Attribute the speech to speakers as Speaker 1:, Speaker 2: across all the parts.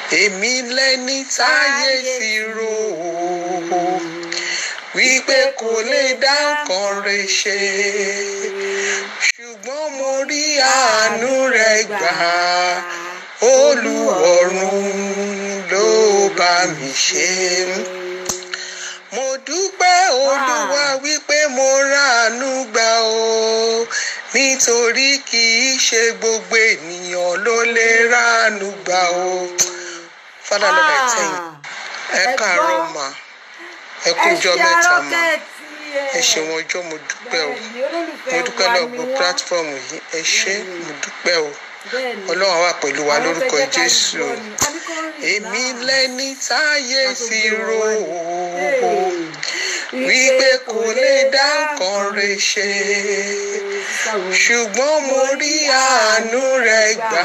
Speaker 1: èmi lẹni táyé ti rò ó wípé kò lè dá nǹkan rẹ̀ ṣe ṣùgbọ́n mo rí àánú rẹ̀ gbà olùwọ̀run ló bá mi ṣe mo dúpẹ́ olúwa wípé mo ráàánú gbà o nítorí kì í ṣe gbogbo ènìyàn ló lè ráàánú gbà o father lord i thank you ẹ káàárọ̀ mà ẹ kú ọjọ́ mẹ́ta mà ẹ ṣeun ọjọ́ mo dúpẹ́ o mo dúpẹ́ lọ́gbọ̀n platform yìí ẹ ṣé mo dúpẹ́ o ọlọ́run wà pẹ̀lú wa lórúkọ jésù o èmi lẹni táyé ti rò ó wípé kò lè dá nǹkan rẹ̀ ṣe ṣùgbọ́n mo rí àánú rẹ̀ gbà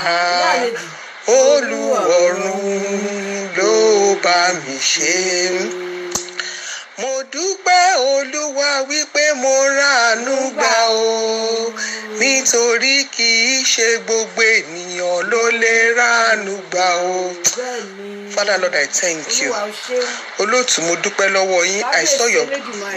Speaker 1: olùwọ̀run ló bá mi ṣe mo dúpẹ́ olúwa wípé mo ráàánú gbà o nítorí kì í ṣe gbogbo ènìyàn ló lè ráàánú gbà o father lord i thank you olóòtú mo dúpẹ́ lọ́wọ́ yín i saw your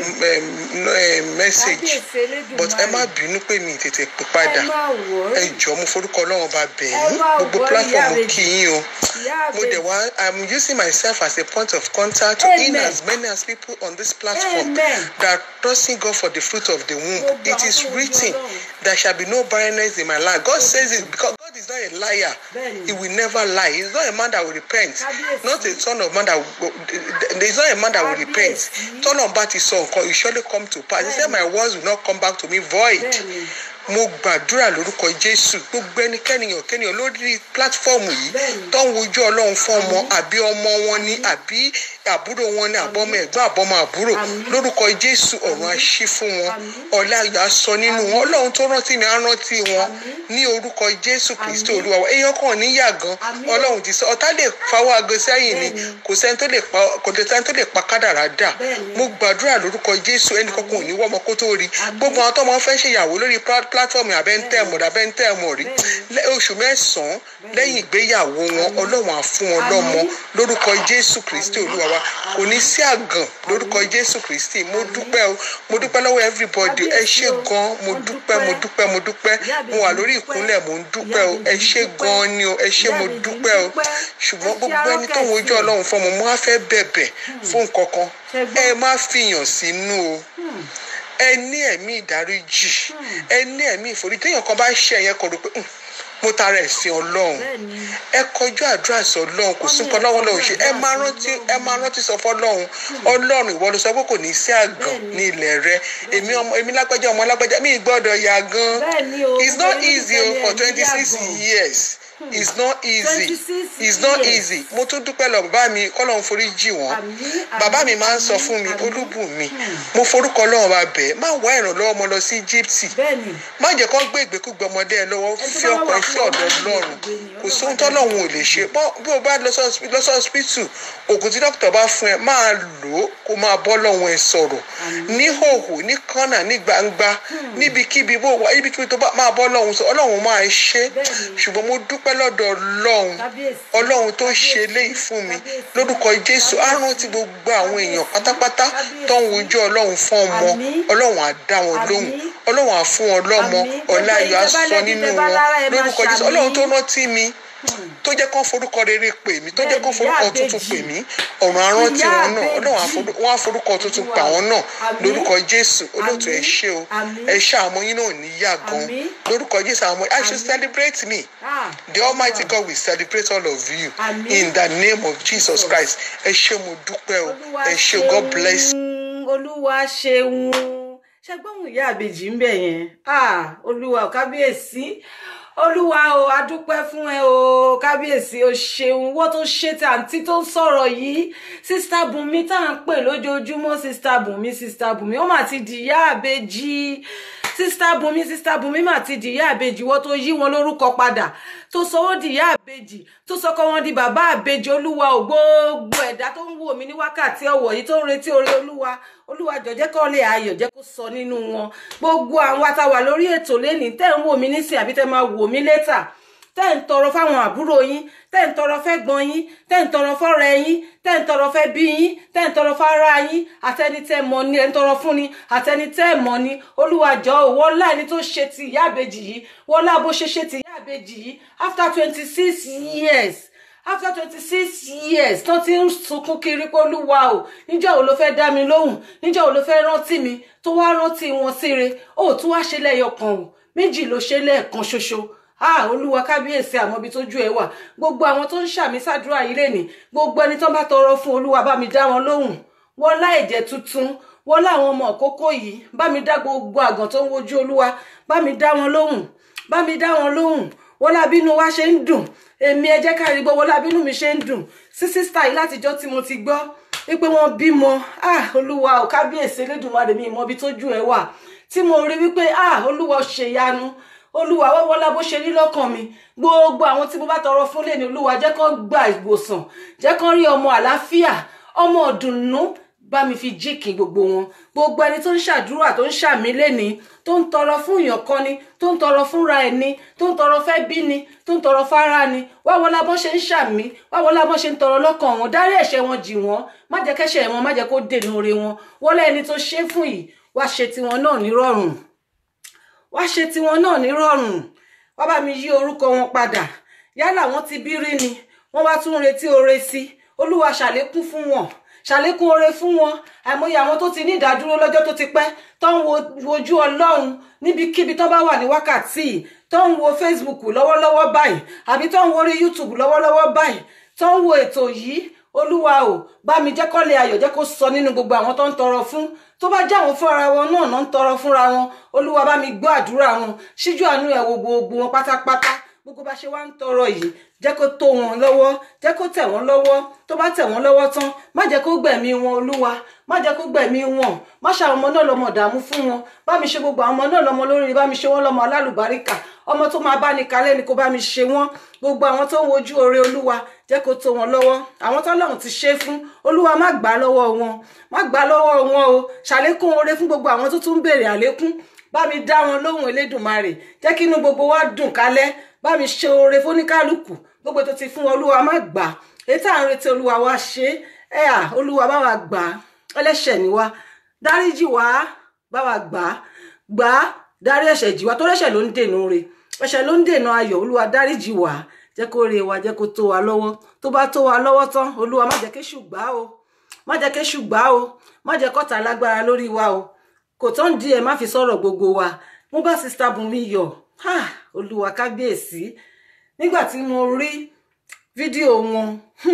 Speaker 1: message but ẹ má bínú pé mi tètè pè padà ẹ jọ̀ọ́ mo forúkọ ọlọ́run bá bẹ̀ yín gbogbo platform mo kí yín o mo dẹ̀ wá i'm using myself as a point of contact to in as many as people on this platform that trusting God for the fruit of the womb it is written there shall be no barrenness in my life God says it because God is not a liar he will never lie he is not a man that will repent not a son of man that will there is not a man that will repent tọ́nà bá ti sọ nǹkan it surely come to pass he said my words will not come back to me void mo gbàdúrà lórúkọ jésù gbogbo ẹnikẹ́niyàn kẹ́niyàn lórí pílátífọ́ọ̀mù yìí tó ń wojú ọlọ́run fún ọmọ àbí ọmọ wọn ni àbí àbúrò wọn ni àbọ̀mọ ẹ̀gbọ́n àbọ̀mọ àbúrò lórúkọ jésù ọ̀run àṣí fún wọn ọ̀la ayọ̀ aṣọ nínú wọn ọlọ́run tó rántí mi á rántí wọn ní orúkọ jésù kristi olúwa wa èèyàn kan níyà gan ọlọ́run ti sọ ọ̀tá lè fawọ́ aago sẹ́yìn ni kò sẹ́ni tó lè pa kò sẹ́ni tó lè pa kádàrá dà mo gbàdúrà lórúkọ jésù ẹnì kankan ò ní wọ́mọ kó tó rí gbogbo àwọn tó máa fẹ́ ṣèyàwó lórí pílátífọ́ọ̀mù abẹ́ntẹ́mù abẹ́ntẹ́mù rí oṣù mẹ́sàn-án lẹ́yìn ìgbéyàwó wọn ọlọ́run á fún wọn lọ́mọ lórúkọ jésù kristi olúwa wa kò ní sí àgàn lórúkọ jésù kristi mo dúpẹ́ o mo dúpẹ́ lọ́wọ́ everybody ẹ ṣé gan mo dúpẹ́ mo dúpẹ́ mo dúpẹ́ mo wà lórí ìkúnlẹ̀ mo ń dúpẹ́ o ẹ ṣé gan ni o ẹ ṣé mo dúpẹ́ o ṣùgbọ́n gbogbo ẹni tó ń wojú ọlọ́run fún ọmọ mo wá fẹ́ bẹ̀bẹ̀ fún nǹkan kan ẹ má fìyàn sínú o ẹ ní ẹ̀mí ìdáríjì ẹ ní ẹ̀mí ìforí téèyàn kan bá ṣe ẹ̀yẹn kọ̀ rò pé mo tara ẹ̀sìn ọlọ́run ẹ kọjú àdúrà sí ọlọ́run kò sí nǹkan lọ́wọ́ lọ́wọ́ ṣe ẹ máa rántí ẹ máa rántí sọ fọlọ́run ọlọ́run ìwọ ló sọ pé kò ní sí àgàn ní ilẹ̀ rẹ èmi ọmọ èmi lágbájá ọmọ lágbájá mi gbọ́dọ̀ yà gan it's not easy o for twenty six years it's not easy it's not easy mo tún dúpẹ́ lọ bàbá mi kọ́lọ́run forí jì wọ́n bàbá mi máa ń sọ fún mi olúbùnmi mo forúkọ ọlọ́run bá bẹ̀ má wá ìrànlọ́wọ́ ọmọ lọ sí Íjíbítì má jẹ́ kó gbé ìgbékúgbé ọmọdé ẹ lọ́wọ́ fi ọkọ̀ iṣẹ́ ọ̀dọ̀ ọlọ́run kò sóhun tọ́lọ́run ò lè ṣe bí o bá lọ sí hospital oògùn tí dókítà bá fún ẹ máa lò ó kó máa bọ́ lọ́wọ́ ẹ sọ̀rọ̀ ní hòhò ní kọ́nà ní gbangba níbikíbi bó wà níbikíbi tó bá máa bọ́ lọ́wọ́ sọ ọlọ́run máa ṣe ṣùgbọ́n mo dúpẹ́ lọ́dọ̀ ọlọ́run ọlọ́run tó ṣe léyìí fún mi lórúkọ jésù á rántí gbogbo àwọn èèyàn pátápátá tó ń wojú ọlọ́run fún ọmọ ọlọ́run á dá wọn lóhùn ọlọ́run á fún wọn lọ́mọ ọ̀la ayọ̀ á sọ nínú wọn lórúkọ jésù ọlọ́run tó rántí mi tó jẹ́ kán forúkọ rere pè mí tó jẹ́ kán forúkọ tuntun pè mí ọ̀run arántí wọn náà ọlọ́run wọn á forúkọ tuntun pa wọn náà lórúkọ jésù olóòtú ẹ ṣé o ẹ ṣé àwọn yín náà ní yá gan lórúkọ jésù àwọn i should celebrate me the almighty god will celebrate all of you in the name of jesus christ ẹ ṣé mo dúpẹ́ o ẹ ṣé god bless.
Speaker 2: olúwa ṣeun ṣẹgbọ́n ìyá àbèjì ń bẹ̀ yẹn olúwa kábíyèsí olúwa o adúpẹ́ fún ẹ o kábíyèsí o ṣeun wọ́n tó ṣe tí àǹtí tó ń sọ̀rọ̀ yìí sísítà bùnmi tá à ń pè lójoojúmọ́ sísítà bùnmi sísítà bùnmi ó mà ti dìyá àbèjì sísítà bùnmi sísítà bùnmi mà ti dìyá àbèjì wọ́n tó yí wọn lórúkọ padà tó sọ wọ́n dìyá àbèjì tó sọkọ wọn di bàbá àbèjì olúwa ò gbogbo ẹ̀dá tó ń wò mí ní wákàtí ọ̀wọ̀ yìí tó ń retí oore olúwa olúwa jọ̀jẹ́ kọ́ lè ayọ̀ jẹ́ kó sọ nínú wọn gbogbo àwọn àtàwà lórí ètò lẹ́nìí tẹ́ ń wò mí nísìn àbí tẹ́ máa wò mí létà tẹ́ ń tọrọ fáwọn àbúrò yín tẹ́ ń tọrọ fẹ́ gbọ́n yín tẹ́ ń tọrọ fọ́rẹ́ yín tẹ́ ń tọrọ fẹ́ bí yín tẹ́ ń tọrọ fara yín àtẹni tẹ́ mọ̀ ni ẹ ń tọrọ fún ni àtẹni tẹ́ mọ̀ ni Olúwa jọ̀ọ́ wọlá ẹni tó ṣe ti ìyá àbèjì yìí wọlá bó ṣe ṣe ti ìyá àbèjì yìí after twenty six years after twenty six years tó ti ń sunkún kiri pé olúwa o níjọ́ wo ló fẹ́ dá mi lóhùn níjọ́ wo ló fẹ́ rántí mi tó wá rántí wọn síre ó tún wá ṣe lẹ́yọkan o méjì ló ṣe lẹ́ẹ̀kan ṣoṣo ah olúwa kábíyèsí àmọ́bi tójú ẹ wà gbogbo àwọn tó ń ṣàmì sàdúrà yìí lẹ́nìí gbogbo ẹni tó bá tọrọ fún olúwa bá mi dá wọn lóhùn wọlá ẹ̀jẹ̀ tuntun wọlá àwọn ọmọ òkókó yìí bá mi dá gbogbo àgàn tó ń wojú olúwa bá mi dá wọn lóhùn bá mi dá wọn lóhùn wọlá bínú wa ṣe ń dùn èmi ẹ jẹ́ ká rí gbọ́ wọlá bínú mi ṣe ń dùn sí sísítà yìí látijọ́ tí mo ti gbọ́ wípé wọ́n bímọ ah olúwa ò kábíyèsí elédùnmarè mi ìmọ̀ ibi tójú ẹ wà tí mo rí wípé ah olúwa ṣèyanu olúwa wọ́wọ́lá bó ṣe rí lọ́kàn mi gbogbo àwọn tí mo bá tọrọ fún lẹ́ni olúwa jẹ́ kán gba ìwòsàn jẹ́ kán rí ọmọ àlàáfíà ọmọ ọ̀dùnnú bá mi fi jíkì gbogbo wọn gbogbo ẹni tó ń ṣàdúrà tó ń ṣàmì lẹ́ni tó ń tọrọ fún èèyàn kan ni tó ń tọrọ fúnra ẹni tó ń tọrọ fẹ́ bí ni tó ń tọrọ fara ni wáwọlá bọ́n ṣe ń ṣàmì wáwọlá bọ́n ṣe ń tọrọ lọ́kàn wọn dárí ẹ̀ṣẹ̀ wọn jì wọ́n má jẹ́ kẹ́ṣẹ̀ wọn má jẹ́ kó dènà oore wọn wọlé ẹni tó ṣe fún yìí wá ṣe tiwọn náà nírọ̀rùn wá ṣe tiwọn náà nírọ̀rùn wá bá mi yí orúkọ wọn padà yálà wọn ti bí rí ni wọn wá tún retí oore sí olúwa ṣàlékún fún wọn ṣàlékún oore fún wọn àìmọye àwọn tó ti ní ìdádúró lọ́jọ́ tó ti pẹ́ tó ń wojú ọlọ́run níbikíbi tó bá wà ní wákàtí tó ń wo facebook lọ́wọ́lọ́wọ́ báyìí àbí tó ń wo orí youtube lọ́wọ́lọ́wọ́ báyìí tó ń wo ètò yìí olúwa o bá mi jẹ́ kọ́lé ayọ̀ jẹ́ kó sọ nínú gbogbo àwọn tó ń tọrọ fún tó bá jáwọn fúnra wọn náà náà ń tọrọ fúnra wọn olúwa bá mi gbọ́ àdúrà wọn ṣíjú àánú ẹ̀ wo gbogbo wọn pátápátá gbogbo bá ṣe wá ń tọrọ yìí jẹ́ kó tó wọn lọ́wọ́ jẹ́ kó tẹ̀ wọ́n lọ́wọ́ tó bá tẹ̀ wọ́n lọ́wọ́ tán má jẹ́ kó gbẹ̀mí wọn olúwa má jẹ́ kó gbẹ̀mí wọn má ṣe àwọn ọmọ náà lọ́mọ dààmú fún wọn bá mi ṣe gbogbo àwọn ọmọ náà lọ́mọ lórí bá mi ṣe wọ́n lọ́mọ alálùbáríkà ọmọ tó máa bá ní kalẹ̀ ni kó bá mi ṣe wọ́n gbogbo àwọn tó ń wojú oore olúwa jẹ́ kó tó wọn lọ́wọ́ àwọn tó lọ́run ti ṣe fún olúwa má gbà lọ́wọ́ wọn má gbà lọ́wọ́ wọn o ṣàlékún oore fún gbogbo àwọn tó tún ń béèrè àlékún bá mi dá wọn lóhùn elédùnmarè jẹ́ kí inú gbogbo wa dùn kálẹ̀ bá mi ṣe oore fóníkálùkù gbogbo tó ti fún wọn olúwa má gbà ètò àwọn retí olúwa wa ṣe ẹ à olúwa bá wa gbà ẹlẹ́ṣẹ̀ ni wa dáríjì wá bá wa gbà gbà dárí ẹ̀ṣẹ̀ jì wá tó rẹ́ṣẹ̀ ló ń dènà re ẹ̀ṣẹ̀ ló ń dènà ayọ̀ olúwa dáríjì wá jẹ́ kó re wa jẹ́ kó tó wa lọ́wọ́ tó bá tó wa lọ́wọ́ tán olúwa má jẹ́ kéṣù gbà o má jẹ́ kéṣù gbà o má jẹ́ kọ́ta lágbára lórí wa o kò tán di ẹ̀ má fi sọ̀rọ̀ gbogbo wa mo bá sista Bùnmi yọ̀ olúwa kábíyèsí nígbà tí mo rí fídíò wọn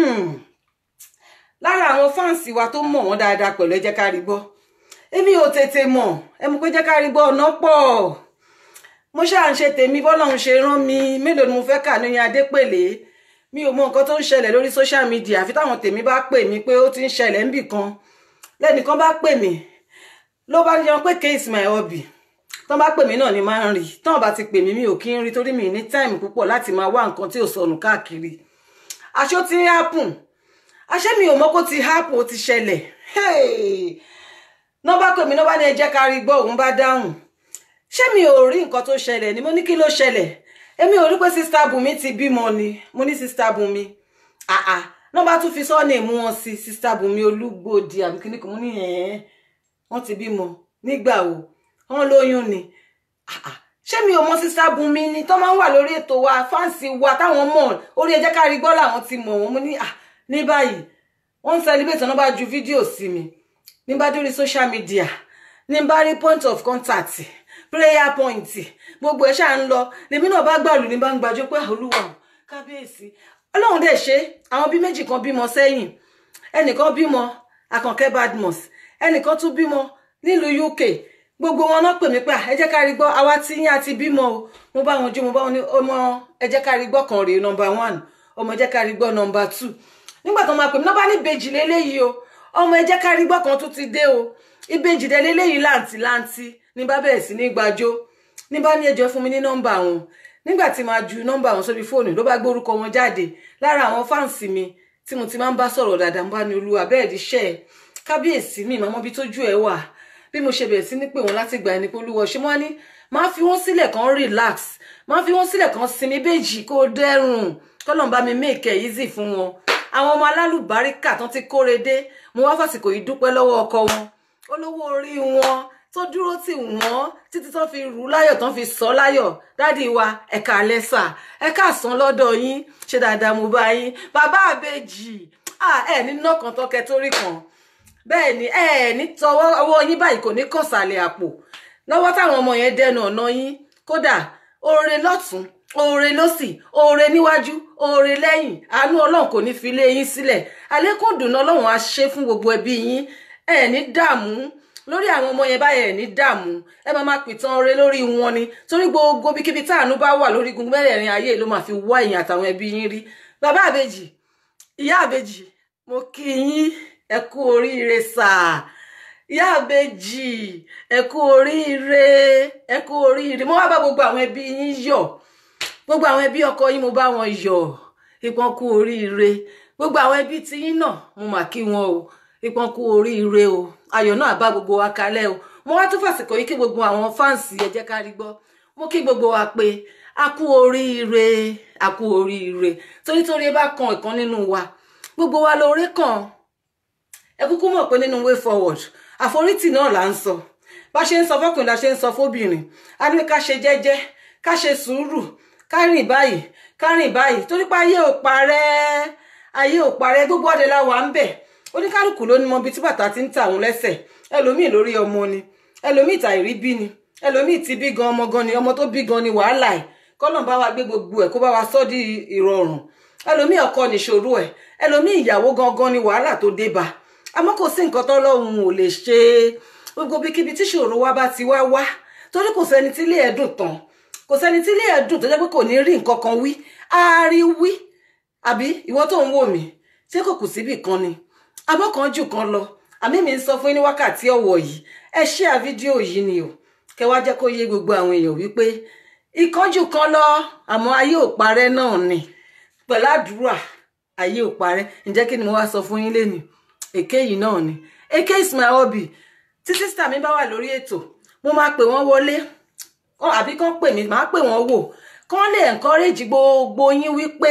Speaker 2: lára àwọn fáǹsì wa tó mọ̀ wọ́n dáadáa pẹ̀lú ẹ jẹ́ ká rí gbọ́ èmi ò tètè mọ̀ ẹ mọ̀ pé jẹ́ ká rí gbọ́ ọ̀nà pọ̀ mo ṣáà ń ṣe tèmi bọ́lọ́run ṣe rán mi mélòó ni mo fẹ́ kà ní adépèlé mi ò mọ nǹkan tó ń ṣẹlẹ̀ lórí social media àfi táwọn tèmi bá pè mí pé ó ti ń ṣẹlẹ̀ níbì kan lẹ́nìkan bá pè mí ló bá yan pé case my hobby tán bá pè mí náà ni máa ń rí tán bá ti pè mí mi ò kí ń rí torí mi ní time púpọ̀ láti máa wá nǹkan tí ò sọnù káàkiri aṣọ ti ń happen aṣẹ́ mi ò mọ̀ kó ti happen ó ti ṣẹlẹ̀ náà bá pè mí náà bá ní ẹ jẹ́ ká rí gbọ́ òun bá dáhùn ṣé mi ò rí nǹkan tó ṣẹlẹ̀ ni mo ní kí ló ṣẹlẹ̀ èmi ò rí pé sista Bùnmi ti bímọ ni mo ní sista Bùnmi àà náà bá tún fi sọ́ọ̀nì mú wọn sí sista Bùnmi Olúgbòdì àbí kíní kan mo ní ẹ̀ẹ́n wọ́n ti bímọ nígbà wo wọ́n lóyún ni ṣé mi ò mọ sista Bùnmi ni tó máa ń wà lórí ètò wa fáǹsì wa táwọn mọ̀ orí ẹ jẹ́ ká rí gbọ́ làwọn ti mọ̀ wọ́n mo ní à ní báyìí wọ́n ń celebrate náà bá ju fídíò sí mi ní bá dórí social media ní bá rí point of contact prayer point gbogbo ẹ ṣáà ń lọ lèmi náà bá gbàlù ní bá ń gbàjọ pé olúwa kábíyèsí ọlọ́run dẹ̀ ṣe àwọn bí méjì kan bímọ sẹ́yìn ẹnìkan bímọ àkànkẹ́ badmus ẹnìkan tún bímọ nílùú UK gbogbo wọn náà pè mí pé ẹ jẹ́ ká rí gbọ́ àwa tí yín àti bímọ o mo bá wọn jó mo bá wọn ní ọmọ ẹ jẹ́ ká rí gbọ́ kan rèé number one ọmọ ẹ jẹ́ ká rí gbọ́ number two nígbà tó máa pè mí náà bá ní ìbejì lélẹ́yìí o ọmọ ẹ jẹ́ ká rí gbọ́ kan tó ti dé o ìbejì dẹ lélẹ́yìí láǹtì láǹtì ní bá bẹ̀rẹ̀ sí ní gbàjó ní bá ní ẹjọ́ fún mi ní nọ́mbà wọn nígbà tí máa ju nọ́mbà wọn sórí fóònù ló bá gbórúkọ wọn jáde lára àwọn fáǹsì mi tí mo ti máa ń bá sọ̀rọ̀ dáadáa ń bá ní olúwa bẹ́ẹ̀ di iṣẹ́ ẹ̀ kábíyèsí mi ìmọ̀ bí tójú ẹ̀ wà bí mo ṣe bẹ̀rẹ̀ sí ní pè wọ́n láti gbà ẹni pé olúwa ṣe wọ́n ní máa fi wọ́n sílẹ̀ kan relax máa fi wọ́n sílẹ̀ kan sinmi béjì kó dẹ́rùn kọ́lọ́n bá mi make it easy fún wọn àwọn ọmọ alálùbáríkà tán ti kóre dé mo wá fàsìkò yìí dúpẹ́ lọ́wọ́ ọkọ wọn olówó orí wọn tó dúró tì wọ́n títí tán fi rú láyọ̀ tán fi sọ láyọ̀ dádì wa ẹ̀ka àlẹ́sà ẹ̀ka àsán lọ́dọ̀ yín ṣe dáadáa mo bá yín bàbá àbèjì ẹ ní nọ́ọ̀kan tọ́kẹ torí kan bẹ́ẹ̀ ni ẹ ní tọwọ́ ọwọ́ yín báyìí kò ní kọ̀sàlẹ̀ àpò lọ́wọ́ táwọn ọmọ yẹn dẹnu ọ̀nà yín kódà oore lọ́tún oore lọ́sì oore níwájú oore lẹ́yìn àánú ọlọ́run kò ní fi lé yín sílẹ̀ àlékún dùnú ọlọ́run á ṣe fún gbogbo ẹbí yín ẹ ní dààmú lórí àwọn ọmọ yẹn báyẹn ní dààmú ẹ máa máa pìtàn oore lórí wọn ni torí gbogbo bíkíbi táànú bá wà lórí gungun mẹ́rẹ̀ẹ̀rin ayé ló máa fi wá ẹ̀yìn àtàwọn ẹbí yín rí bàbá àbèjì ìyá àbèjì mo kí yín ẹ kú oríire sáà ìyá àbèjì ẹ kú oríire ẹ kú oríire mo wá bá gbogbo àwọn ẹbí yín yọ̀ gbogbo àwọn ẹbí ọkọ yín mo bá wọn yọ̀ ìpọn kú oríire gbogbo àwọn ẹbí tiyín náà mo mà kí wọn o ìpọn kú oríire o ayọ̀ náà bá gbogbo wa kalẹ̀ o mo wá tún fàsìkò yìí kí gbogbo àwọn fáǹsì ẹ jẹ́ ká rí gbọ́ mo kí gbogbo wa pé a kú oríire a kú oríire torí torí ẹ bá kan ìkan nínú wa gbogbo wa lóore kàn ẹ kúkú mọ̀ pé nínú way forward àforítì náà là ń sọ bá ṣe ń sọ fọkùnrin la ṣe ń sọ fóbìnrin a ní ká ṣe jẹ́jẹ́ ká ṣe sùúrù ká rìn báyìí ká rìn báyìí torí pé ayé ò parẹ́ ayé ò parẹ́ gbogbo ọdẹ la wà ń bẹ̀ oníkálukú ló ní mọ ibi tí bàtà ti ń tà òun lẹ́sẹ̀ ẹlòmíì lórí ọmọ ni ẹlòmíì tàìrí bí ni ẹlòmíì ti bí gan ọmọ gan ni ọmọ tó bí gan ni wàhálà ẹ̀ kọ́nà bá wa gbé gbogbo ẹ̀ kó bá wa sọ́ di ìrọ̀rùn ẹlòmíì ọkọ nìṣòro ẹ̀ ẹlòmíì ìyàwó gangan ni wàhálà tó dé bá àmọ́ kò sí nǹkan tọ́lọ́run ò lè ṣe gbogbo bíkíbi tí ṣòro wa bá ti wá wá torí kò sẹ́ni tí ilé ẹ̀ dùn tán kò sẹ́ni tí ilé ẹ̀ dùn tó jẹ́ pé kò ní rí nǹkan kan wí á rí wí àbí ìwọ tó ń wò mí ṣé kò kù síbì kan ni abọ́ kan jù kan lọ àmì mi ń sọ fún yín ní wákàtí ọ̀wọ̀ yìí ẹ ṣíà fídíò yìí ni o kẹ wá jẹ́ kó yé gbogbo àwọn èèyàn wípé ìkánjú kan lọ àmọ́ ayé ò parẹ́ náà ni pẹ̀lú àdúrà ayé ò parẹ́ ǹjẹ́ kí ni mo wá sọ fún yín lénìí èké yìí náà ni èké is my hobby tí sísítà mi bá wà lórí ètò mo máa pè wọ́n wọlé àbí kán pè mí máa pè wọ́n wò kán lè encourage gbogbo yín wípé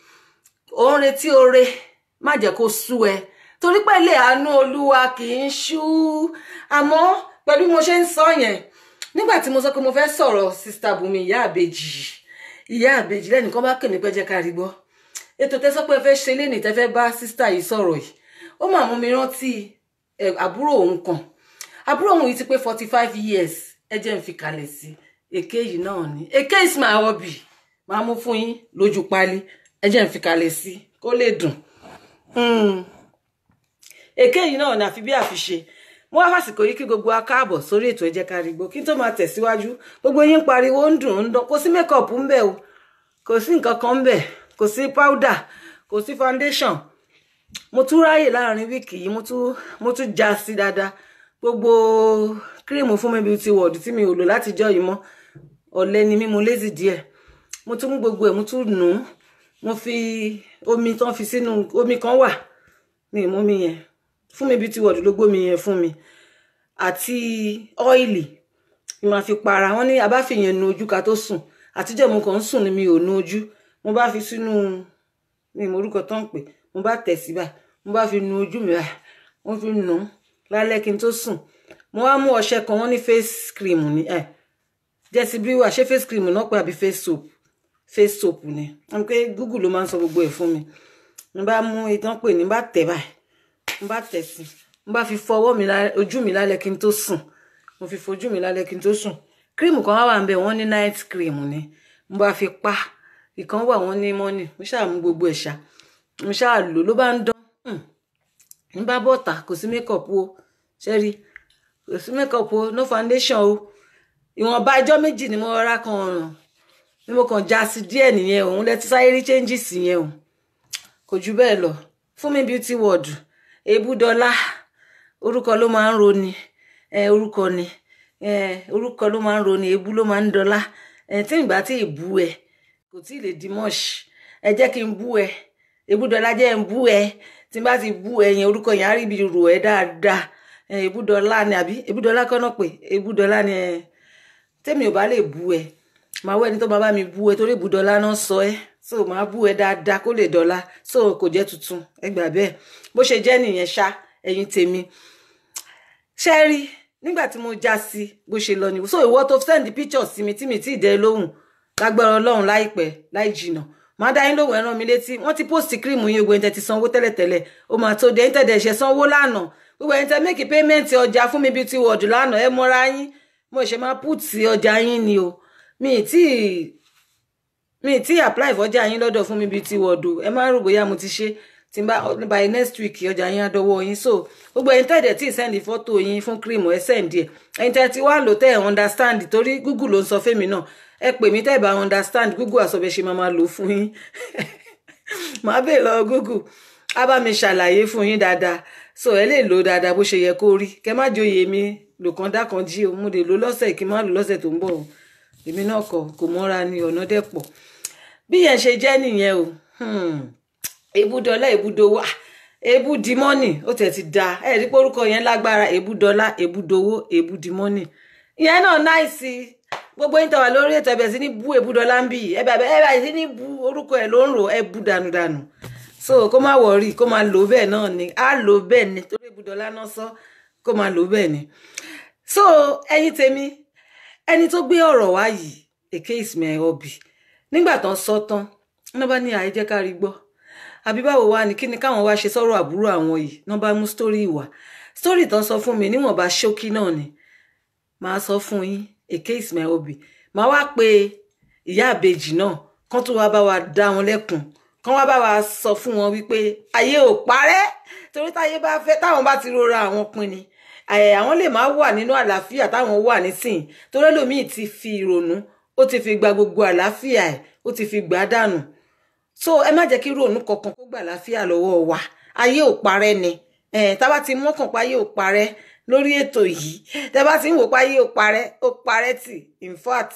Speaker 2: ò ń retí oore má jẹ́ kó sú ẹ torí pé ilé àánú olúwa kì í ṣú àmọ́ pẹ̀lú bí mo ṣe ń sọ yẹn nígbà tí mo sọ pé mo fẹ́ sọ̀rọ̀ sista Bùnmi ìyá àbèjì ìyá àbèjì lẹ́nìkan bá kèmí pẹ́ jẹ́ ká rí gbọ́ ètò tẹ́sọ́ pé ẹ fẹ́ ṣe lénìí tẹ́ fẹ́ bá sista yìí sọ̀rọ̀ yìí ó mà mú mi rántí àbúrò òun kan àbúrò òun yìí ti pé forty five years ẹ jẹ́ n fi kalẹ̀ sí èké yìí náà ni èké is my hobby máa mú fún yín lójú pálí ẹ jẹ́ n fi kalẹ̀ sí kó lè dùn èké yìí náà ni àfi bí àfiṣe mo wá fàsìkò yìí kí gbogbo wa káàbọ̀ sórí ètò ẹ jẹ́ ká rí gbó kí n tó máa tẹ̀síwájú gbogbo yín pariwo ń dùn ń dán kò sí mékọ̀pù ń bẹ̀ o kò sí nǹkan kan ń bẹ̀ kò sí powder kò sí foundation mo tún ráyè láàrin wíìkì yìí mo tún mo tún já sí dáadáa gbogbo kírìmù fún mi beauty world tí mi ò lò látijọ́ yìí mọ́ ọ̀lẹ ni mí mo lazy díẹ̀ mo tún mú gbogbo ẹ̀ mo tún nù ún mo fi omi tán fi sínú omi kan wà mi ì mú mi yẹn fún mi beauty world ló gbómi yẹn fún mi àti ọ́ìlì ni màá fi para wọn ní abáfìyẹn nu ojú ká tó sùn àtijọ́ mo kàn ń sùn ni mi ò nu ojú mo bá fi sínú mi ì mọ orúkọ tó ń pè mo bá tẹ̀ sí báyìí mo bá fi nu ojú mi báyìí mo fi nù ú lálẹ́ kí n tó sùn mo wá mú ọṣẹ kan wọ́n ní face cream ni ẹ jẹ́sí bí wà ṣé face cream náà pé àbí face soap face soap ni wọ́n pé google ló máa ń sọ gbogbo ẹ̀ fún mi mo bá mú ìtàn pè ní bá tẹ̀ báyìí mo bá tẹ̀ sí mo bá fi fọwọ́ mi ojú mi lálẹ́ kí n tó sùn mo fi fojú mi lálẹ́ kí n tó sùn cream kan wá wà ń bẹ̀ wọ́n ní night cream ni mo bá fi pa ìkan wà wọ́n ní morning mo ṣáà mú gbogbo ẹ̀ ṣá mo ṣáà lò ló bá ń dán n bá bọ́ta kò sí makeup o ṣẹ́rí kò sí makeup o no foundation o ìwọ̀nba ẹjọ́ méjì ni mo rárá kan ọ̀ràn ni mo kàn já sí díẹ̀ nìyẹn òun lẹ́tí sáyé rí changes yẹn o kò jù bẹ́ẹ̀ lọ fún mi beauty world èébú dọ́là orúkọ ló máa ń roni orúkọ ni orúkọ ló máa ń roni èébú ló máa ń dọ́là tí ìgbà tí ì bú ẹ kò tí ì lè di mọ́ọ̀ṣì ẹ jẹ́ kí n bú ẹ èébú dọ́là jẹ́ n bú ẹ tí n bá ti bú ẹ yẹn orúkọ yẹn á rí ibi rò ẹ dáadáa èébú dọ́là ni àbí èébú dọ́là kọ́nà pé èébú dọ́là ni tẹ́mi ò bá lè bú ẹ màá wọ ẹni tó máa bá mi bú ẹ torí ibùdọ́lá náà sọ ẹ so màá bú ẹ dáadáa kó lè dọ́là so kò jẹ́ tuntun ẹ gbà bẹ́ẹ̀ bó ṣe jẹ́ nìyẹn ṣá ẹ̀yin tèmi ṣe rí nígbà tí mo já sí bó ṣe lọ ni so ìwọ tó send picture sí mi tí mi tí ì dẹ lóhùn lágbára Ọlọ́run láìpẹ́ láì jìnà màá dá yín lóhùn ẹ rán mi létí wọ́n ti post cream yín ogun ẹ̀ńtẹ̀ ti sanwó tẹ́lẹ̀tẹ́lẹ̀ ó máa tó dé ẹ̀ńtẹ̀ dẹ̀ ṣe sanwó lánàá gbogbo ẹ̀ńtẹ̀ make payment ọjà fún mi beauty world lánàá ẹ mọ́ra yín mo ṣe máa put sí ọjà yín ni o mi ì tí mi ì tí apply fọjà yín lọ́dọ̀ fún mi beauty world o ẹ má rò bóyá mo ti ṣe tí n bá by next week ọjà yín á dọ́wọ́ yín so gbogbo ẹ̀yin tẹ̀dẹ̀ tí ì sẹ́ndì fọ́tò yín fún cream ẹ sẹ́ndì ẹ̀ ẹ̀yin tẹ̀ tí wá ń lò tẹ̀ ẹ̀ understand torí google ló ń sọ fẹ́mi náà ẹ pè mí tẹ̀ bá understand google àsọ̀bẹ̀ ṣe máa máa lò fún yín màá bèè lọ google á bá mi ṣàlàyé fún yín dáadáa so ẹ lè lò dáadáa bó ṣe yẹ kó rí kẹ má joyè mi lòkàn dákan jí o mo lè lò lọ́sẹ̀ kí n má lò lọ́sẹ̀ tó ń bọ̀ o èmi náà kọ kò mọ́ra ni ọ̀nà dẹ̀ pọ̀ bí yẹn ṣe jẹ́ nìyẹn o ebúdọ́lá ebúdowó ebúdimọ́nì ó tẹ̀ ti da ẹ̀ rí pórúkọ yẹn lágbára ebúdọ́lá ebúdowó ebúdimọ́nì ìyẹn náà náìsí gbogbo yín tàwa lórí ètò ẹ̀bẹ̀ sí ní bú ebúdọ́lá ń bì ẹ̀bẹ̀ ẹ̀bẹ̀ sí ní bú orúkọ ẹ̀ ló ń rò ẹ̀ bú dànùdànù so kó má wọrí kó má lò bẹ́ẹ̀ náà ni á lò bẹ́ẹ̀ ni torí ebúdọ́lá náà sọ kó má lò bẹ́ẹ̀ ni so ẹ̀yin tèmi ẹni tó gbé ọ̀rọ̀ wá yìí èké Ismail Obi nígbà tán sọ tán ní bá ní àìjẹ́ ká rí gbọ́ àbí báwo wá ní kí ni káwọn wá ṣe sọ̀rọ̀ àbúrò àwọn yìí ní bá mú sítórì wá sítórì tán sọ fún mi níwọ̀nba ṣókí náà ni màá sọ fún yín èké Ismail Obi màá wá pe ìyá àbejì náà kán tó wá bá wa dá wọn lẹ́kùn kán wá bá wa sọ fún wọn wípé ayé ò parẹ́ torí táyé bá fẹ́ táwọn bá ti rora àwọn pin ni àwọn lè má wà nínú àlàáfíà táwọn wà nísìnyí torí ẹlòmíì ti fi ìrònú ó ti fi gba gbogbo àlàáfíà ẹ̀ ó ti fi gbà á dànù so ẹ má jẹ́ kí ìrònú kankan kó gbà àlàáfíà lọ́wọ́ wa ayé ò parẹ́ ni tá bá ti mọ́kàn pa ayé ò parẹ́ lórí ètò yìí tẹ́ bá ti ń wò pa ayé ò parẹ́ ó parẹ́ tì in fact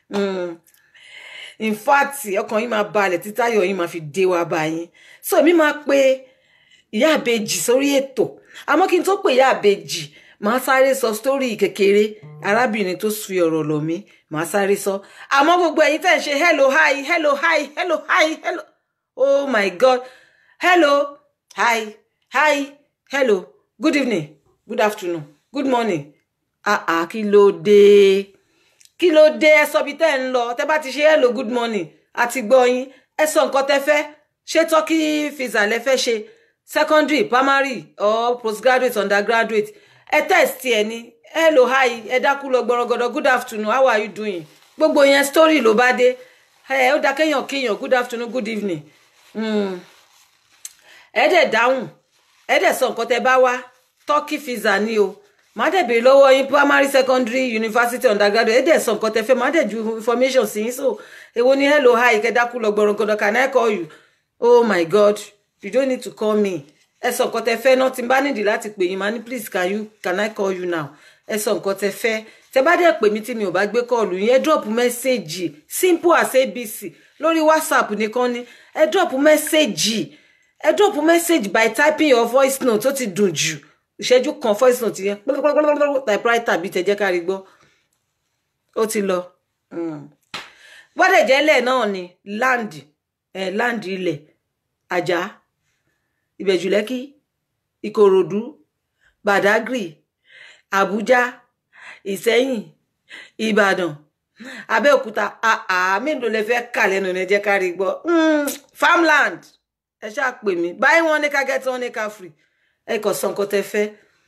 Speaker 2: in fact ọkàn yín máa balẹ̀ títayọ̀ yín máa fi dé wa bá yín so èmi máa pe ìyá àbejì sórí ètò àmọ́ kí n tó pè ìyá àbejì màá sáré sọ sítórì kékeré arábìnrin tó fi ọ̀rọ̀ lọ̀ mí màá sáré sọ àmọ́ gbogbo ẹ̀yin tẹ́ ń ṣe hello hi hello hi hello hi hello oh my god hello hi hi hello good evening good afternoon good morning ah ah kí ló dé kí ló dé ẹ sọ bí tẹ́ ń lọ tẹ́ bá ti ṣe hello good morning àti gbọ́ yín ẹ sọ nǹkan tẹ́ fẹ́ ṣé turkey visa lẹ fẹ́ ṣe secondary primary or postgraduate undergraduate ẹ test ẹ ní hello hi ẹ dákú lọ gbọrọgọdọ good afternoon how are you doing gbogbo yẹn story ló bá dé ẹ ó dá kéèyàn kéèyàn good afternoon good evening ẹ dẹ̀ dáhùn ẹ dẹ̀ sọ nǹkan tẹ́ bá wá turkey visa ni o màá dẹ̀ béèrè lọ́wọ́ yín primary secondary university undergraduate ẹ dẹ̀ sọ nǹkan tẹ́ fẹ́ màá dẹ̀ ju information sí yín so èwo ni hello hi kẹ́ dákú lọ gbọrọgọdọ can I call you oh my god you don't need to call me ẹ sọ nǹkan tẹ́ fẹ́ náà tí n bá nídìí láti pè yín máa ní please can you can I call you now ẹ sọ nǹkan tẹ́ fẹ́ tẹ́ bá dẹ̀ pè mí tí mi ò bá gbé kọ́ọ̀lù yín ẹ drop message simple as abc lórí whatsapp nìkan ni ẹ drop message ẹ drop message by typing your voice note tó ti dùn jù ìṣẹ́jú kan voice note yẹn pẹ́lẹ́pẹ́lẹ́pẹ́lẹ́ typewriter bí tẹ̀jẹ́ kárí gbọ́ ó ti lọ bọ́dẹ̀ jẹ́lẹ̀ náà ni land eh, land ilẹ̀ ajá ìbẹ̀jùlẹ́kì ìkòròdú badagry àbújá ìsẹ́yìn ìbàdàn abẹ́òkúta àà mélòó lẹ fẹ́ kà lẹ́nu ní jẹ́ ká rí gbọ́ farmland ẹ ṣáà pè mí buy one ní ká get one ní ká free ẹ kò sọ nǹkan tẹ fẹ́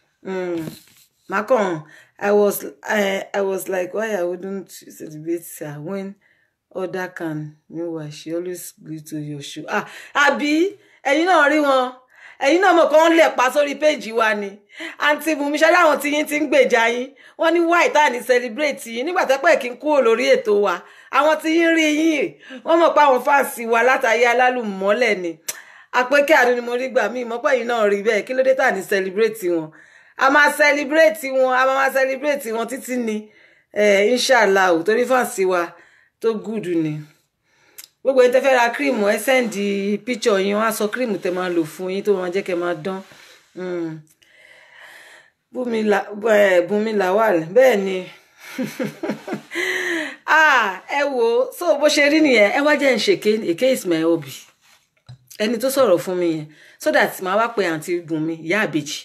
Speaker 2: makon i was I, i was like why i wouldn't celebrate her when other can meanwhile she always gree to your show ah àbí ẹ̀yin náà rí wọn ẹ̀yin náà mọ̀ kàn lẹ̀ pa sórí péjì wa ni àǹtí bùnmi ṣáájú àwọn tí yín ti ń gbèjà yín wọ́n ní wáì tá à ní celebrate yín nígbà tẹ́pẹ́ kí n kúrò lórí ètò wa àwọn tí yín rí yín wọ́n mọ̀ pé àwọn fáǹsì wa látàyé alálùmọ́lẹ̀ ni àpékẹ́ àdúni mo rí gbà mí ìmọ̀pẹ́ yìí náà rí bẹ́ẹ̀ kí ló dé tá à ní celebrate wọn a máa celebrate wọn a máa celebrate wọn títí ni inshallah ò torí fáǹsì wa tó gùdù ni gbogbo ẹni tẹ́ fẹ́ ra cream ẹ sẹ́ndì píchọ̀ yín wọ́n á sọ cream tẹ́ máa lò fún yín tó máa jẹ́ kẹ́ máa dán Bùnmi Lawal bẹ́ẹ̀ ni ah ẹ wo so bó ṣe rí nìyẹn ẹ wá jẹ́ ń ṣèké èké is my hobby ẹni tó sọ̀rọ̀ fún mi yẹn so that màá wá pe àǹtí Bùnmi ìyá àbèjì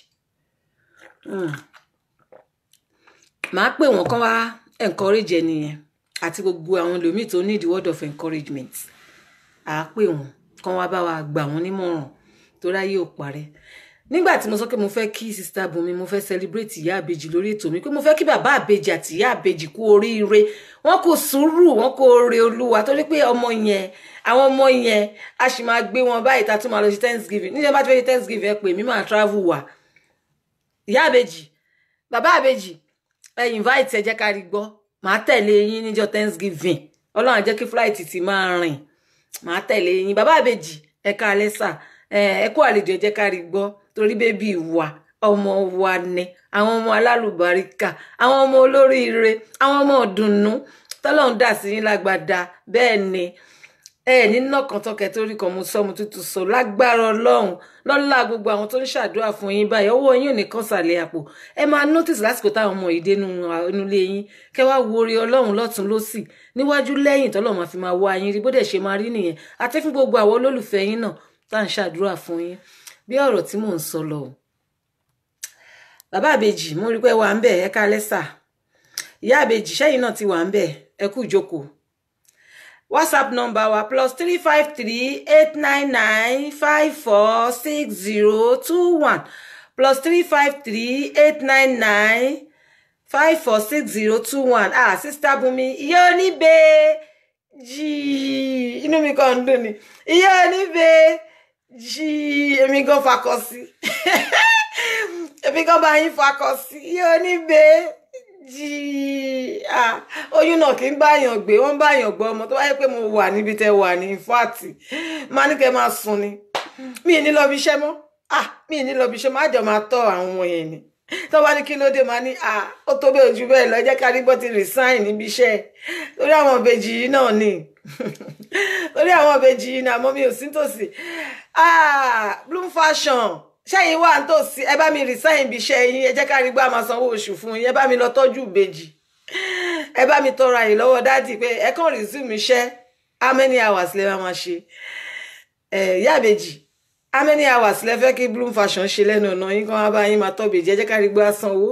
Speaker 2: màá pè wọ́n kán wá encourage ẹni yẹn àti gbogbo àwọn ẹlòmíì tó need word of encouragement à á pè wọ́n kán wá bá wa gbà wọ́n nímọ̀ràn tó ráyè ò parẹ́ nígbà tí mo sọ pé mo fẹ́ kí sista Bùnmi mo fẹ́ celebrate ìyá àbèjì lórí ètò mi pé mo fẹ́ kí bàbá àbèjì àti ìyá àbèjì kú oríire wọn kò sùúrù wọn kò re olúwa torí pé ọmọ yẹn àwọn ọmọ yẹn a sì máa gbé wọn báyìí tá a tún máa lọ sí thanksgiving níjẹ́ bá ti fẹ́ ṣe thanksgiving ẹ pè mí máa travel wà ìyá àbèjì bàbá àbèjì ẹ invite ẹ jẹ́ ká rí gbọ́ màá tẹ̀lé yín níjọ́ thanksgiving ọlọ́run á jẹ́ kí flight ti máa rìn màá tẹ̀lé yín bàbá àbèjì ẹ ká alẹ́ sà ẹ kú àlejò ẹ jẹ́ ká rí gbọ́ torí bébí wa ọmọ wa ni àwọn ọmọ alálùbáríkà àwọn ọmọ olóríire àwọn ọmọ ọdùnnú tọ́lọ́run dà sí yín lágbàdá bẹ́ẹ̀ ni ẹ ní nọkàntọkẹ torí kan mo sọ mo tútù sọ lágbára Ọlọ́run lọlá gbogbo àwọn tó ń ṣàdúrà fún yín báyìí ọwọ́ yín ò ní kàn sàlẹ̀ àpò ẹ máa notice lásìkò táwọn ọmọ yìí dénú inúlé yín kẹ wá wo orí Ọlọ́run lọ́tún lọ́sì níwájú lẹ́yìn tọ́lọ́run máa fi máa wá yín rí bó dẹ̀ ṣe máa rí nìyẹn àti fún gbogbo àwọn olólùfẹ́ yín náà tá à ń ṣàdúrà fún yín bí ọ̀rọ̀ tí mò ń sọ lọ bàbá àbèjì mo rí pé wà ń bẹ ẹ ká lẹ́sà ìyá àbèjì sẹ́yìn náà ti wà ń bẹ ẹ kú ìjókòó whatsapp number wa plus three five three eight nine nine five four six zero two one plus three five three eight nine nine five four six zero two one ah sista Bùnmi ìyá oníbejì inú mi kàn ń dùn ni ìyá oníbejì èmi gan fakọ sí èmi gan bá yín fakọ sí ìyá oníbejì ah oyún náà kì í báyàn gbé wọn báyàn gbọ́ ọmọ tó wáyé pé mo wà níbi tẹ wà ní fáàtì máa ní kẹ́ máa sùn ni mi ì ní lọ bí iṣẹ́ mọ́ ah mi ì ní lọ bí iṣẹ́ má jọ máa tọ́ àwọn ọmọ yẹn ni tó bá ní kí ló dé máa ní ah ó tó bẹ́ẹ̀ ojú bẹ́ẹ̀ lọ jẹ́ ká rí bó ti resign níbi iṣẹ́ lórí àwọn ìbejì yìí náà ni lórí àwọn ìbejì yìí ni àmọ́ mi ò sí tòsí ah bloom fashion ṣẹ́yìn wà ń tòsí ẹ bá mi resign ibi iṣẹ́ yín ẹ jẹ́ ká rí gbá máa sanwó oṣù fún yín ẹ bá mi lọ tọ́jú ìbejì ẹ bá mi tọrọ àyè lọ́wọ́ dádì pé ẹ kàn resume iṣẹ́ how many hours lè máa ṣe ẹ ìyá ìbejì how many hours lẹ fẹ́ kí bloom fashion ṣe lẹ́nu ọ̀nà yín kan wá bá yín máa tọ́ ìbejì ẹ jẹ́ ká rí gbọ́ sanwó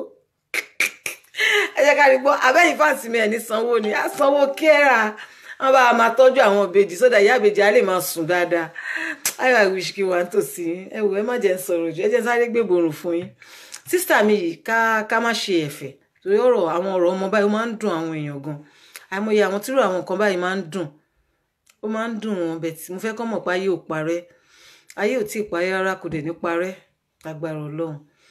Speaker 2: ẹ jẹ́ ká rí gbọ́ abẹ́yìn fáǹsì mi ẹ̀ ní sanwó ni á sanwó kẹ́ra wọn bá máa tọ́jú àwọn ìbejì sódà ìyá ìbejì á lè máa sùn dáadáa ayọ̀ àwìṣ kí wà ń tòsí ẹ wò ẹ má jẹ́ ń sọ̀rọ̀ jù ẹ jẹ́ sáré gbé borùn fún yín sísítà mi yìí ká ká má ṣe ẹ̀fẹ̀ torí ọ̀rọ̀ àwọn ọ̀rọ̀ ọmọ báyìí ó máa ń dùn àwọn èèyàn gan àìmọye àwọn tírò àwọn nǹkan báyìí máa ń dùn ó máa ń dùn wọn bẹ́ẹ̀ tí mo fẹ́ kọ́ mọ̀ pé ayé ò parẹ́ ayé ò tí ì parẹ́ rárá kò dẹ̀ ní parẹ́ lágbára Ọlọ́run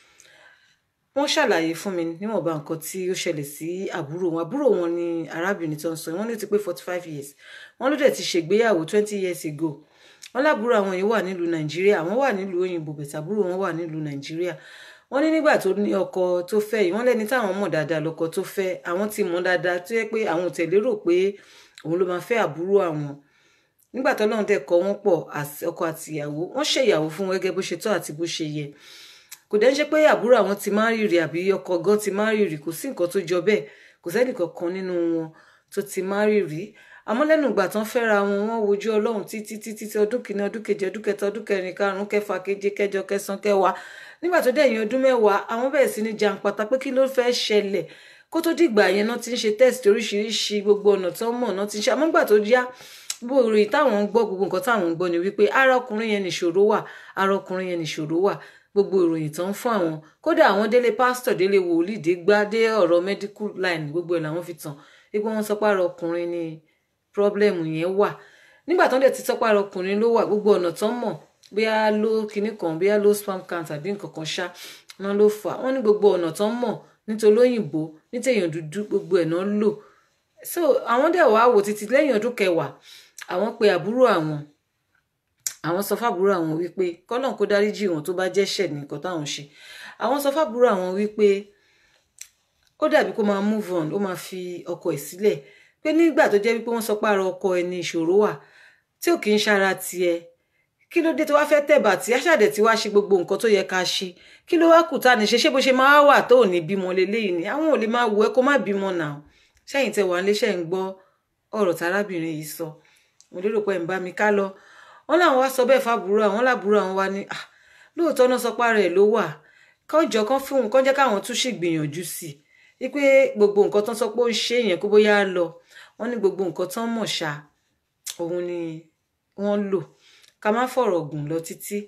Speaker 2: wọ́n ṣàlàyé fún mi níwọ̀nba nǹkan tí ó ṣẹlẹ̀ sí àbúrò wọn àbúrò wọn ni arábìnrin tó ń sọ wọ́n ní ó ti pé forty five years wọ́n ló dẹ̀ ti ṣègbéyàwó twenty years ago wọ́n lábúrò àwọn yìí wà nílùú nàìjíríà àwọn wà nílùú òyìnbó bẹ̀tẹ̀ àbúrò wọn wà nílùú nàìjíríà wọ́n ní nígbà tó ní ọkọ tó fẹ́ yìí wọ́n lẹ́ni táwọn mọ̀ dáadáa lọ́kọ tó fẹ́ àwọn ti mọ̀ dáadáa tó yẹ pé àwọn ò tẹ̀lé rò pé òun ló máa fẹ́ àbúrò àwọn nígbà tó lọ́run dẹ̀ kọ́ wọ́n pọ̀ ọkọ àti ìyàwó wọ́n ṣèyàwó fún gẹ́gẹ́ bó ṣe tọ́ àti bó ṣe yẹ kò dẹ́ ń ṣe pé àbúrò àwọn ti máa ń rìrì àbí ọkọ gan ti máa ń rìrì kò sí nǹkan tó jọ bẹ́ẹ̀ kò sẹ́nì kankan nínú wọn tó ti máa ń rìrì àmọ́ lẹ́nu ìgbà tán fẹ́ra wọn wọ́n wojú ọlọ́run títí títí tí ọdún kìíní ọdún kejì ọdún kẹta ọdún kẹrin karùnún kẹfà keje kẹjọ kẹsàn kẹwàá nígbà tó dẹ̀yìn ọdún mẹ́wàá àwọn bẹ̀rẹ̀ sí ní jàǹpátá pé kí ló fẹ́ ṣẹlẹ̀ kó tó dìgbà yẹn náà ti ń ṣe test oríṣiríṣi gbogbo ọ̀nà tó mọ̀ náà ti ń ṣe àmọ́ nígbà tó yá bó rí táwọn ń gbọ́ gbogbo nǹkan táwọn ń gbọ́ ni wípé ara ọkùnrin yẹn nìṣòro wà ara ọkùnrin yẹn nìṣòro wà gbogbo ìròyìn tó ń fún àwọn kódà àwọn délé pásítọ̀ délé wòlíì dé gbá dé ọ̀rọ̀ medical line gbogbo ẹ̀ làwọn fi tàn wípé wọ́n sọ pé ara ọkùnrin ni problem yẹn wà nígbà tó ń dẹ̀ ti sọ pé ara ọkùnrin ló wà gbogbo ọ̀nà tó ń mọ̀ bóyá ló kinní kan bóyá ló spam count àbí nǹkan kan ṣá náà ló fà wọ́n ní gbogbo ọ̀nà tó ń mọ̀ nítorí òyìnbó nítẹ̀yàn dúdú gbogbo ẹ̀ náà lò so àwọn dẹ̀ wá wò títí lẹ́yìn ọdún kẹwàá àwọn pe àbúrò àwọn àwọn sọ fábúrò àwọn wípé kọ́lọ́n kó dáríjì wọn tó bá jẹ́ṣẹ̀ nìkan táwọn ṣe àwọn sọ fábúrò àwọn wípé ó dàbí kó máa move on ó máa fi ọkọ ẹ̀ sílẹ̀ pé nígbà tó jẹ́ wípé wọ́n sọ pé ara ọkọ ẹ̀ ní ìṣòro wà tí ò kì í ṣara tiẹ̀ kí ló dé tó wá fẹ́ tẹ̀bà tí aṣáàdẹ̀ tí wá ṣe gbogbo nǹkan tó yẹ ká ṣe kí ló wá kù tá ní ṣe ṣé bó ṣe máa wà tó ò ní bímọ leléyìí ni àwọn ò lè máa wò ẹ́ kó má bímọ náà ṣẹ́yìn tẹ wà níléeṣẹ́ ń gbọ́ ọ̀rọ̀ tárábìnrin yìí sọ mo lérò pé ẹ̀ ń bá mi ká lọ wọn làwọn wá sọ bẹ́ẹ̀ fàbúrò àwọn làbúrò àwọn wá ní lóòótọ́ náà sọ pára ẹ̀ ló wà kọjọ kan fún un kọ́ jẹ́ káwọn tún sì gbìyànjú sí i wípé gbogbo nǹkan tán sọ pé ó ń ṣe yẹn kó bóyá lọ wọ́n ní gbogbo nǹkan tán mọ̀ ṣá òun ni wọ́n lò ká má fọ̀rọ̀ gùn lọ títí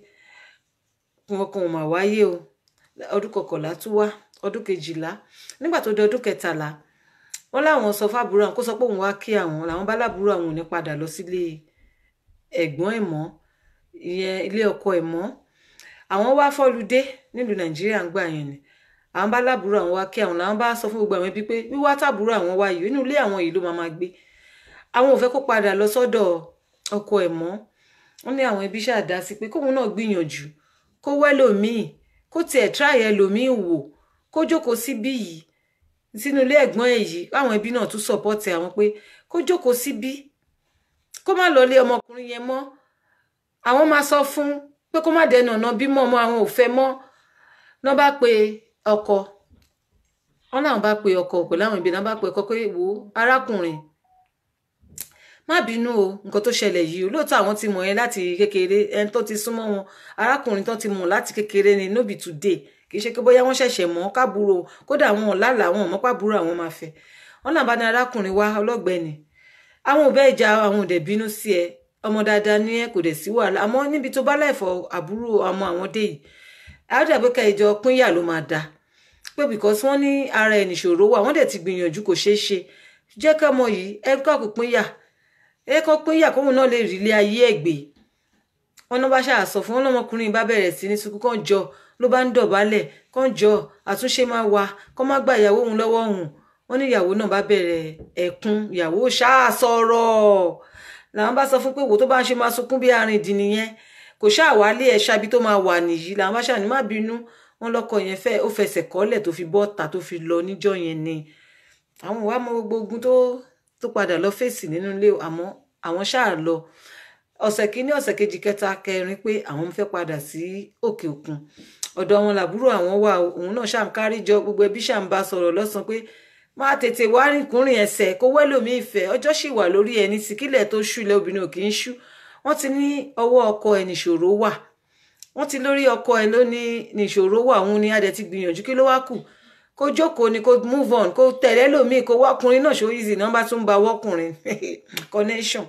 Speaker 2: wọn kan ò mà wáyé o ọdún kọkànlá tún wá ọdún kejìlá nígbà tó di ọdún kẹtàlá wọ́n láwọn sọ fábúrò àwọn kó sọ pé òun wá kí àwọn làwọn bá lábúrò àwọn ò ní padà lọ sílé ẹ̀gbọ́n ẹ̀ mọ́ ìyẹn ilé ọkọ ẹ̀ mọ́ àwọn wá fọlùdé nílùú nàìjíríà ń gbà yẹn ni àwọn bá lábúrò àwọn wá kí àwọn làwọn bá sọ fún gbogbo àwọn ẹbí pé wíwá tàbúrò àwọn wá yìí inú ilé àwọn yìí ló máa máa gbé àwọn ò fẹ́ kó padà lọ sọ́dọ̀ ọkọ ẹ̀ mọ́ wọ́n ní àwọn ẹbí ṣáà dá sí pé kóun náà gbìyànjú kó wẹ́lòmíì kó tiẹ̀ tíráyẹ ẹlòmíì wò kó jókòó síbí yìí sínú ilé ẹ̀gbọ́n ẹ̀ yìí àwọn ẹbí náà tún sọ̀pọ́tì àwọn pé kó jókòó síbí kó má lọ lé ọmọkùnrin yẹn mọ́ àwọn máa sọ fún pé kó má dẹnu ọ̀nà bímọ ọmọ àwọn ò fẹ́ mọ́ náà bá pe ọkọ wọn náà bá pe ọkọ pẹ̀lú àwọn ìbí náà bá pe ọkọ pé wo arákùnrin má bínú o nǹkan tó ṣẹlẹ̀ yìí o lóòótọ́ àwọn ti mọ̀ ẹ́ láti kékeré ẹni tó ti súnmọ́ wọn arákùnrin tó ti mọ̀ láti kékeré ni no be today kì í ṣe pé bóyá wọ́n ṣẹ̀ṣẹ̀ mọ̀ kábúrò kódà wọn ò lálàá àwọn ọmọ pàbúrò àwọn máa fẹ́ wọn náà bá ní arákùnrin wá ọlọ́gbẹ́ni àwọn ò bẹ́ẹ̀ jà àwọn ò dẹ̀ bínú sí ẹ ọmọ dáadáa ní ẹ kò dẹ̀ sí wàhálà àmọ́ níbi tó bá láìfọ àbúrò ọmọ àwọn dé yìí àádọ́gbé ká ìjọ pínyà ló máa dáa pé because wọ́n ní ara ẹ̀ nìṣòro wà wọ́n dẹ̀ ti gbìyànjú kò ṣeé ṣe jẹ́ kọ́mọ yìí ẹ kọ́ kò pínyà ẹ kọ́ pínyà kóhun náà lè rí ilé ayé ẹ̀ gbé wọn náà bá ṣáà sọ fún wọn lọmọkùnrin bá bẹ̀rẹ̀ sí ní sunkún kàn jọ ló bá ń dọ̀bálẹ̀ kàn jọ àtúnṣe máa wà kàn má gba ìyàwó òun lọ́wọ́ òun wọn ní ìyàwó náà bá bẹ̀rẹ̀ ẹ̀kún ìyàwó ṣáà sọ̀rọ̀ làwọn bá sọ fún pé wò tó bá ń ṣe máa sunkún bí arìndìn nìyẹn kò ṣáà wálé ẹ̀ ṣábi tó máa wà nìyí làwọn bá ṣáà ní má bínú wọn lọkọ yẹn fẹ́ ó fẹsẹ̀ kọ́lẹ̀ tó fi bọ́ta tó fi lọ níjọ́ yẹn ni àwọn ìwà mọ gbogbo ogun tó tó padà lọ fèsì nínú ilé àmọ́ àwọn ṣáà lọ ọ̀sẹ̀ kínní ọ̀sẹ̀ kejì kẹta kẹrin pé àwọn fẹ́ padà sí òkè òkun ọ̀dọ̀ wọn làbúrò àwọn wà òun náà ṣáà ń kárí jọ gbogbo ẹbí ṣáà ń bá sọ̀rọ̀ lọ́sàn pé máa tètè wá rìnkúnrìn ẹsẹ̀ kó wẹ́lòmí ìfẹ́ ọjọ́ sì wà lórí ẹni tí kílẹ̀ tó ṣú ilẹ̀ obìnrin ò kì í ṣú wọ́n ti ní ọwọ́ ọkọ ẹ̀ nìṣòro wà wọ́n ti lórí ọkọ ẹ̀ ló ní nìṣòro wà òun ni adẹ̀ ti gbìyànjú kí ló wá kù kó jókòó ni kó move on kó tẹ̀lé lòmíì kó wọ́kùnrin náà ṣó easy náà bá tún ba wọ́kùnrin connection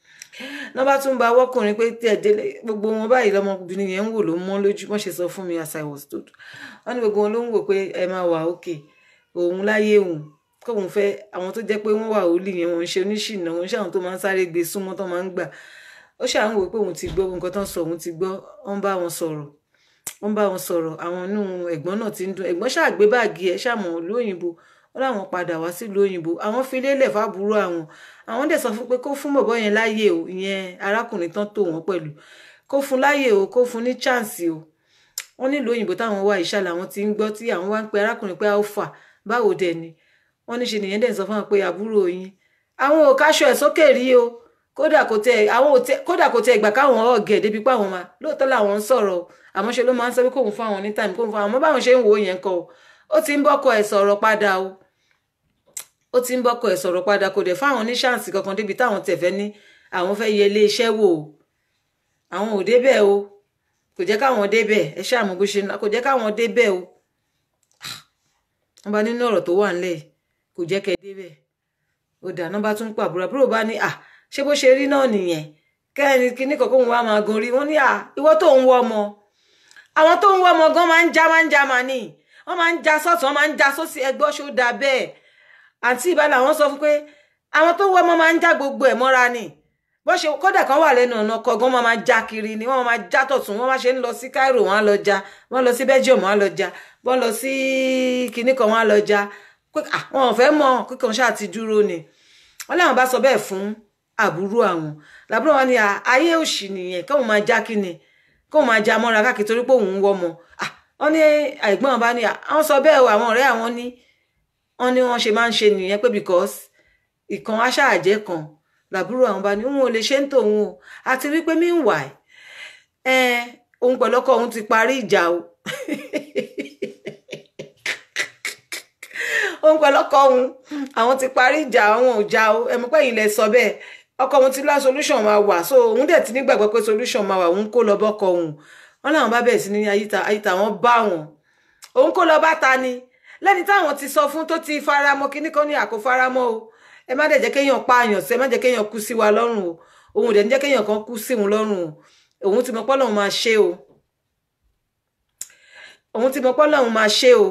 Speaker 2: náà bá tún ba wọ́kùnrin pé tẹ̀ délé gbogbo wọn báyìí lọmọbìnrin yẹn ń wò ló mọ́ lójú wọ́n ṣe sọ fún mi as I was told wọ́n ní gbogbo wọn ló ń wò pé ẹ máa wà okay òun láyé òun kóun fẹ́ àwọn tó jẹ́ pé wọ́n wà ó lì yẹn wọ́n ń ṣe oníṣìnà wọ́n ń ṣe àwọn tó máa ń sáré gbé súnmọ́ tó máa ń gbà ó ṣáà ń wò pé òun ti gbọ́ nǹkan tó ń sọ òun ti gbọ́ wọ́n bá wọn sọ̀rọ̀ wọ́n bá wọn sọ̀rọ̀ àwọn inú ẹ̀gbọ́n náà ti ń dùn ẹ̀gbọ́n ṣáà gbé báàgì ẹ̀ ṣàmọ̀ lóyìnbó wọ́n láwọn padà wá sílùú òyìnbó àwọn fi lélẹ̀ fábúrò àwọn àwọn dẹ̀ sọ fún pé kó fún bọ̀bọ́ yẹn láàyè o ìyẹn arákùnrin tán tó wọ́n pẹ̀lú kó fún láàyè o kó fún ní chance o wọ́n nílùú òyìnbó táwọn wá ìṣàlẹ̀ àwọn ti ń gbọ́ tí àwọn wá ń pe arákùnrin pé alpha báwo dẹ̀ ni wọ́n ní ṣe nìyẹn dẹ̀ sọ fún wọn pé àbúrò yín àwọn ò káṣọ ẹ̀ sókè rí o kódà kò tẹ àwọn ò tẹ kódà kò tẹ ìgbà káwọn ọ̀gẹ̀ débi pé àwọn máa lóòótọ́ làwọn ń sọ̀rọ̀ àmọ́ ṣe ló máa ń sọ pé kóun fún àwọn ní time kóun fún àwọn àmọ́ báwọn ṣe ń wò ó yẹn kọ́ o ó ti ń bọ́kọ ẹ̀ sọ̀rọ̀ padà o ó ti ń bọ́kọ ẹ̀ sọ̀rọ̀ padà kò dẹ̀ fáwọn ní ṣáǹsì kankan débi táwọn tẹ̀ fẹ́ ní àwọn fẹ́ yẹ ilé iṣẹ́ wò o àwọn ò débẹ̀ o kò jẹ́ káwọn débẹ̀ ẹ ṣáà mọ̀ bó ṣe kò jẹ́ káwọn débẹ̀ o wọ́n bá nínú ọ̀rọ̀ tó wà ńlẹ̀ kò jẹ́ kẹ́ débẹ̀ ó dà nọ́mbà tún pa àbúrò àbúrò bá ní à ṣé bó ṣe rí náà nìyẹn kẹ́ni kíní kọ̀ọ̀kan wọn wá máa gan rí wọ́n ní à ìwọ tó ń wọ ọmọ àwọn tó ń wọ ọmọ gan máa ń já máa ń já máa ní wọ́n máa ń já sọ́tún wọ́n máa ń já sósì ẹgbọ́ ṣó dáa bẹ́ẹ̀ àǹtí ìbálẹ̀ àwọn sọ fún pé àwọn tó ń wọ ọmọ máa ń já gbogbo ẹ̀ mọ́ra ni bó ṣe kódà kan wà lẹ́nu ọ̀nà kọ̀ọ̀gan wọ́n máa já kiri ni wọ́n máa já tọ̀tún wọ́n máa ṣe ń lọ sí Cairo wọ́n á lọ já wọ́n lọ sí Belgium wọ́n á lọ já wọ́n lọ sí kinní kan wọ́n á lọ já pé àwọn ò fẹ́ mọ̀ kíkan ṣáà ti dúró ni wọ́n láwọn bá sọ bẹ́ẹ̀ fún àbúrò àwọn làbúrò wọn ni ayé òṣì nìyẹn káwọn máa já kí ni káwọn máa já mọ́ra káàkiri torí pé òun ń wọ́mọ wọ́n ní àìgbọ́n bá ní àwọn sọ bẹ́ẹ̀ o àwọn ọ̀rẹ́ àwọn ní wọ́n ní wọ́n ṣe máa ń ṣe nìyẹn pé because ìkan aṣáàjẹ́ kan làbúrò àwọn bá ní òun ò lè ṣe ń tòun o àti wípé meanwhile ẹ òun pẹ̀lú ọkọ òun ti parí ìjà o òun pẹ̀lú ọkọ òun àwọn ti parí ìjà àwọn ò já o ẹ̀mú pẹ́yìn lẹ sọ bẹ́ẹ̀ ọkọ òun ti lá solution máa wà so òun dẹ̀ ti nígbàgbọ́ pé solution máa wà òun kó lọ bọ́kọ òun wọn làwọn bá bẹ̀rẹ̀ sí ní ayíta ayíta wọn bá wọn òun kó lọ bá ta ni lẹ́ni táwọn ti sọ fún tó ti faramọ́ kíní kan ní àkó faramọ́ o ẹ má dẹ̀ jẹ́ kéèyàn pààyàn sí ẹ má jẹ́ kéèyàn kú sí wa lọ́rùn o òun ò dẹ̀ ní jẹ́ kéèyàn kan kú sí òun lọ́rùn o òun ti mọ̀ pé Ọlọ́run máa ṣe o òun ti mọ̀ pé Ọlọ́run máa ṣe o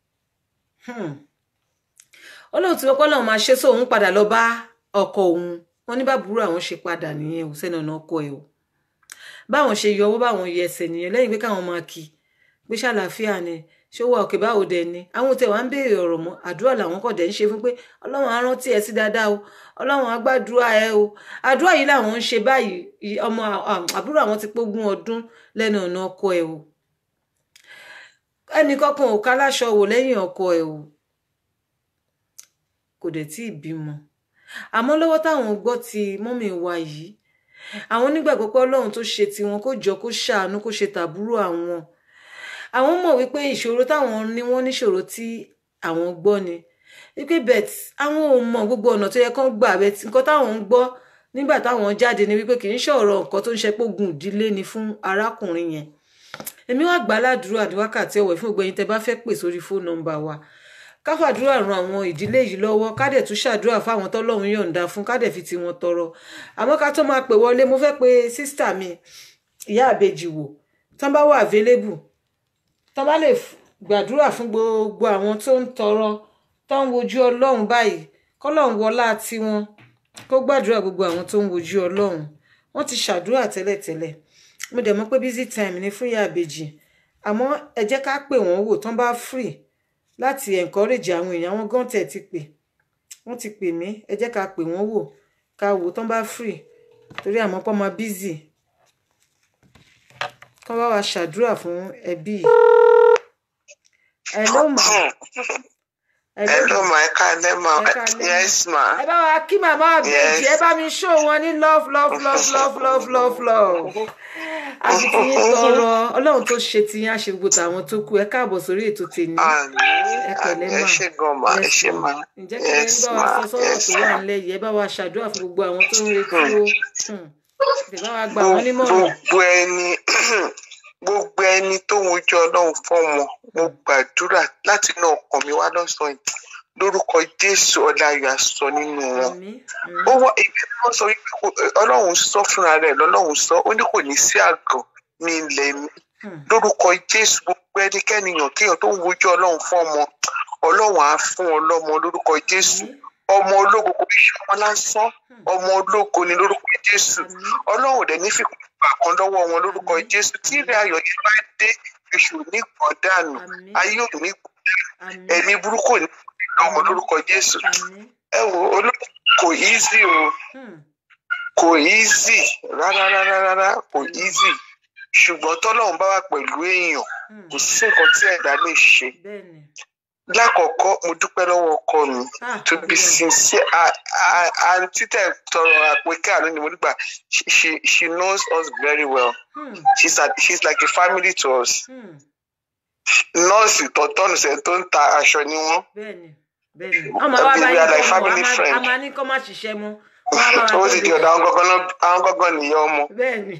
Speaker 2: Ọlọ́run ti mọ̀ pé Ọlọ́run máa ṣe so òun padà lọ bá ọkọ òun wọn ní bàbúrò àwọn ṣe padà nìyẹn ò sẹ́ni ọ̀nà ọkọ ẹ̀ o báwọn ṣe yọ owó báwọn yẹ ẹsẹ̀ nìyẹn lẹ́yìn pé káwọn máa kí pé ṣàlàáfíà ni ṣé ó wà òkè báwo dẹ ni àwọn tẹ wàá ń béèrè ọ̀rọ̀ mọ́ àdúrà làwọn kọ̀ dẹ̀ ń ṣe fún pé Ọlọ́run á rántí ẹ sí dáadáa o Ọlọ́run á gbàdúrà ẹ o àdúrà yìí làwọn ń ṣe báyìí ọmọ àbúrò àwọn ti pógún ọdún lẹ́nu ọ̀nà ọkọ ẹ o ẹnì kankan ò káláṣọ wò lẹ́yìn ọkọ ẹ o kò dẹ̀ tí ì bímọ àmọ́ lọ́wọ́ táwọn gbọ́ ti mọ́mì wa yìí àwọn nígbàgbọ́ pé Ọlọ́run tó ṣe tiwọn kó jọ kó ṣàánú kó ṣe tàbúrò àwọn àwọn mọ̀ wípé ìṣòro táwọn ní wọ́n níṣòro tí àwọn gbọ́ ni wípé bet àwọn ò mọ gbogbo ọ̀nà tó yẹ kán gbà bet nǹkan táwọn ń gbọ́ nígbà táwọn jáde ni wípé kì í ṣọ̀rọ̀ nǹkan tó ń ṣe pógun ìdílé ni fún arákùnrin yẹn èmi wá gbà ládùúrà ní wákàtí ọ̀wẹ̀ fún gbẹ̀yìn tẹ́ bá fẹ́ pè sórí fóònù nọ́mbà wa ká fàdúrà ran àwọn ìdílé yìí lọ́wọ́ ká dẹ̀ tún ṣàdúrà fáwọn tọ́lọ́run yọ̀ǹda fún ká dẹ̀ fi tiwọn tọrọ àmọ́ ká tó máa pè wọlé mo fẹ́ pe sísítà mi ìyá àbèjì wò tán bá wà available tán bá lè gbàdúrà fún gbogbo àwọn tó ń tọrọ tó ń wojú ọlọ́run báyìí kọ́lọ́run wọlá tiwọn kó gbàdúrà gbogbo àwọn tó ń wojú ọlọ́run wọ́n ti ṣàdúrà tẹ́lẹ̀tẹ́lẹ̀ mo dẹ̀ mọ̀ pé busy time ni fún ìyá àbèjì àmọ́ ẹ jẹ́ ká pè wọ́n wò tán bá free láti encourage àwọn èèyàn wọn gan tẹ̀ ti pè wọ́n ti pè mí ẹ jẹ́ ká pè wọ́n wò ká wò tán bá free torí àmọ́ pọ́ máa busy kán bá wa ṣàdúrà fún ẹbí yìí. hello ma.
Speaker 3: hello ma ẹ káalẹ́ ma yes ma.
Speaker 2: ẹ bá wa kí màmá àbèjì ẹ bá mi show wọn ní love love love love love love love àti tí yín tọrọ ọlọ́run tó ṣe ti yín àṣegbò tàwọn tó kù ẹ káàbọ̀ sórí ètò tèmi ẹ pẹ̀lẹ́
Speaker 3: ẹ
Speaker 2: mà
Speaker 3: ṣe gan ma ẹ ṣe ma
Speaker 2: ǹjẹ́ kí ẹni bá wa sọ sọ́rọ̀ tó wà nílẹ̀ yìí ẹ bá wa ṣàdúrà fún gbogbo àwọn tó ń retí o ẹ bá wa gbà wọ́n nímọ̀ràn.
Speaker 3: gbogbo ẹni gbogbo ẹni tó ń wojú ọlọ́run fọ́mọ mo gbàdúrà láti inú ọkàn mi wá lọ́sàn-án yìí lórúkọ jésù ọláyọ̀ àsọ nínú wọn
Speaker 2: àmín
Speaker 3: ó wá ibi tí wọ́n sọ wípé kò- ọlọ́run sọ fúnra rẹ̀ lọ́lọ́run sọ ó ní kò ní sí àgàn ní ilẹ̀ mi lórúkọ jésù gbogbo ẹnikẹ́ni yàn kéèyàn tó ń wojú ọlọ́run fún ọmọ ọlọ́run á fún ọ lọ́mọ lórúkọ jésù ọmọ ológo kò ní ṣe ọmọ lásán ọmọ ológo ni lórúkọ jésù ọlọ́run ò dẹ̀ ní fìkún gbà kan lọ́wọ́ wọn lórúkọ jésù tí ìrìn ayọ̀ yìí bá dé èṣù ní gbọ̀n dànù
Speaker 2: Àmín.
Speaker 3: ayé ò ní gbọ̀n
Speaker 2: àmín
Speaker 3: ẹ̀mí burúkú ò ní gbọ̀n lọ́mọ lórúkọ jésù
Speaker 2: àmín
Speaker 3: ẹ wo olóko kò easy o
Speaker 2: Hmm.
Speaker 3: kò easy rárá rárá rárá kò easy ṣùgbọ́n tọ́lọ́run bá wà pẹ̀lú èèyàn
Speaker 2: Hmm.
Speaker 3: kò sí nǹkan tí ẹ̀dá lè ṣe
Speaker 2: bẹ́ẹ̀ni
Speaker 3: lákọ̀ọ́kọ́ mo dúpẹ́ lọ́wọ́ ọkọ mi
Speaker 2: Ah,
Speaker 3: to be
Speaker 2: Ọlọ́run.
Speaker 3: sincere àǹtí tẹ̀ tọrọ àpèké àná ni mo nígbà she she she knows us very well
Speaker 2: Hmm.
Speaker 3: she's, a, she's like a family to us
Speaker 2: Hmm.
Speaker 3: nọ́ọ̀sì tọ́tọ́nù sẹ́ tó ń ta aṣọ ni wọ́n
Speaker 2: bẹ́ẹ̀ni bẹ́ẹ̀ni ọmọ wa bá
Speaker 3: We are
Speaker 2: yín
Speaker 3: like
Speaker 2: kọ́
Speaker 3: family
Speaker 2: mọ́ a
Speaker 3: friend.
Speaker 2: máa ní kọ́ má ṣiṣẹ́ mọ́ wọ́n á bá wa
Speaker 3: ó sì di
Speaker 2: tọ́jú
Speaker 3: ọ̀dọ̀ àwọn gọ́gán náà àwọn gọ́gán nìyẹn ọmọ
Speaker 2: bẹ́ẹ̀ni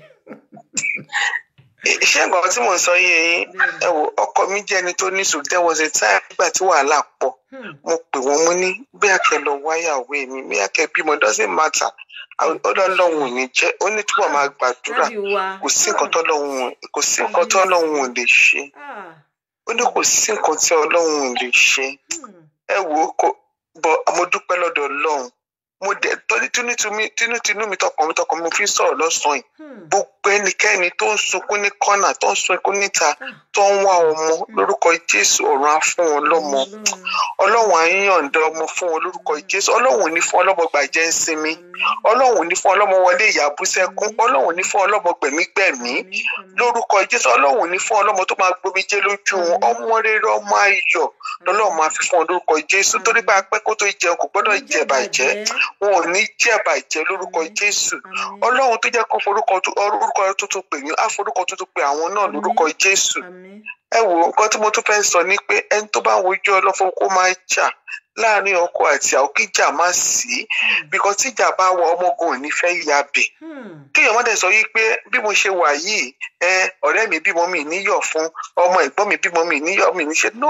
Speaker 3: ṣé nǹkan tí mò ń sọ yé yín
Speaker 2: Bẹ́ẹ̀ni.
Speaker 3: ẹ wò ọkọ mi jẹ́ ẹni tó ní sùúrù there was a time nígbà tí wàhálà pọ̀
Speaker 2: Hmm.
Speaker 3: mo pè wọ́n mo ní bí àkẹ́ lọ wáyàwó mi bí àkẹ́ bímọ doesn't matter ọlọ́run ò ní jẹ́ ó ní túbọ̀ máa gbàdúrà
Speaker 2: Dádì wa
Speaker 3: kò sí nǹkan tọ́lọ́run ò- kò sí nǹkan tọ́lọ́run ò lè ṣe
Speaker 2: Ah.
Speaker 3: ó ní kò sí nǹkan tí ọlọ́run ò lè ṣe
Speaker 2: Hmm.
Speaker 3: ẹ wò ó kò bọ mo dúpẹ́ lọ́dọ̀ ọlọ́run mo dẹ̀ tọ́jú tinútinú tinútinú mi tọkàn mi tọkàn mi mo fi ń sọ̀rọ̀ lọ́sàn-án yìí
Speaker 2: Hmm.
Speaker 3: gbogbo ẹnikẹ́ni tó ń sunkún ní kọ́nà tó ń sunkún níta
Speaker 2: Ah.
Speaker 3: tó ń wá ọmọ lórúkọ jésù ọ̀run á fún wọn lọ́mọ
Speaker 2: Ọlọ́run.
Speaker 3: ọlọ́run á yànda ọmọ fún wọn lórúkọ jésù ọlọ́run ò ní fún ọlọ́mọ gbàjẹ́ ń sinmi ọlọ́run ò ní fún ọlọ́mọ wọlé ìyàbú sẹ́kún ọlọ́run ò ní fún ọlọ́mọ gbẹ̀mígbẹ̀mí
Speaker 2: Àmín, àmín.
Speaker 3: lórúkọ jésù ọlọ́run ò ní fún ọlọ́mọ tó máa gbomijé lójú wọn ọmọ rere ọmọ ayọ̀ lọ́lọ́run máa fi fún ọ lórúkọ jésù torí pé apẹ́ kó tó jẹun kò gbọ́dọ̀ jẹ bàjẹ́ wọn ò ní jẹ bàjẹ́ lórúkọ jésù
Speaker 2: Àmín.
Speaker 3: ọlọ́run tó jẹ́ kó forúkọ tó- orúkọ tuntun pè yín á forúkọ tuntun pè àwọn náà lórúkọ jésù
Speaker 2: Àmín.
Speaker 3: ẹ wo nǹkan tí mo tún fẹ́ sọ ni pé ẹni tó bá ń wojú ọlọ́fọ́ kó máa jà láàrin ọkọ àti àwọn kíjà má sí because tíjà bá wọ ọmọgùn ò ní fẹ́ yabẹ̀ kéèyàn má dẹ̀ sọ yìí pé bí mo ṣe wà yìí ẹ ọ̀rẹ́ mi bímọ mi níyọ̀ fún ọmọ ẹ̀gbọ́n mi bímọ mi níyọ̀ mi níṣe no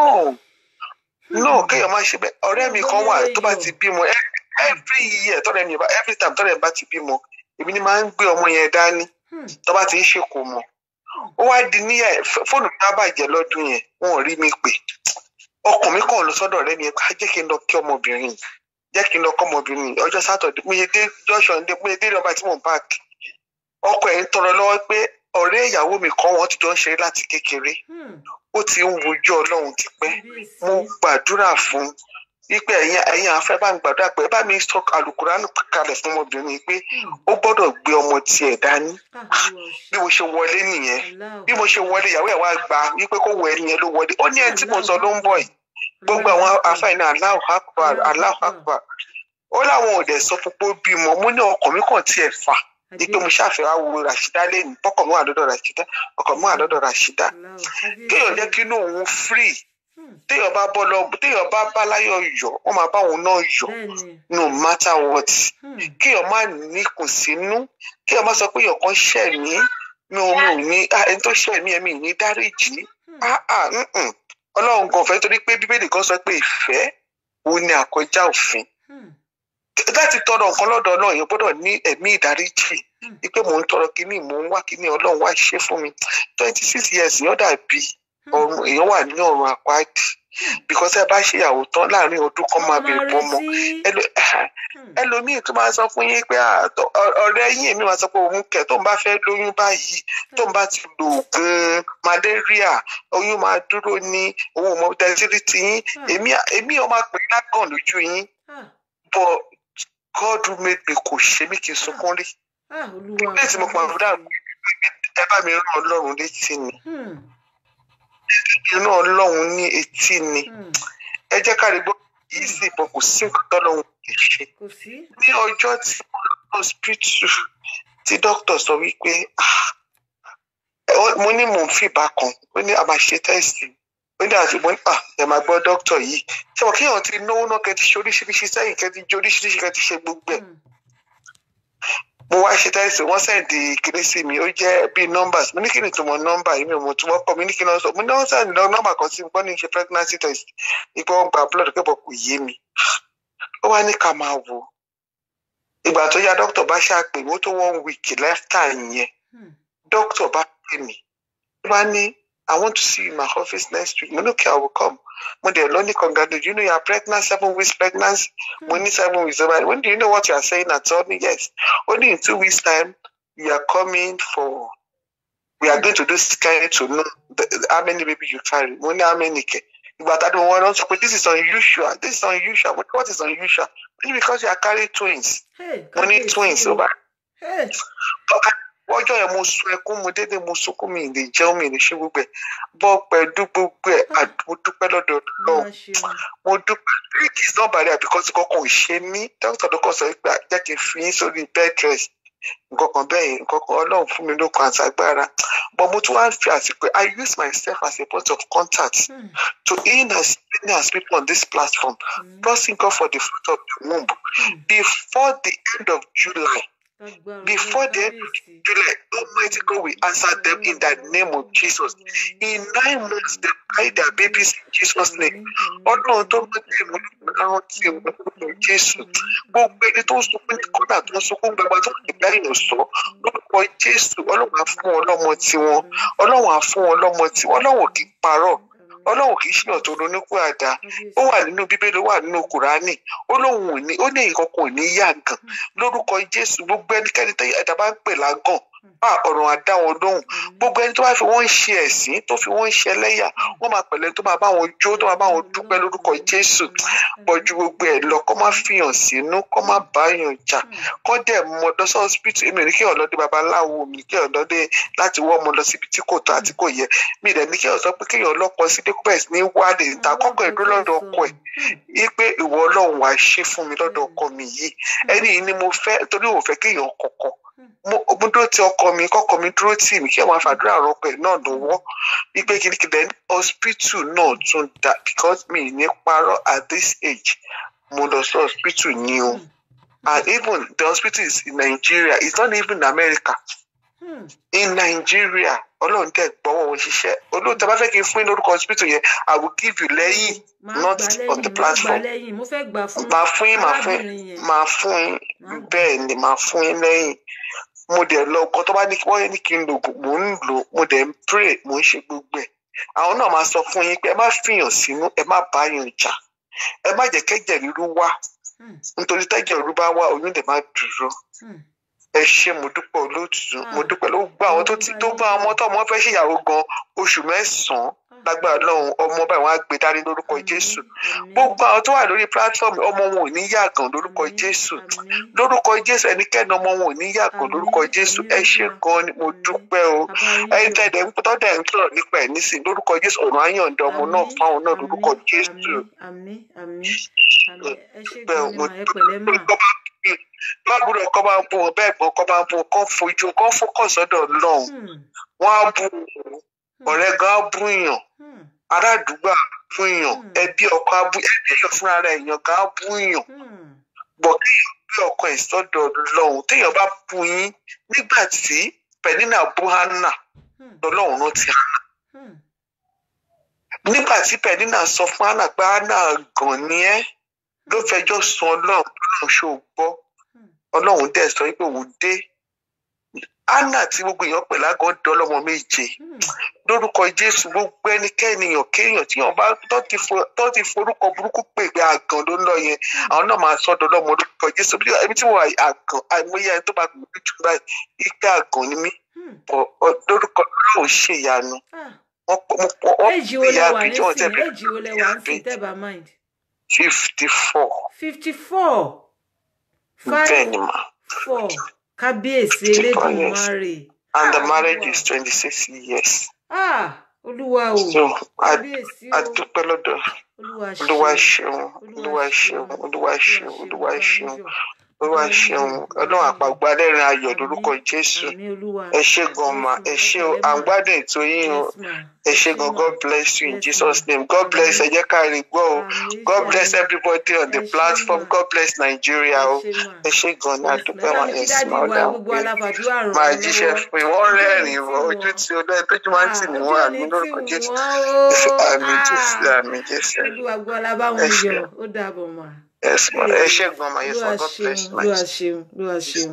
Speaker 3: no kéèyàn má ṣe bẹ́ẹ̀ ọ̀rẹ́ mi kan wà tó bá ti bímọ every year tọ́rẹ́ mi bá every time tọ́rẹ́ mi bá ti bímọ èmi ni máa ń gbé ọmọ yẹn dání tó bá ti ń ṣe kò mọ̀ ó wá di níyà fóònù mi bá bàjẹ́ lọ́dún yẹn wọn ò rí mi pè ọkàn mi kàn lọ sọ́dọ̀ ọ̀rẹ́ mi yẹn ká jẹ́ kí n lọ kí ọmọbìnrin yìí jẹ́ kí n lọ kọ́ ọmọbìnrin yìí ọjọ́ sátọ̀dẹ̀ mo yẹ dé junction dé mo yẹ dé nọ́mbà tí mò ń páàkì ọkọ ẹ̀ ń tọrọ lọ́wọ́ pé ọ̀rẹ́ ìyàwó mi kan wọ́n ti jọ ń ṣeré láti kékeré ó ti ń wojú ọlọ́run tipẹ́ mo gbàdúrà fún wípé ẹ̀yin ẹ̀yin afẹ́ bá ń gbàdúrà pé bá mi sọ àlùkùránù kalẹ̀ fún ọmọbìnrin yìí pé ó gbọ́dọ̀ gbé ọmọ tiẹ̀ dání bí mo ṣe wọlé nìyẹn bí mo ṣe wọlé ìyàwó ẹ̀ wá gba wípé kó wọ ẹni yẹn ló wọlé ó ní ẹni tí mo sọ ló ń bọ̀ yìí gbogbo àwọn afáìní Allahu Akbar Allahu Akbar ó láwọn ò dẹ̀ sọ fún pé ó bímọ mo ní ọkàn mi kàn tiẹ̀ fà ipe mo ṣàfihàn wo Rashida lẹ́nu pọ́kọ̀ mọ́ àdọ́dọ̀ Rashida ọkọ̀ mọ́ àdọ́dọ̀ Rashida kéèyàn jẹ́ kí inú òun free téèyàn bá bọ́ lọ téèyàn bá bá láyọ̀ yọ̀ wọ́n máa bá òun náà yọ̀ no matter what kéèyàn má níkùn sínú kéèyàn má sọ pé èèyàn kan ṣẹ̀ mí mi ò mi ò ní ẹni tó ṣẹ̀ mí ẹ̀mí ní dáríjì ọlọ́run gan fẹ́ torí pé bíbélì kan sọ pé ìfẹ́ òun ni àkọjá òfin láti tọrọ nǹkan lọ́dọ̀ náà èèyàn gbọ́dọ̀ ní ẹ̀mí ìdáríjì wípé mò ń tọrọ kíní mò ń wá kíní ọlọ́run wá ṣe fún mi twenty six years yẹn dàbí ọrùn èèyàn wà ní ọrùn àpáàdì because ẹ bá ṣe ìyàwó tán láàrin ọdún kan máa bèrè bọ́mọ ẹlòmíì tó máa sọ fún yín pé ọ̀rẹ́ yín èmi máa sọ pé òun kẹ̀ tó ń bá fẹ́ lóyún báyìí tó ń bá ti lo oògùn malaria oyún máa dúró ní òun ò mọ tẹsírí ti yín èmi èmi ò máa pè lágàn lójú yín but God who made me kò ṣe mí kí n sunkún rí lẹ́yìn tí mo pa àbúrò ẹ bá mi rán Ọlọ́run létí ni inú ọlọ́run ní etí ni ẹ jẹ́ ká rí gbọ́ yìí sì bọ̀ kò sí nǹkan tọ́lọ́run lè ṣe ní ọjọ́ tí mo lọ hospital tí dókítà sọ wípé mo ní mò ń fìbá kan ó ní a máa ṣe tẹ́sì ó ní àti mo ní à ẹ máa gbọ́ dókítà yìí ṣé mo kéèyàn ti náwó náà kẹ́ ti ṣe oríṣiríṣi sẹ́yìn kẹ́ ti jẹ oríṣiríṣi kẹ́ ti ṣe gbogbo ẹ̀ mo wá ṣe tẹ́sí wọ́n sẹ́ǹdì kiri sí mi ó jẹ́ bíi numbers mo ní kí ni tó mọ nọ́mbà yìí mi ò mọ̀ tí wọ́n kọ́ mi ní kí ni wọ́n sọ mo ní wọ́n sẹ́ǹdì nọ́mbà kan sí mi gbọ́n ní ṣe pregnancy test ipò wọn gba blood pé bọ̀ kò yé mi ó wá ní ká máa wò ìgbà tó yá dókítà bá ṣàpè mo tó one week lẹ́fítà yẹn dókítà bá pè mí ó bá ní I want to see you in my office next week mo ní okay I will come mo dẹ̀ lọ ní congratulate you know you are pregnant seven weeks pregnancy mo ní seven weeks over when do you know what you are saying at all yes only in two weeks time you are coming for we are going to do scan to know the, how many baby you carry mo ní how many kẹ ìgbà tá a dùn wọn lọ sọ pé this is unusual this is unusual what is unusual only because you are carrying twins mo ní twins over ọjọ́ yẹn mo sun ẹkún mo dédé mo sunkún mi lè jẹun mi lè ṣe gbogbo ẹ̀ bọ́ pẹ̀lú gbogbo ẹ̀ mo dúpẹ́ lọ́dọ̀ lọ́wọ́ mo dúpẹ́ kì í sàn bàrẹ̀ àbíkọ́sí kankan ò ṣe mí dókítà ló kọ́ sọ pé jẹ́ kí n fi yín sórí bed rest nǹkan kan bẹ́ẹ̀ yẹn nǹkan kan ọlọ́run fún mi lókun àti agbára but mo tún wá ń fi àsìkò I use myself as a point of contact mm. to in as many as people on this platform mm. trusting God for the fruit of the womb mm. before the end of July before the end of July, Almighty God will answer them in the name of Jesus. In nine months, they carry their babies in Jesus' name. Ọlọ́run tó ń tẹ̀ mọ́ àwọn tí ò ń Jésù. Gbogbo ẹni tó ń sunkún ní kọ́nà tó ń sunkún gbàgbà tó ń gbà yìí sọ. Lórúkọ Jésù, Ọlọ́run á fún wọn lọ́mọ tiwọn. Ọlọ́run á fún wọn lọ́mọ tiwọn. Ọlọ́run kì í parọ́ ọlọ́run kì í ṣìyàn tó ronúkú àdá ó wà nínú bíbélì ó wà nínú kùránì ó lóun ò ní ó ní nǹkan kan ò ní yá gan lórúkọ jésù gbogbo ẹnikẹ́ni tó ẹ̀dá bá ń pè lágàn bá ọ̀rọ̀ àdá wọn lóhùn gbogbo ẹni tó bá fi wọ́n ń ṣe ẹ̀sín tó fi wọ́n ń ṣe ẹlẹ́yà wọ́n máa pẹ̀lẹ́ tó máa bá wọn jó tó máa bá wọn dúpẹ́ lórúkọ jésù pọ̀jù gbogbo ẹ̀ lọ kó má fihàn sínú kó má bá yàn jà kó dẹ̀ mọ lọ́sọ̀ hospital èmi ò ní kí ọ̀lọ́dẹ babaláwo mi kí ọ̀lọ́dẹ láti wọ́ ọmọ lọ síbi tí kò tó àti kò yẹ mi dẹ̀ ní kí ọ̀ sọ pé kéèyàn ọlọ́kọ sí dẹ́kúbẹ̀s ní wálé ìta kọ́kọ́ ẹ̀dó lọ́dọ̀ ọkọ ẹ̀ wípé ìwọ ọlọ́run wàá ṣe fún mi lọ́dọ̀ ọkọ mi yìí ẹni yìí ni mo fẹ́ torí òun fẹ́ kéèyàn kọ̀kọ̀ mo mo dúró ti ọkọ mi kọkọ mi dúró tì mí kí ẹ máa fàdúrà rọpò ẹ náà lọ́wọ́ wípé kìnnìkìnnì hospital náà tún dá because mi ì ní parọ́ at this age mo lọ sí hospital ní o and even the hospital is in Nigeria it's not even America
Speaker 2: Hmm.
Speaker 3: in Nigeria ọlọ́run tẹ̀ gbọ́wọ́ wọn ṣiṣẹ́ olóòótọ́ bá fẹ́ kí n fún yín lórúkọ hospital yẹn I will give you lẹ́yìn
Speaker 2: máa
Speaker 3: not
Speaker 2: gbà
Speaker 3: on the
Speaker 2: lẹ́yìn máa gbà
Speaker 3: platform
Speaker 2: lẹ́yìn mo fẹ́ gbà fún
Speaker 3: máa fún yín máa fún
Speaker 2: arábìnrin
Speaker 3: yín
Speaker 2: yẹn
Speaker 3: máa fún yín
Speaker 2: Máa gbà.
Speaker 3: bẹ́ẹ̀ ni máa fún yín lẹ́yìn mo dẹ̀ lọ ọkọ tó bá ní wọ́n ní kí n lò ògùn mò ń lò mo dẹ̀ ń pray mò ń ṣe gbogbo ẹ̀ àwọn náà máa sọ fún yín pé ẹ má fìyàn sínú ẹ má bá yàn jà ẹ má jẹ́ kẹ́jẹ̀ ríru wá
Speaker 2: Hmm.
Speaker 3: nítorí tẹ́jẹ̀ ríru bá wá oyún dẹ̀ má dúró
Speaker 2: Hmm.
Speaker 3: ẹ ṣé mo dúpẹ́ olóòtú
Speaker 2: Ah.
Speaker 3: mo dúpẹ́ ló gbọ́ àwọn tó ti tó bá ọmọ tó ọmọ fẹ́ ṣèyàwó gan oṣù mẹ́sàn-án lágbára lọ́hùn ọmọ báyìí wọ́n á gbé dání lórúkọ
Speaker 2: Àmín,
Speaker 3: Jésù
Speaker 2: àmín,
Speaker 3: gbogbo àwọn tó wà lórí platform ọmọ wọn ò ní yàgàn lórúkọ
Speaker 2: àmín,
Speaker 3: Jésù
Speaker 2: àmín.
Speaker 3: lórúkọ Jésù ẹnikẹ́ni ọmọ wọn ò ní yàgàn
Speaker 2: Àmín,
Speaker 3: lórúkọ Jésù
Speaker 2: àmín,
Speaker 3: ẹ ṣé
Speaker 2: Olúwa.
Speaker 3: gan ni mo
Speaker 2: Àmín.
Speaker 3: dúpẹ́ o
Speaker 2: Bàbá
Speaker 3: ẹni
Speaker 2: yín
Speaker 3: tẹ́lẹ̀ ń tọ́ dẹ̀ ń sọ̀rọ̀ nípa ẹ̀ nísìnyí lórúkọ Jésù ọ̀run ayọ̀ǹda ọmọ náà
Speaker 2: Àmín,
Speaker 3: fáwọn náà
Speaker 2: àmín,
Speaker 3: lórúkọ Jésù
Speaker 2: àmín, àmín, àmín, àmín. ẹ ṣé
Speaker 3: bẹ́ẹ̀
Speaker 2: gan ni
Speaker 3: mo
Speaker 2: mà ẹ pẹ̀lẹ́ mà
Speaker 3: bábúrò ọkọ bá ń bú wọn bẹ́ẹ̀ gbọ́n ọkọ bá ń bú wọn kọ́ fojú kọ́ fókàn sọ́dọ̀ Ọlọ́run
Speaker 2: Hmm.
Speaker 3: wọ́n á bú ọ̀rẹ́ gan á bú yàn
Speaker 2: Hmm.
Speaker 3: ará àdúgbò á bú yàn
Speaker 2: Hmm.
Speaker 3: ẹbí ọkọ á bú ẹbí èèyàn fúnra rẹ̀ èèyàn gan á bú yàn
Speaker 2: Hmm.
Speaker 3: bọ̀ kéèyàn gbé ọkàn ẹ̀ sọ́dọ̀ Ọlọ́run téèyàn bá bú yín nígbà tí Pẹ̀nínà bú Hánà
Speaker 2: Hmm.
Speaker 3: lọ́lọ́run ló ti hàn
Speaker 2: Hmm.
Speaker 3: nígbà tí Pẹ̀nínà sọ fún Hánà pé Hánà gàn ni ẹ́ ló fẹjọ́ sun Ọlọ́run Ọlọ́run ṣó gbọ́
Speaker 2: Hmm.
Speaker 3: Ọlọ́run dẹ̀ sọ pé òun dé Hánà tí gbogbo èèyàn pè lágọ̀ọ́ dọ́lọ́mọ méje
Speaker 2: Hmm.
Speaker 3: lórúkọ jésù gbogbo ẹnikẹ́ni èèyàn kéèyàn tí wọ́n bá tó ti fo- tó ti forúkọ burúkú pè pé àgàn ló ń lọ yẹn àwọn náà máa sọ́dọ̀ lọ́mọ lórúkọ jésù bí ẹbí tí wọ́n àgàn àìmọye ẹni tó bá gbé jù báyìí ike àgàn ni mí
Speaker 2: Hmm.
Speaker 3: bọ̀ ọ- lórúkọ ọlọ́run ṣèyanu
Speaker 2: Ah.
Speaker 3: wọ́n pọ̀ mo pọ̀ wọ́n
Speaker 2: Èjì wo
Speaker 3: pè
Speaker 2: lẹ
Speaker 3: ya
Speaker 2: wà
Speaker 3: bí tí wọ́n tẹ̀
Speaker 2: nísìnyí? Èjì wo lẹ wà nísìnyí tẹ́ bá mind?
Speaker 3: fifty four
Speaker 2: Fifty four.
Speaker 3: bẹ́ẹ̀
Speaker 2: Five
Speaker 3: ni mà
Speaker 2: four. Kábíyèsí
Speaker 3: 54 years.
Speaker 2: Elédùmarè.
Speaker 3: and the
Speaker 2: Ah,
Speaker 3: marriage
Speaker 2: Olúwa.
Speaker 3: is twenty six years
Speaker 2: Ah, Olúwa o.
Speaker 3: so a
Speaker 2: Kábíyèsí
Speaker 3: a
Speaker 2: o.
Speaker 3: dúpẹ́ lọ́dọ̀
Speaker 2: Olúwa
Speaker 3: olúwa
Speaker 2: ṣeun.
Speaker 3: ṣeun olúwa ṣeun olúwa ṣeun olúwa ṣeun
Speaker 2: Olúwa
Speaker 3: olúwa ṣeun ọlọ́run àpàgbà lẹ́rìn ayọ̀ lórúkọ jésù
Speaker 2: Àmín Olúwa.
Speaker 3: ẹ ṣé gan ma ẹ ṣé o à ń gbádùn ètò yín o
Speaker 2: Yes, ma.
Speaker 3: ẹ ṣé gan god bless you in jesus name god bless ẹ jẹ́ ká rí gbọ́ o
Speaker 2: Àmín,
Speaker 3: god
Speaker 2: Jésù.
Speaker 3: bless everybody on the
Speaker 2: Ẹ ṣé
Speaker 3: platform
Speaker 2: ma.
Speaker 3: god bless nigeria o
Speaker 2: Ẹ ṣé ma.
Speaker 3: ẹ ṣé gan ni
Speaker 2: Yes,
Speaker 3: àdúpẹ́
Speaker 2: ma.
Speaker 3: wọn
Speaker 2: Ẹ bá mi
Speaker 3: ẹ
Speaker 2: kí
Speaker 3: sì
Speaker 2: dáàdì
Speaker 3: máa
Speaker 2: wa
Speaker 3: dáhùn
Speaker 2: gbogbo
Speaker 3: pé
Speaker 2: aláfàdúrà ràn
Speaker 3: máa
Speaker 2: wọ́n
Speaker 3: jíṣẹ́
Speaker 2: lọ́wọ́.
Speaker 3: fún yín wọ́n
Speaker 2: Ojú
Speaker 3: rẹ́rìn-ín
Speaker 2: òní
Speaker 3: wọ́n
Speaker 2: tì
Speaker 3: ojú
Speaker 2: wọ́n.
Speaker 3: tí olóyè tójú máa ń tì ní
Speaker 2: Ah,
Speaker 3: wọ́n
Speaker 2: ojú
Speaker 3: àmì
Speaker 2: òní
Speaker 3: lórúkọ
Speaker 2: tì
Speaker 3: jésù
Speaker 2: wọ́n o.
Speaker 3: àmì jésù
Speaker 2: Ah.
Speaker 3: àmì jésù
Speaker 2: Olúwa gbọ́ alábáwọn
Speaker 3: ẹ ṣé
Speaker 2: yọ. Ó dàbọ̀ mà.
Speaker 3: yes ma ẹ ṣé gan ma yes ma
Speaker 2: Olúwa
Speaker 3: god
Speaker 2: ṣeun,
Speaker 3: bless my
Speaker 2: Olúwa ṣeun, Olúwa ṣeun.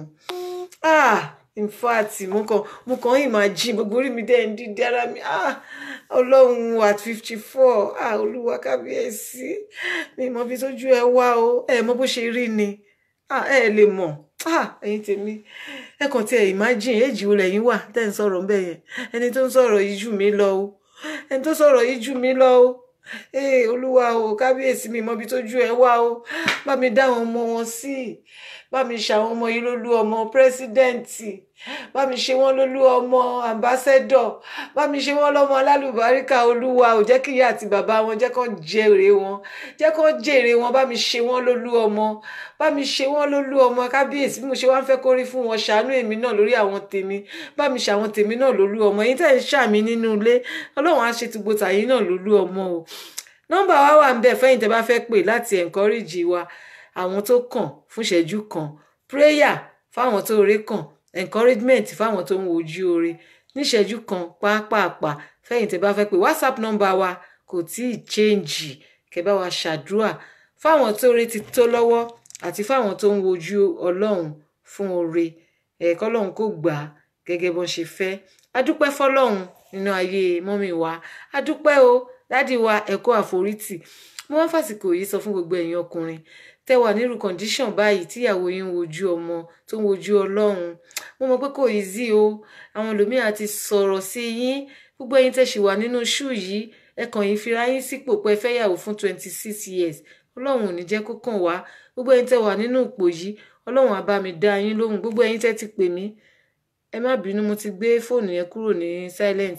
Speaker 2: Ah, in fact, mo kàn mo kàn imagine gbogbo orí mi dẹ́ ń dídí ara mi. Ah, Ọlọ́run at fifty four. Ah, Olúwa kábíyèsí. Mi mọ bí tójú ẹ wá o. Ẹ mọ bó ṣe rí ni. Ah, ẹ lè mọ̀. Ah, ẹ̀yin tèmi. Ẹ kàn tí ẹ imagine èjì wo lẹ́yìn wà tẹ́ ń sọ̀rọ̀ ń bẹ̀ yẹn. Ẹni tó ń sọ̀rọ̀ yìí jù mí lọ o. Ẹni tó sọ̀rọ̀ yìí jù mí lọ o ee olúwa o kábíyèsí mi mọbi tójú ẹ wá o bá mi dá àwọn ọmọ wọn sí bá mi ṣàwọn ọmọ yìí lólú ọmọ pírẹsidẹǹtì bá mi ṣe wọn lólú ọmọ àmbásẹdọ bá mi ṣe wọn lọmọ alálùbáríkà olúwa ò jẹ́ kí ìyá àti bàbá wọn jẹ́ kán jèrè wọn jẹ́ kán jèrè wọn bá mi ṣe wọn lólú ọmọ bá mi ṣe wọn lólú ọmọ kábíyèsí bí mo ṣe wá ń fẹ́ kó rí fún wọn ṣàánú èmi náà lórí àwọn tèmi bá mi ṣàwọn tèmi náà lólú ọmọ yín tẹ́ ń ṣàmì nínú ilé ọlọ́run á ṣe tùgbò tàyín náà lólú ọmọ o nọ́mbà wa wà ń bẹ fẹ́yìn tẹ́ bá fẹ́ pè láti encourage wa àwọn tó kàn fún ìṣẹ́jú kan prayer fáwọn tó rẹ kàn encouragement fáwọn tó ń wojú oore níṣẹ́jú kan pàápàá fẹ́yìn tẹ́ bá fẹ́ pè whatsapp nọ́mbà wa kò tí ì change kẹ́ bá wa ṣàdúrà fáwọn tó rẹ ti tó lọ́wọ́ àti fáwọn tó ń wojú ọlọ́run fún oore ẹ̀ẹ́kọ́ ọlọ́run kò gbà á gẹ́gẹ́ bọ́n ṣe fẹ́ adúpẹ́ fọlọ́run nínú ayé mọ́mì wa adúpẹ́ o dádì wa ẹ̀kọ́ àforítì mo wá fàsìkò yìí sọ fún gbogbo ẹ̀yin ọkùnrin tẹ́ wà nírú condition báyìí tíyàwó yín ń wojú ọmọ tó ń wojú ọlọ́run mo mọ̀ pé kò easy o àwọn ẹlòmíràn ti sọ̀rọ̀ sí yín gbogbo ẹ̀yin tẹ́ ṣì wà nínú ṣú yìí ẹ kàn yín fira yín sípò pé ẹ fẹ́ yàwó fún twenty six years ọlọ́run ò ní jẹ́ kó kàn wá gbogbo ẹ̀yin tẹ́ wà nínú ipò yìí ọlọ́run á bá mi dá yín lóhùn gbogbo ẹ̀yin tẹ́ ti pè mí ẹ má bínú mo ti gbé fóònù yẹn kúrò ní silent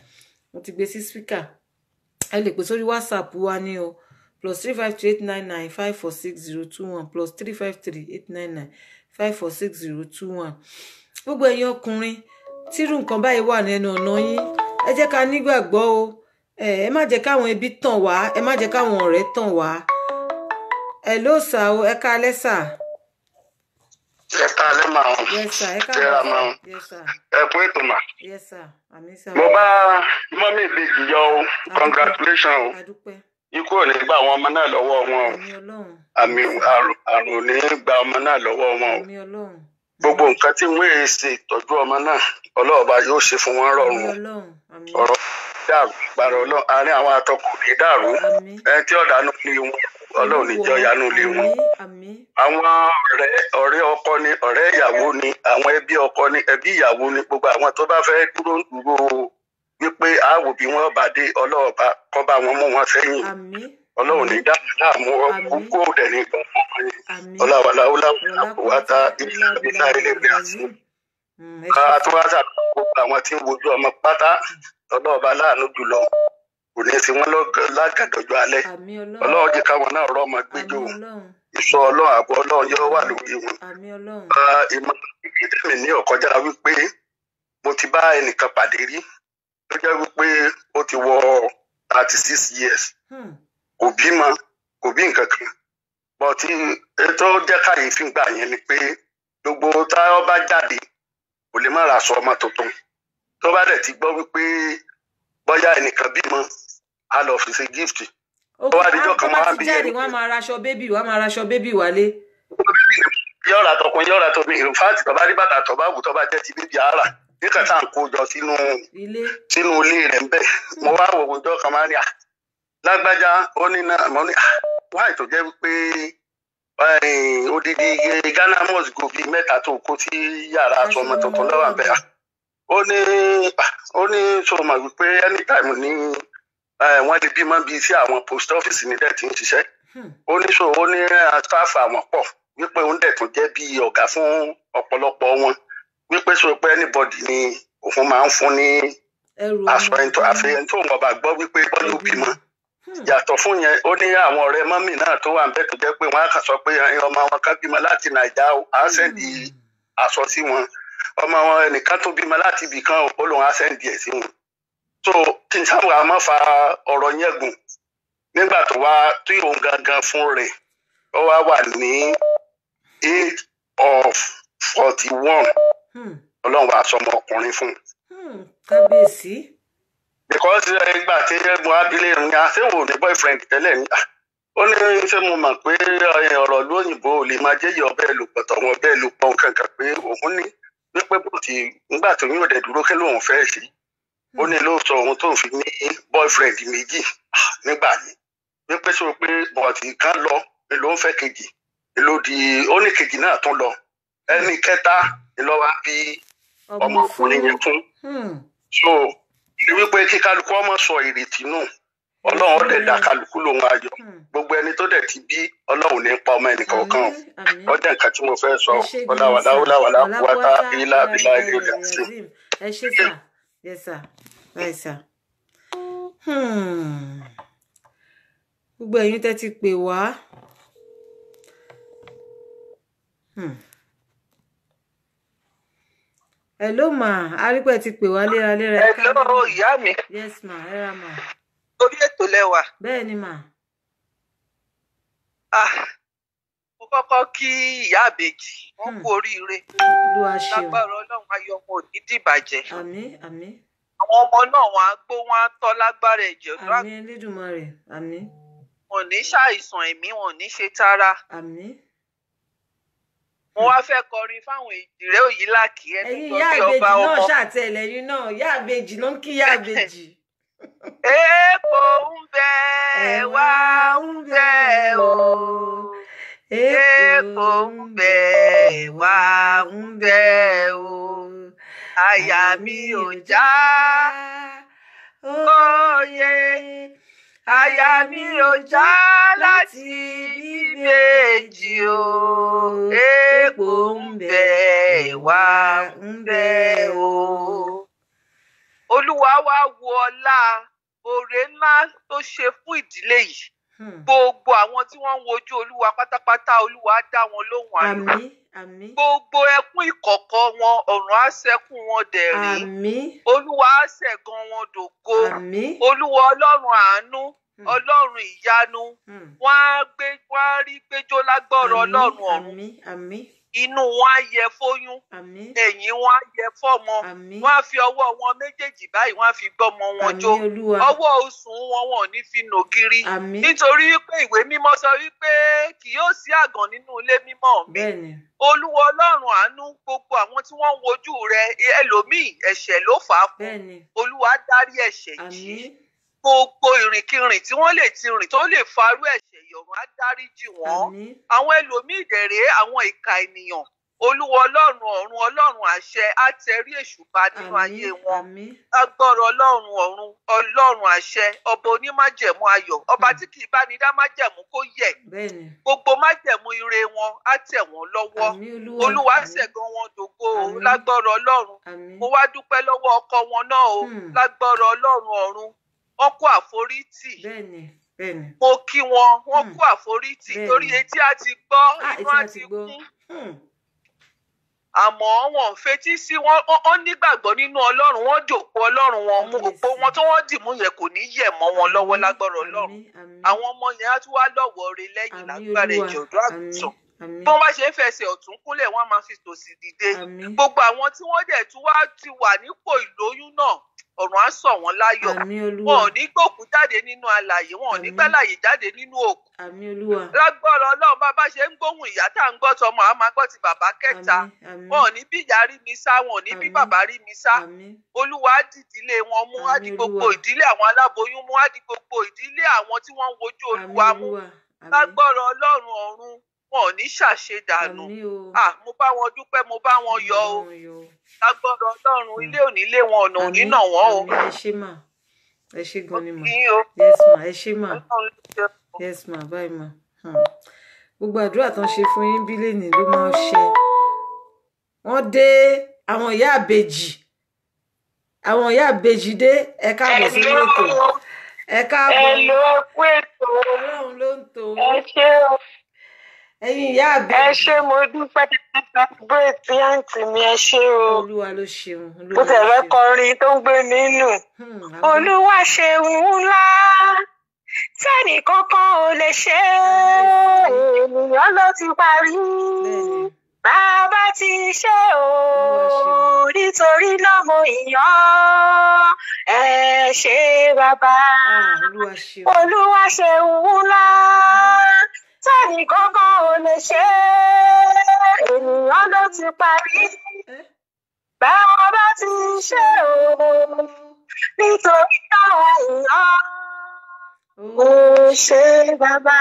Speaker 2: mo ti gbé sí speaker ẹ lè pè sórí whatsapp wa ní o plus three five two eight nine nine five four six zero two one plus three five three eight nine nine five four six zero two one gbogbo ẹ̀yin ọkùnrin tírú nǹkan báyìí wà nínú ọ̀nà yín ẹ jẹ́ ká nígbàgbọ́ o ẹ ẹ má jẹ́ káwọn ẹbí tàn wá ẹ má jẹ́ káwọn ọ̀rẹ́ tàn wá ẹ ló sà o ẹ ká alẹ́ sà.
Speaker 4: ẹ ká alẹ́ mà ọ́
Speaker 2: yes sà ẹ ká
Speaker 4: Tẹ́ra
Speaker 2: alẹ́
Speaker 4: mà
Speaker 2: sà
Speaker 4: ọ́
Speaker 2: yes sà
Speaker 4: ẹ kú ètò mà.
Speaker 2: yes sà àmì sà.
Speaker 4: mo bá mọ́mí ìbejì yọ o congratulation o
Speaker 2: adúpẹ́
Speaker 4: ikú ò ní gba àwọn ọmọ náà lọ́wọ́ wọn o
Speaker 2: àmì ọlọ́run
Speaker 4: àmì àrùn àrùn ò ní gba ọmọ náà lọ́wọ́ wọn o
Speaker 2: àmì ọlọ́run
Speaker 4: gbogbo nǹkan tí wọ́n èé ṣe ìtọ́jú ọmọ náà ọlọ́ọ̀ba yóò ṣe fún wọn
Speaker 2: àmì
Speaker 4: rọrùn o
Speaker 2: ọlọ́run àmì
Speaker 4: ọ̀rọ̀ dàrú gbàrọ̀ ọlọ́run àárín àwọn atọ́kùn kì í dàrú
Speaker 2: àmì
Speaker 4: ẹni tí ọ̀dà nù lé wọn ọlọ́run níjọ́ yanú lé wọn
Speaker 2: àmì àmì
Speaker 4: àwọn ọ̀rẹ́ ọ̀rẹ́ ọkọ ni ọ̀rẹ́ ìyàwó ni àwọn ẹbí ọkọ ni ẹbí ìyàwó ni gbogbo àwọn tó bá fẹ́ dúró ń dúró wípé àwò bí wọ́n bá dé ọlọ́ọ̀bá kọ́ bá wọn mú wọn sẹ́yìn
Speaker 2: àmì
Speaker 4: ọlọ́run ní dáhùn láàmú
Speaker 2: Àmín.
Speaker 4: kókó dẹ̀ ní gbọ̀ngàn wọn yẹn
Speaker 2: àmì
Speaker 4: ọlọ́wàláwùlá àkùwátá ìlà ilé bí àṣì ká tó wá sàkóso àwọn tí ń wojú ọmọ pátá ọlọ́ọ̀bá láàánú jùlọ kò ní í sí wọn lọ́gàn- lágàdọ̀jọ́ alẹ́
Speaker 2: àmì ọlọ́run
Speaker 4: ọlọ́run jẹ́ káwọn náà rọ́ ọmọ
Speaker 2: àmì
Speaker 4: gbẹjọ́
Speaker 2: ọlọ́run
Speaker 4: ìṣọ́ ọlọ́run àbọ̀ ọlọ́run yóò wà lórí wọn
Speaker 2: àmì ọlọ́run
Speaker 4: Ah, ìmọ̀ ìdílé mi ní ọ̀kọ́jà wípé mo ti bá ẹnìkan pàdé rí tó jẹ́ wípé ó ti wọ thirty six years
Speaker 2: Hmm,
Speaker 4: kò bímọ kò bí nǹkan kan bọ́ tí ètò jẹ́ kàyéfì gbà yẹn ni pé gbogbo táwọn bá jáde kò lè má ra aṣọ ọmọ tuntun tó bá dẹ̀ ti gbọ́ wípé bọ́yá ẹnìkan bímọ á lọ fi ṣe gift
Speaker 2: ó
Speaker 4: wá dijọ́
Speaker 2: tó
Speaker 4: kan
Speaker 2: bá
Speaker 4: wá
Speaker 2: ti
Speaker 4: bí
Speaker 2: jáde
Speaker 4: ẹni-
Speaker 2: wọ́n á máa raṣọ bébì wọ́n á máa raṣọ bébì wálé
Speaker 4: yọ̀ọ̀ra tọkùn yọ̀ọ̀ra tóbi ìfáàtì tó bá rí bàtà tó bá wù tó bá jẹ́ ti bíbí ara nígbà tá à ń kó jọ sínú
Speaker 2: ilé
Speaker 4: sínú ilé rẹ̀ ń bẹ̀ mo wá wò wọ́n jọ kan máa ní à lágbájá ó ní náà mo ní à wáì tó jẹ́ wípé eh, odidi ghana must go bíi mẹ́ta tó kó sí yàrá aṣọ ọmọ tuntun lọ́wọ́ àbẹ̀ à ó ní ah, ó ní sọ ma wípé anytime ní eh, wọ́n lè bímọ bíi sí àwọn post office ní dẹ̀ tí ń ṣiṣẹ́
Speaker 2: Hmm,
Speaker 4: ó ní sọ ó ní staff àwọn pọ̀ wípé òun dẹ̀ tún jẹ́ bíi ọ̀gá fún ọ̀pọ̀lọpọ̀ wọn wípé sọ pé anybody ni òun máa ń fún ní
Speaker 2: ẹrù
Speaker 4: aṣọ ẹni tó àfi ẹni tó wọn bá gbọ́ wípé bọ́lá ó bímọ
Speaker 2: Hmm,
Speaker 4: yàtọ̀ fún yẹn ó ní àwọn ọ̀rẹ́ mọ́mì náà tó wà ń bẹ̀ tó jẹ́ pé wọ́n á kàn sọ pé ẹyin ọmọ wọn kan bímọ láti nàìjà ó á sẹ́ndì aṣọ sí wọn ọmọ wọn ẹnìkan tó bímọ láti ibì kan ó lóun á sẹ́ndì ẹ̀ sí wọn. so kí n sábà má fa ọ̀rọ̀ yẹn gùn nígbà tó wá tí òun gangan fún rẹ̀ ó wá wà ní age of forty one
Speaker 2: hmm,
Speaker 4: ọlọ́run wàá sọmọ ọkùnrin fún un
Speaker 2: hmm, kábíyèsí
Speaker 4: because ẹ gbà tí mo abilé ń ya ṣé wò ní boyfriend tẹ́lẹ̀ ní à ó ní ṣé mo mọ̀ pé ẹ, ọ̀rọ̀ ìlú òyìnbó ò lè máa jẹ́yìí ọbẹ̀ lò pọ̀ tọ̀wọ́n ọbẹ̀ lò pọ̀ kankan pé òun ní wípé bó ti nígbà tó yín òde dúró kí lóun fẹ́ ṣe ó ní ló sọ òun tó ń fi ní boyfriend méjì ah, nígbà yẹn wípé sọ pé bọ̀dì kan lọ ni ló ń fẹ́ kejì ni ló di ó ní kejì náà tún lọ ẹni kẹta ni ló wá bí ọmọkùnrin yẹn fún
Speaker 2: Hmm,
Speaker 4: so ní wípé kí kálukú ọmọ sọ ìrètí nù ọlọ́run ọdẹ dá kálukú lòun ayọ̀
Speaker 2: hmm.
Speaker 4: gbogbo ẹni tó dẹ̀ ti bí ọlọ́run ní pa ọmọ ẹnìkan kan
Speaker 2: Àmín, àmín.
Speaker 4: ọdẹ nǹkan tí mo fẹ́ sọ
Speaker 2: ẹ ṣé gan-an
Speaker 4: ọláwàlá
Speaker 2: sà.
Speaker 4: ọláwàlá wàtá
Speaker 2: Ọlákùwátá
Speaker 4: ilá bílá ilé
Speaker 2: ilá
Speaker 4: olè àti
Speaker 2: Yazim. ẹ ṣé sà yes sà right sà. Hmm. gbogbo ẹ̀yin tẹ́ ti pè wá. Hmm. hello ma arípẹ́ ti pè wá léraléra ẹ
Speaker 3: Hello,
Speaker 2: káàbọ̀.
Speaker 3: ìyá mi
Speaker 2: yes ma ẹ ra ma
Speaker 3: orí ètò lẹ́wà
Speaker 2: bẹ́ẹ̀ ni ma
Speaker 3: Ah, mo kọ́kọ́ kí ìyá àbèjì wọ́n
Speaker 2: Hmm.
Speaker 3: kú oríire
Speaker 2: lu aṣeun
Speaker 3: lágbára ọlọ́run ayọ̀ wọn ò ní dìbàjẹ́
Speaker 2: àmín àmín
Speaker 3: àwọn ọmọ náà wọn á gbó wọn á tọ́ lágbára ẹ̀jẹ̀ ọ̀dọ́
Speaker 2: àmín Elédùmarè àmín
Speaker 3: wọn ò ní ṣàìsàn ẹ̀mí wọn ò ní ṣe tara
Speaker 2: àmín.
Speaker 3: mo wá fẹ́ kọrin fáwọn èjìrẹ́ òyìnláàkì ẹni
Speaker 2: ẹ̀yin
Speaker 3: tó
Speaker 2: ìyá
Speaker 3: bí
Speaker 2: àbèjì
Speaker 3: ọba
Speaker 2: náà
Speaker 3: ọmọ
Speaker 2: ṣàtẹlẹyìn náà ìyá àbèjì ló ń kí ìyá àbèjì.
Speaker 3: èèpo ń bẹ wá ń bẹ o èèpo ń bẹ wá ń bẹ o àyà mi ò já òye àyà mi ò já láti bíbèjì o èèpo ń bẹ wá ń bẹ o olúwa wá wo ọlá oore ńlá tó ṣe fún ìdílé yìí
Speaker 2: Hmm.
Speaker 5: gbogbo àwọn tí wọ́n ń wojú olúwa pátápátá olúwa á dá wọn lóhùn ayọ̀
Speaker 2: àmín àmín
Speaker 5: gbogbo ẹkún ìkọ̀kọ̀ wọn ọ̀run á ṣẹ́kùn wọn dẹ̀rín
Speaker 2: àmín
Speaker 5: olúwa á ṣẹ̀gan wọn dògo
Speaker 2: àmín
Speaker 5: olúwa ọlọ́run àánú
Speaker 2: Hmm.
Speaker 5: ọlọ́run ìyanu
Speaker 2: Hmm.
Speaker 5: wọ́n á gbé wọ́n á rí gbẹ́jọ́ lágbọ́rọ̀
Speaker 2: Àmín,
Speaker 5: ọlọ́run ọ̀run
Speaker 2: àmín àmín
Speaker 5: inú wọn á yẹ fóyún
Speaker 2: àmín
Speaker 5: ẹ̀yìn wọn á yẹ fọ́mọ
Speaker 2: àmín
Speaker 5: wọ́n á fi ọwọ́ wọn méjèèjì báyìí wọ́n á fi gbọ́mọ wọn jó
Speaker 2: àmín olúwa
Speaker 5: ọwọ́ osùn wọn wọn ò ní fi nògiri
Speaker 2: àmín
Speaker 5: nítorí wípé ìwé mímọ́ sọ wípé kì yóò sí àgàn nínú ilé mímọ́ mi
Speaker 2: bẹ́ẹ̀ ni
Speaker 5: olúwa ọlọ́run àánú gbogbo àwọn tí wọ́n ń wojú rẹ ẹlòmíì ẹ̀ṣẹ̀ ló fà á fún
Speaker 2: bẹ́ẹ̀ ni
Speaker 5: olúwa dárí ẹ̀ṣẹ̀ jì
Speaker 2: àmín
Speaker 5: gbogbo ìrìnkìrìn tí wọ́n lè ti rìn tó lè farú ẹ̀ṣẹ̀ yọ̀run á dáríjì wọ́n
Speaker 2: àmín
Speaker 5: àwọn ẹlòmíì dẹ̀rẹ̀ àwọn ìka ènìyàn olúwa ọlọ́run ọ̀run ọlọ́run àṣẹ á tẹrí èṣù ba nínú ayé
Speaker 2: àmín
Speaker 5: wọn
Speaker 2: àmín
Speaker 5: agbọ́rọ̀ ọlọ́run ọ̀run ọlọ́run àṣẹ ọba onímájẹ̀mú ayọ̀ ọba tí kì í bá ní dá májẹ̀mú kó yẹ̀
Speaker 2: bẹ́ẹ̀ ni
Speaker 5: gbogbo májẹ̀mú ire wọn á tẹ̀ wọ́n lọ́wọ́
Speaker 2: àmín olúwa
Speaker 5: olúwa
Speaker 2: àmín,
Speaker 5: ṣẹ̀gan wọn dògo o
Speaker 2: Àmín.
Speaker 5: lágbọ́rọ̀ ọlọ́run
Speaker 2: àmín
Speaker 5: mo wá dúpẹ́ lọ́wọ́ ọkọ wọn náà o
Speaker 2: Hmm.
Speaker 5: lágbọ́rọ̀ ọlọ́run ọ̀run wọn kó àforítì
Speaker 2: bẹ́ẹ̀ ni bẹ́ẹ̀ ni
Speaker 5: mo kí wọn wọn
Speaker 2: Hmm.
Speaker 5: kó àforítì
Speaker 2: Bẹ́ẹ̀ni.
Speaker 5: torí etí á ti gbọ́
Speaker 2: ah
Speaker 5: inú
Speaker 2: etí
Speaker 5: á
Speaker 2: wa
Speaker 5: ti
Speaker 2: ti gbọ́
Speaker 5: kún
Speaker 2: Hmm.
Speaker 5: àmọ́ wọn ò fetí sí wọn wọn- wọn nígbàgbọ́ nínú ọlọ́run wọn jòkó ọlọ́run wọn mú
Speaker 2: Kábíyèsí.
Speaker 5: òpó wọn tó wọ́n dì mú yẹn kò ní yẹ̀ mọ́ wọn lọ́wọ́
Speaker 2: Àmín,
Speaker 5: lágbọ́rọ̀ ọlọ́run
Speaker 2: àmín, àmín,
Speaker 5: àwọn ọmọ yẹn á tún wá lọ́wọ́ re lẹ́yìn
Speaker 2: àmín
Speaker 5: lágbára
Speaker 2: olúwa
Speaker 5: ẹ̀jẹ̀ ọ̀dọ́
Speaker 2: àmín
Speaker 5: àgùntàn
Speaker 2: àmín
Speaker 5: bí wọ́n bá ṣe ń fẹsẹ̀ ọ̀tún kúnlẹ̀ wọ́n á máa fi tòsì dìde
Speaker 2: àmín
Speaker 5: gbogbo àwọn tí wọ́n dẹ̀ tún wá ti wà nípò ìlóyún náà ọ̀run á sọ̀ wọ́n láyọ̀
Speaker 2: àmín
Speaker 5: wọn
Speaker 2: olúwa
Speaker 5: ò ní gbòkú jáde nínú alàyè wọn ò ní
Speaker 2: Àmín.
Speaker 5: gbẹ́láyè jáde nínú òkú
Speaker 2: àmín olúwa
Speaker 5: lágbọ́rọ̀ ọlọ́run bá bá ṣe ń gbóhùn ìyá tá à ń gbọ́ tọmọ àá máa gbọ́ ti bàbá kẹta
Speaker 2: àmín àmín
Speaker 5: wọn ò ní bí ìyá rí mi sá wọn ò ní bí
Speaker 2: Àmín.
Speaker 5: bàbá rí mi sá
Speaker 2: àmín
Speaker 5: olúwa á dìdílé wọn mú á di
Speaker 2: Àmín
Speaker 5: gbogbo
Speaker 2: Olúwa.
Speaker 5: ìdílé àwọn aláboyún mú á di gbogbo ìdílé àwọn tí wọ́n ń wojú
Speaker 2: àmín
Speaker 5: olúwa mú
Speaker 2: olúwa àmín
Speaker 5: lágbọ́rọ̀ ọlọ́run ọ̀run wọn ò ní ṣàṣedànù
Speaker 2: àmín o
Speaker 5: ah mo bá wọn dúpẹ́ mo bá wọn yọ̀ o
Speaker 2: Wọn yọ̀ o.
Speaker 5: lágbọ́rọ̀ ọlọ́run ilé ò ní lé wọn ọ̀nà ò ní
Speaker 2: Àmín,
Speaker 5: nà wọ́n o
Speaker 2: àmín, ẹ ṣé mà ẹ ṣé gan ni mà
Speaker 5: kí o
Speaker 2: yes ma ẹ ṣé mà
Speaker 5: ọlọ́run ló ṣe o.
Speaker 2: yes ma báyìí mà Hmm. gbogbo àdúrà tán ṣe fún yín bí lẹ́nìí ló máa ṣe wọ́n dé àwọn ìyá àbèjì àwọn ìyá àbèjì dé ẹ káàbọ̀ sí ètò ẹ káàbọ̀
Speaker 6: Hello, ẹ kú ètò.
Speaker 2: ọlọ́run ló ń tò ó
Speaker 6: Ẹ ṣé o.
Speaker 2: ẹ̀yin ìyá
Speaker 6: Ẹ
Speaker 2: àbèjì
Speaker 6: ṣé mo dúpẹ́ celebrate àǹtí mi ẹ ṣé o.
Speaker 2: olúwa ló ṣeun
Speaker 6: Mo
Speaker 2: olúwa ló
Speaker 6: tẹ̀lé
Speaker 2: ṣeun
Speaker 6: kọrin tó ń gbé nínú.
Speaker 2: Hmm, àmín.
Speaker 6: Olúwa ṣeun ńlá tẹ́nì kankan ò lè ṣe é. Ènìyàn ló ti parí.
Speaker 2: Bẹ́ẹ̀ni.
Speaker 6: Bàbá ti ṣe o.
Speaker 2: Olúwa ṣeun.
Speaker 6: Nítorí náà mo yàn ẹ ṣé bàbá.
Speaker 2: Ah, olúwa ṣeun
Speaker 6: Olúwa ṣeun ńlá tẹ́nì kankan ò lè ṣe é. Ènìyàn ló ti parí.
Speaker 2: Eh?
Speaker 6: Bàbá ti ṣe o. Nítorí náà ìyàn
Speaker 2: Oh.
Speaker 6: ò ṣe bàbá.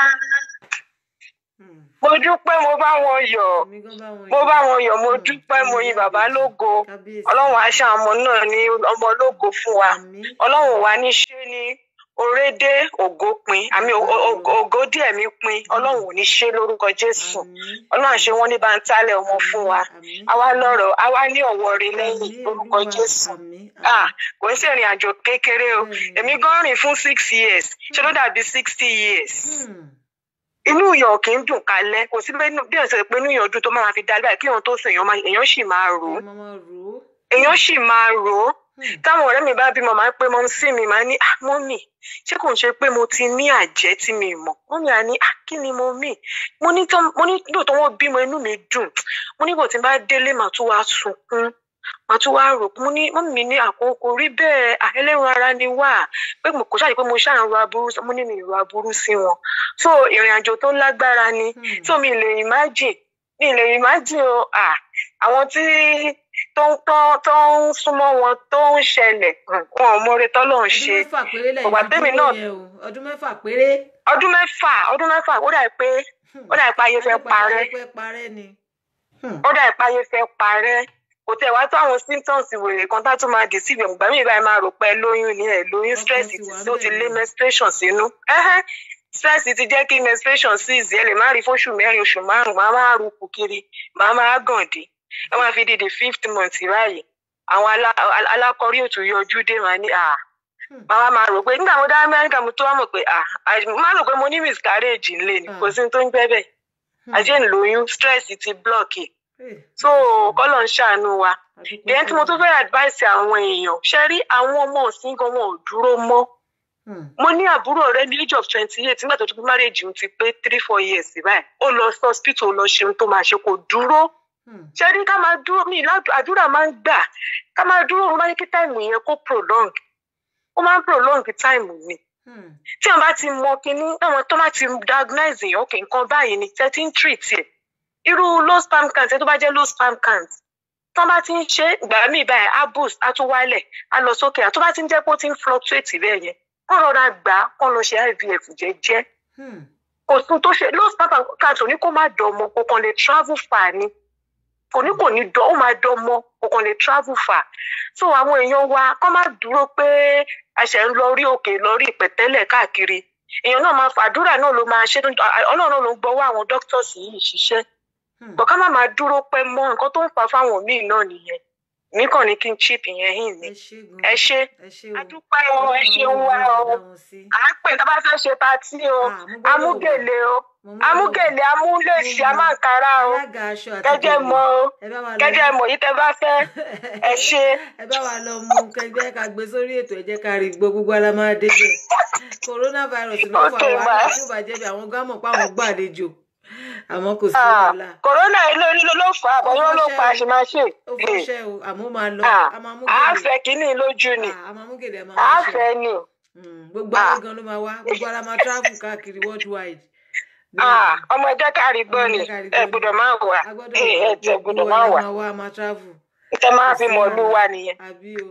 Speaker 2: Hmm.
Speaker 6: Mo dúpẹ́ mo bá wọn yọ̀.
Speaker 2: Èmi gan bá wọn
Speaker 6: Mo
Speaker 2: yọ̀.
Speaker 6: bá wọn yọ̀ mo
Speaker 2: Hmm.
Speaker 6: dúpẹ́ mo yin bàbá lógo.
Speaker 2: Kábíyèsí.
Speaker 6: Ọlọ́run aṣọ àmọ́ náà ní ọmọ lógo fún wa.
Speaker 2: Àmín.
Speaker 6: Ọlọ́run wa ní ṣé ní orédé ògo pin àmì o- o- ògo díẹ̀ mi pin Ọlọ́run ò ní ṣe lórúkọ Jésù.
Speaker 2: Àmín.
Speaker 6: Ọlọ́run àṣẹ wọn ní báńtálẹ̀ ọmọ fún wa.
Speaker 2: Àmín.
Speaker 6: Àwa lọ́rọ̀ àwa ní ọ̀wọ́ rẹ lẹ́yìn
Speaker 2: Àmín,
Speaker 6: lórúkọ
Speaker 2: Olúwa.
Speaker 6: Jésù.
Speaker 2: Àmín.
Speaker 6: Ah, kò ń ṣèrìn àjò kékeré o.
Speaker 2: Bẹ́ẹ̀ni.
Speaker 6: Èmi gan rìn fún six years. Ṣé ló dàbí sixty years?
Speaker 2: Hmm.
Speaker 6: Inú ìyàn ò kì í dùn kalẹ̀. Kò sí bí bí ọ̀sẹ̀ pé inú ìyàn dùn tó máa fi dalẹ́ báyìí kí èèyàn tó sùn èèyàn máa- èèyàn sì máa rò ó.
Speaker 2: Ọmọ máa rò ó.
Speaker 6: Èèyàn sì máa rò ó.
Speaker 2: Hmm.
Speaker 6: Táwọn ọ̀rẹ́ mi bá bímọ máa ń pé mọ́ sí mi máa ní ah mọ́mì ṣé kò ń ṣe pé mo ti ní àjẹ́ tí mi mọ̀? Mọ́mì á ní ah kí ni mo mì? Mo ní tó mo ní lóòótọ́ wọ́n bímọ inú mi dùn. Mo ní bò tí n bá délé màá tún wá sunkún. Màá tún wá rò mo ní mọ́mì mi ní àkókò rí bẹ́ẹ̀ ah ẹlẹ́run ara ni wà. Pé mo kò ṣáà pé mo ṣáà ń ro aburú mo ní mi ì ro aburú sí wọn. So ìrìn àjò tó lágbára ni.
Speaker 2: Hmm.
Speaker 6: So mi lè imagine mi lè imagine o ah àwọn tí tó ń tó tó ń súnmọ́ wọn tó ń ṣẹlẹ̀ um, wọn ò mọre tọ́lọ́run
Speaker 2: ọdún
Speaker 6: ṣe
Speaker 2: mẹ́fà péré lẹ́yìn
Speaker 6: Ọ̀gbà
Speaker 2: fi
Speaker 6: tèmi
Speaker 2: dúró
Speaker 6: náà-
Speaker 2: yẹn o ọdún mẹ́fà péré.
Speaker 6: ọdún mẹ́fà ọdún mẹ́fà ó dà pé
Speaker 2: Hmm.
Speaker 6: ó dà pé ayé fẹ́
Speaker 2: Ayé
Speaker 6: parẹ́
Speaker 2: fẹ́ parẹ́ ni. Hmm.
Speaker 6: ó dà pé ayé fẹ́ parẹ́ kò tẹ̀ wá tó àwọn symptoms wèrè kan tá tún máa dì sí ìgbà ìgbà míì báyìí máa rò pé ẹ lóyún ni ẹ lóyún
Speaker 2: Ọkàn
Speaker 6: stress
Speaker 2: ti
Speaker 6: ti
Speaker 2: wà
Speaker 6: ó ti
Speaker 2: ńbẹ̀
Speaker 6: lé
Speaker 2: ni.
Speaker 6: menstruation sínú Ẹhẹ́, stress ti jẹ́ kí menstruation cease ẹ lè má rí fóṣù mẹ́rin oṣù márùn-ún máa máa rúkú kiri máa máa gàn dé ẹ máa fi di the fifth month báyìí àwọn alá- alá- alákọ̀rí òtún yọjú dé máa ní à màá máa rò pé nígbà mo dá amẹ́ríkà mo tó wá mọ̀ pé ah má rò pé mo ní miscarriage ńlẹ̀ ni kò sí ní tó ń jẹ́ bẹ́ẹ̀ ajé ń lóyún stress ti block ẹ̀ so kọ́lọ̀ ń ṣàánú wa ìyẹn tí mo tún fẹ́ advice àwọn èèyàn ṣe rí àwọn ọmọ òsín gan wọn ò dúró mọ́ mo ní àbúrò ọ̀rẹ́ ní age of twenty eight nígbà tó ti pé marriage òun ti pé three four years báyìí ó lọ sí hospital lọ ṣe ohun tó máa ṣe kò dúró ṣe rí ká máa dúró mi àdúrà máa ń gbà ká máa dúró mo bá ní kí táìmù yẹn kó prolong ó máa ń prolong táìmù ni tí wọn bá ti mọ kínní àwọn tó bá ti diagnose yẹn òkè nǹkan báyìí ni tẹ́ ti ń treat ẹ̀ irú low sperm count ẹ tó bá jẹ́ low sperm count tó bá ti ń ṣe ìgbà míì báyìí á boost á tún wálẹ̀ á lọ sókè àtó bá ti ń jẹ́ pé ó ti ń fluctuate bẹ́ẹ̀ yẹn kọ́ rọra gbà á kọ́ lọ ṣe ivf jẹ́jẹ́ kò tún tó ṣe low sperm count ò ní kó má dọ̀mọ́ kò kàn lè travel far ni kò ní kò ní dán ó máa dán mọ́ kò kàn lè travel far so àwọn èèyàn wa kọ́ má dúró pé àṣẹ ń lọ rí òkè lọ rí ìpẹ̀tẹ́lẹ̀ káàkiri èèyàn náà máa fàdúrà náà ló máa ṣe ọlọ́run náà ló ń gbọ́wọ́ àwọn doctors yìí ṣiṣẹ́ bọ̀ ká má máa dúró pẹ́ mọ́ nǹkan tó ń fa fáwọn míì náà nìyẹn nìkan ní kí n chip yẹn hìn ní ẹ ṣe adúpẹ́ o ẹ ṣeun wa o à ń pè tá a bá fẹ́ ṣe patí o amúgèlè o amúgèlè amúlèsì amáǹkárá o kẹjẹ mọ o kẹjẹ mọ yìí tẹ bá fẹ́ ẹ ṣe.
Speaker 2: ẹ bá wa lọ mú kẹgbẹ́ ká gbé sórí ètò ẹ jẹ́ ká rí gbọ́ gbogbo ara máa dé bẹ́ẹ̀ coronavirus ló fà wá tí ó bá jẹ́ bí àwọn gámọ̀ pa àwọn gbàlejò àmọ́ kò sí wàhálà.
Speaker 6: kòrónà ló ló ló fà á bọ́yọ́ ló pa àṣemáṣe.
Speaker 2: ó fọṣẹ́ o àmọ́ máa lọ a máa mú
Speaker 6: gèlè. a fẹ́ kínní lójú ni.
Speaker 2: a máa mú gèlè a máa
Speaker 6: a fẹ́ ni.
Speaker 2: gbogbo ara gan ló máa wá gbogbo ara máa travel káàkiri worldwide.
Speaker 6: ọmọ ẹjẹ kárí gbọ́ ni ẹ gbọ́dọ̀ máa wà ẹ tẹ gbọ́dọ̀ máa wà.
Speaker 2: gbogbo ara máa travel.
Speaker 6: tẹ máa fi mọ̀ lú wa nìyẹn.
Speaker 2: àbí o.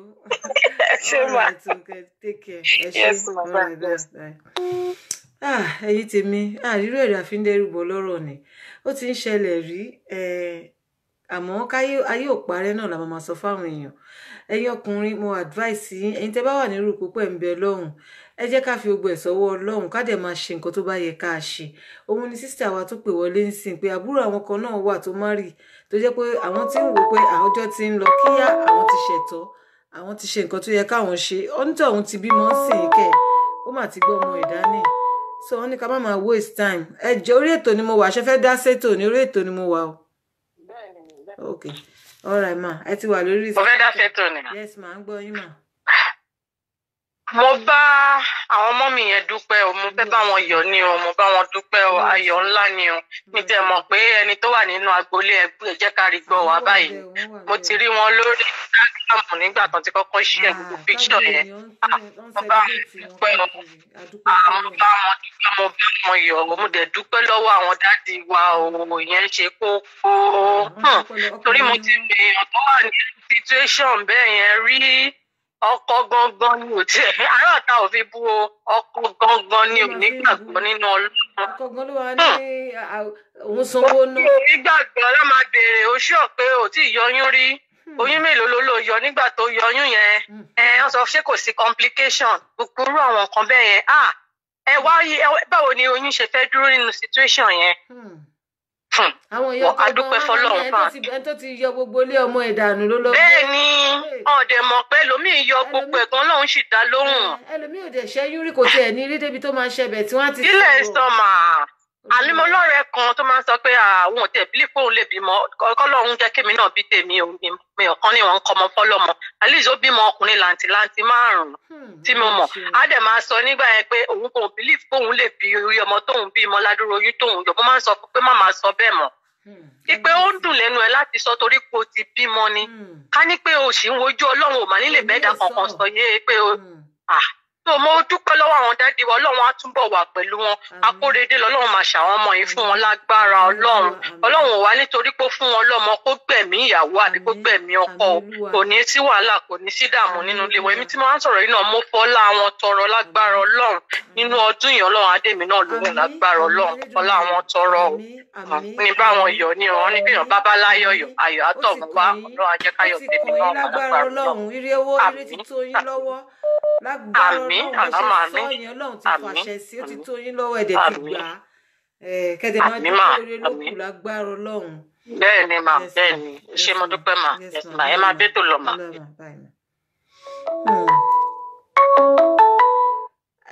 Speaker 6: ṣé ma.
Speaker 2: take care.
Speaker 6: yes ma
Speaker 2: ẹ̀yin tèmi àrírò èrè àfíndẹ́rùbọ̀ lọ́rọ̀ ni ó ti ń ṣẹlẹ̀ rí àmọ́ káyé ayé ò parẹ́ náà la máa sọ fáwọn èèyàn ẹ̀yin ọkùnrin mo advice yín ẹ̀yin tẹ́ bá wà nírú púpọ̀ ń bẹ lọ́hùn ẹ jẹ́ ká fi gbogbo ẹ̀ sọ́wọ́ ọlọ́run ká dẹ̀ máa ṣe nǹkan tó bá yẹ ká ṣe òun ni sísítà wa tó pè wọlé ń sìn pé àbúrò àwọn kan náà wà tó má rì tó jẹ́ pé àwọn tí ń wò pé àwọjọ́ ti ń lọ kíyá àwọn ti ṣẹ̀tọ́ àwọn ti ṣe nǹkan tó yẹ káwọn ṣe ọ́nítọ̀ òun ti bímọ ń sìn kẹ́ ó mà ti gbọ́ ọmọ ìdání so wọn ní ká má máa waste time ẹ jẹ orí ètò ni mo wà ṣe fẹ́ dá sétò ní orí ètò ni mo wà o. ok all right ma ẹ ti wà lórí.
Speaker 6: mo fẹ́ dá sétò ni.
Speaker 2: yes ma ń gbọ́ yín ma.
Speaker 6: mo bá àwọn ọmọ mi yẹn dúpẹ́ o mo fẹ́ bá wọn yọ̀ ni o mo bá wọn dúpẹ́ o ayọ̀ ńlá ni o mi tẹ̀ mọ̀ pé ẹni tó wà nínú agboolé ẹgbẹ́ ẹ jẹ́ ká rí gbọ́ wá báyìí mo ti rí wọn lórí instagram nígbà tó ti kọ́kọ́ ṣe gbogbo píkṣọ̀ yẹn mo bá wọn dúpẹ́ o mo bá wọn dúpẹ́ mo bá wọn yọ̀ o mo dẹ̀ dúpẹ́ lọ́wọ́ àwọn dádì wa o ìyẹn ṣe kókó torí mo ti rí èèyàn tó wà ní situation bẹ́ẹ̀ yẹn rí ọkọ gangan ni ò tiẹ̀ aráàta ò fi bú o ọkọ gangan ni ò ní gbàgbọ́ nínú ọlọ́run.
Speaker 2: ọkọ gan ló wà ní òun sanwó ná.
Speaker 6: onígbàgbọ́ ló máa béèrè oṣù ọ̀pẹ ò tí ì yọyún rí oyún mélòó ló lò yọ nígbà tó yọyún yẹn ẹ wọ́n sọ ṣé kò sí complication gbogbo àwọn nǹkan bẹ́ẹ̀ yẹn ah ẹ wá báwo ni oyún ṣe fẹ́ dúró nínú situation yẹn
Speaker 2: àwọn ìyá ọkọ gan wọn ẹni tó ti yọ gbogbo ilé ọmọ ìdànù ló lọ.
Speaker 6: bẹ́ẹ̀ ni ọdẹ mọ̀ pé ẹlòmíì yọ gbogbo ẹ̀gbọ́n lòun sì dá lóhùn.
Speaker 2: ẹlòmíì ò dẹ̀ ṣẹ́yún rí kò tiẹ̀ ní rí débi tó máa ṣẹbẹ̀ tí wọ́n ti.
Speaker 6: ilé sọmà àmì mo lọ́rẹ̀ẹ́ kan tó máa ń sọ pé àwọn ò tẹ̀ bílí fóun lè bímọ kọ́lọ́run jẹ́ kémi náà bí tèmi ò mi ọ̀kan ní wọn ń kọ́mọ fọ́lọ́mọ alice ó bímọ ọkùnrin làǹtìlanti márùn-ún tí mo mọ̀ á dẹ̀ máa sọ nígbà yẹn pé òun kò bílí fóun lè bí orí ọmọ tóun bímọ ládùúró oyún tóun yọ mo máa ń sọ pé má máa sọ bẹ́ẹ̀ mọ́ ipe ó ń dùn lẹ́nu ẹ láti sọ torí pé o ti bímọ ni ká ní pé o sì ń wojú ọlọ́run ò mà nílè bẹ́ẹ̀dá kankan sọ yé pé o tó mo dúpẹ́ lọ́wọ́ àwọn dádì wa ọlọ́run á túbọ̀ wà pẹ̀lú wọn akóredé lọ́lọ́run máa ṣàwọn ọmọ yìí fún wọn lágbára ọlọ́run ọlọ́run ò wá nítorí pé ó fún wọn lọ́mọ kó gbẹ̀mí ìyàwó àbí kó gbẹ̀mí ọkọ kò ní sí wàhálà kò ní sí dààmú nínú ilé wọn èmi tí mo máa ń sọ̀rọ̀ yìí náà mo fọlá àwọn tọrọ lágbára ọlọ́run nínú ọdún yìí ọlọ́run adémi náà lóhùn lágbára ọlọ́run fọlá àwọn tọrọ ní báwọn yọ ní ọ̀rọ̀ ní kéèyàn bá bá láyọ̀ yọ̀ ayọ̀ àtọ̀mú wá ọlọ́run ajẹ́káyọ̀ tèmi náà
Speaker 2: lágbára ọlọ́run ire owó ire ti tó yín lọ́wọ́ lágbára ọlọ́run bó ṣe sọ yẹn ọlọ́run ti fàṣẹ sí ó ti tó yín lọ́wọ́ ẹ̀dẹ̀ ti gbà á kẹ́dẹ̀ máa dúpẹ́ ire lókù lágbára ọlọ́run.
Speaker 6: bẹ́ẹ̀ ni mà bẹ́ẹ̀ ni ṣé mo dúpẹ́ mà ẹ máa bẹ́ẹ̀ tó lọ mà.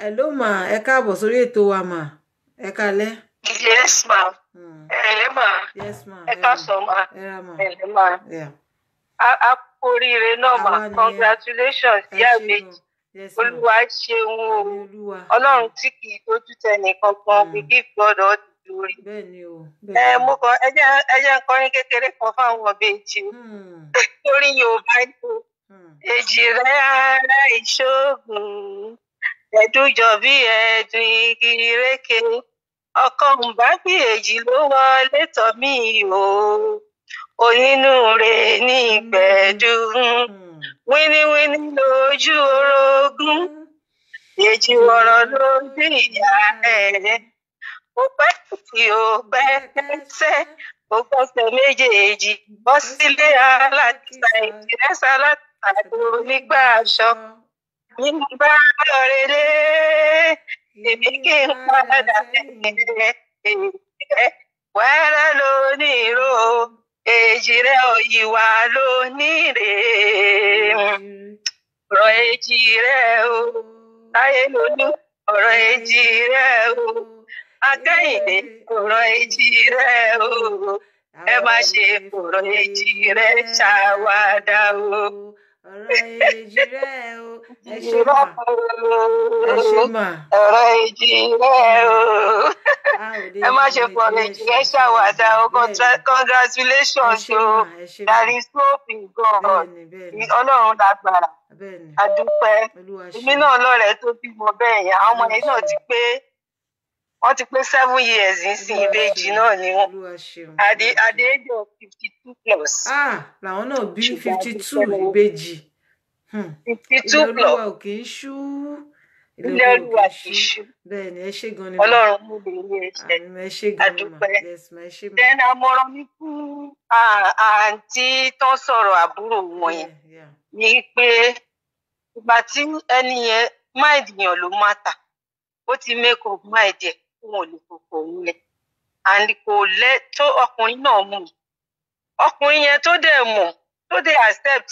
Speaker 2: hello mà ẹ káàbọ̀ sórí ètò wa mà ẹ kálẹ́.
Speaker 6: yes ma
Speaker 2: Hmm.
Speaker 6: ẹ̀lẹ́ ma
Speaker 2: yes ma
Speaker 6: ẹ káàsán ma
Speaker 2: ẹ ra mà
Speaker 6: ẹ̀lẹ́ ma
Speaker 2: Yeah.
Speaker 6: a a kú oríire náà ma
Speaker 2: Àwa nìyẹn.
Speaker 6: congratulations
Speaker 2: ẹ
Speaker 6: ìyá
Speaker 2: ṣé
Speaker 6: mi
Speaker 2: gan. yes ma
Speaker 6: olúwa ṣeun o
Speaker 2: àmì olúwa
Speaker 6: ọlọ́run tí kì í dojú tẹ nìkan kan
Speaker 2: Mm.
Speaker 6: we give God all the glory.
Speaker 2: bẹ́ẹ̀ ni o
Speaker 6: ẹ
Speaker 2: bẹ́ẹ̀ ni.
Speaker 6: mo kàn ẹ jẹ́ ẹ jẹ́ n kọrin kékeré kan fáwọn ọbẹ̀jì o
Speaker 2: Hmm.
Speaker 6: lórí yorùbá ni o
Speaker 2: Hmm.
Speaker 6: èjì rẹ ara ìṣògùn ẹdùnjọ bí ẹdùn igi ìrèké ọkọ ǹbá bí èjì ló wọlé tọ̀ mí o onínúure ní ìgbẹ́dùn
Speaker 2: Hmm.
Speaker 6: wíníwíní lójú orogún èjì wọ̀rọ̀ lójú ìyá ẹ̀ ó pẹ́ tí ó pẹ́ kẹ́sẹ́ ó gbọ́sẹ̀ méjèèjì bọ́ sílé aláàtìsá ìdírẹ́sà aláàtìsá tó nígbà aṣọ nínú bá lọ́ọ́rẹ́ lé èmi kí n padà sẹ́yìn ẹ̀ wẹ́rẹ́ lónìí ro èjì rẹ̀ òyìnbá lónìí rè ọ̀rọ̀ èjì rẹ̀ o táyé lónú ọ̀rọ̀ èjì rẹ̀ o akẹ́yìndé ọ̀rọ̀ èjì rẹ̀ o ẹ má ṣe ọ̀rọ̀ èjì rẹ̀ ṣàwádà o.
Speaker 2: ọ̀rọ̀ èjì rẹ̀ o ẹ ṣé mà ẹ ṣé mà
Speaker 6: ọ̀rọ̀ èjì rẹ̀ o.
Speaker 2: a ò lè
Speaker 6: ẹ má
Speaker 2: fi
Speaker 6: ṣe fọ̀rọ̀ èjì rẹ̀ ṣàwádà o Contra-
Speaker 2: ẹ
Speaker 6: congratulations
Speaker 2: ṣé
Speaker 6: o
Speaker 2: mà ẹ ṣé mà
Speaker 6: there is hope in God
Speaker 2: bẹ́ẹ̀ni bẹ́ẹ̀ni
Speaker 6: ọlọ́run lágbára
Speaker 2: bẹ́ẹ̀ni
Speaker 6: adúpẹ́
Speaker 2: olúwa ṣe
Speaker 6: èmi náà lọ́rẹ̀ẹ́ tó bímọ bẹ́ẹ̀ yẹn àwọn ọmọ yẹn náà ti pé wọ́n ti pé seven years nísìn ìbejì náà ni wọ́n
Speaker 2: olúwa ṣeun
Speaker 6: at the at the age of fifty two plus
Speaker 2: ah làwọn náà bí
Speaker 6: Ṣùgbọ́n
Speaker 2: fifty
Speaker 6: a
Speaker 2: two
Speaker 6: dúpẹ́ lọ́wọ́.
Speaker 2: ìbejì Hmm.
Speaker 6: fifty
Speaker 2: ilé
Speaker 6: two plus
Speaker 2: olúwa ò kì í ṣú
Speaker 6: ilé olúwa kì í ṣú
Speaker 2: bẹ́ẹ̀ni ẹ ṣé gan ni mà.
Speaker 6: ọlọ́run mú lè ilé iṣẹ́
Speaker 2: Àmì ẹ ṣé gan ni mà
Speaker 6: adúpẹ́.
Speaker 2: yes ma ẹ ṣé mà.
Speaker 6: then àmọ̀ràn mi fún à- àǹtí tó ń sọ̀rọ̀ àbúrò wọn yẹn
Speaker 2: Yeah, yeah.
Speaker 6: ni pé ìgbà tí ẹni yẹn mind yàn ló matter ó ti make up mind ẹ̀ fún òun lè fòfò òun lẹ̀ and kò lẹ́ tó ọkùnrin náà mú un. ọkùnrin yẹn tó dẹ̀ mọ̀ tó dẹ̀ accept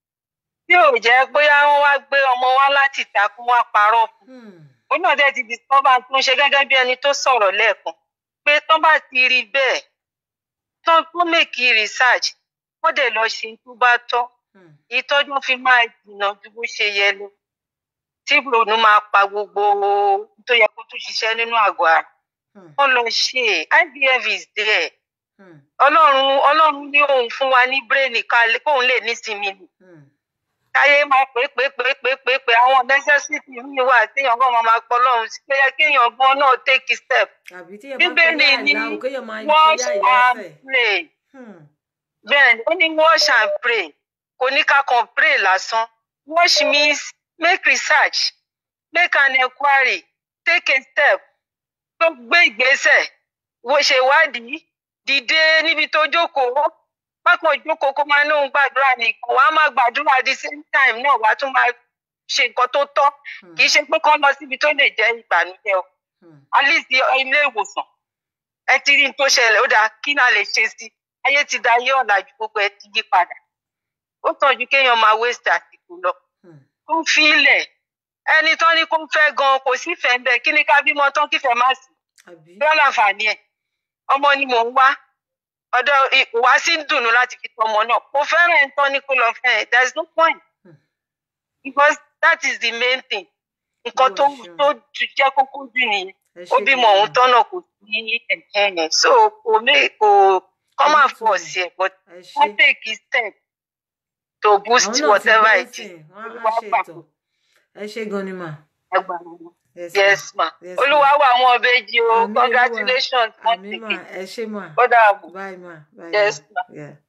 Speaker 6: tí ò jẹ́ bóyá wọ́n wá gbé ọmọ wá láti ìta kó wá parọ́ fún un
Speaker 2: Hmm.
Speaker 6: ó náà dẹ̀ ti discover tó ń ṣe gẹ́gẹ́ bí ẹni tó sọ̀rọ̀ lẹ́ẹ̀kan pé tán bá ti rí bẹ́ẹ̀ tán tó make research wọ́n dẹ̀ lọ ṣe tó bá tọ́
Speaker 2: Hmm.
Speaker 6: ìtọ́jú fi máa jìnnà ju bó ṣe yẹ lọ tí ronú máa pa gbogbo tó yẹ kó tó ṣiṣẹ́ nínú àgọ́ ara
Speaker 2: Hmm.
Speaker 6: wọ́n lọ ṣe IVF is there
Speaker 2: Hmm.
Speaker 6: ọlọ́run ọlọ́run ní òun fún wa ní bírèènì ká lè- kóun lè nísinmi nì
Speaker 2: Hmm.
Speaker 6: káyé máa pé pé pé pé pé pé àwọn necessity mi wà téèyàn kan máa máa pọ lọ́run sí pé yẹ kéèyàn gan náà take a step
Speaker 2: àbí tí ẹ bá
Speaker 6: bíbélì
Speaker 2: kọjá
Speaker 6: ní
Speaker 2: àìlá o kéèyàn máa
Speaker 6: wash
Speaker 2: kọjá àìlá
Speaker 6: and
Speaker 2: fẹ̀.
Speaker 6: pray
Speaker 2: Hmm.
Speaker 6: bẹ́ẹ̀ ni ó ní wash and pray kò ní ká kàn pray lásán wash means make research make an enquiry take a step tó gbé ìgbésẹ̀ wo ṣe ìwádìí dìde níbi tó jókòó pápọ̀ jókòó kó máa lóun gbàdúrà nìkan wàá máa gbàdúrà at the same time náà wàá tún máa ṣe nǹkan tó tọ́
Speaker 2: Hmm.
Speaker 6: kì í ṣe pé kán lọ síbi tó lè jẹ́ ìbànújẹ́ o
Speaker 2: Hmm.
Speaker 6: at least ilé ìwòsàn ẹ ti rí n tó ṣẹlẹ̀ ó dáa kí náà lè ṣe sí ayé ti da ayé ọ̀làjú gbogbo ẹ ti yí padà ó tọ́jú kéèyàn máa waste àsìkò lọ
Speaker 2: Hmm.
Speaker 6: kó ń fi ilẹ̀ ẹni tán ní kó ń fẹ́ gan kò sífẹ̀ẹ́ ń bẹ kí ni ká bímọ tán kífẹ̀ẹ́ má sí
Speaker 2: àbí
Speaker 6: bí wọ́n láǹfààní ẹ̀ ọmọ ni mò ń wá ọ̀dọ̀ ìwá sí ń dùnnú láti fi tọ́ ọmọ náà kò fẹ́ràn ẹ̀ ń tán ní kó lọ fẹ́ ẹ̀ there is no point
Speaker 2: Hmm.
Speaker 6: because that is the main thing nǹkan tó
Speaker 2: Olúwa ṣeun.
Speaker 6: tó ju jẹ́ kókó jù nìyẹn
Speaker 2: ẹ
Speaker 6: ó
Speaker 2: ṣé
Speaker 6: bímọ
Speaker 2: gan
Speaker 6: òun
Speaker 2: ni.
Speaker 6: tọ́nà kò sí ẹ̀jẹ̀ yẹn so kò mé kò kọ́ máa fọ̀ sí ẹ̀ but
Speaker 2: ẹ ṣé.
Speaker 6: wọ́n take a step to boost
Speaker 2: àwọn náà ti
Speaker 6: whatever
Speaker 2: gbọ́
Speaker 6: it is
Speaker 2: sìn wọ́n á
Speaker 6: Olúwa
Speaker 2: ṣe
Speaker 6: gbà
Speaker 2: ètò ẹ ṣé gan ni mà.
Speaker 6: agbára wọn.
Speaker 2: yes
Speaker 6: yes ma
Speaker 2: Yes, ma.
Speaker 6: olúwa wà àwọn ọbẹ̀jì o
Speaker 2: Àmín, Olúwa.
Speaker 6: congratulations once
Speaker 2: àmì mà
Speaker 6: again
Speaker 2: ẹ ṣé mà.
Speaker 6: ó dàbọ̀
Speaker 2: bye ma bye
Speaker 6: yes
Speaker 2: ma.
Speaker 6: ma.
Speaker 2: Yeah.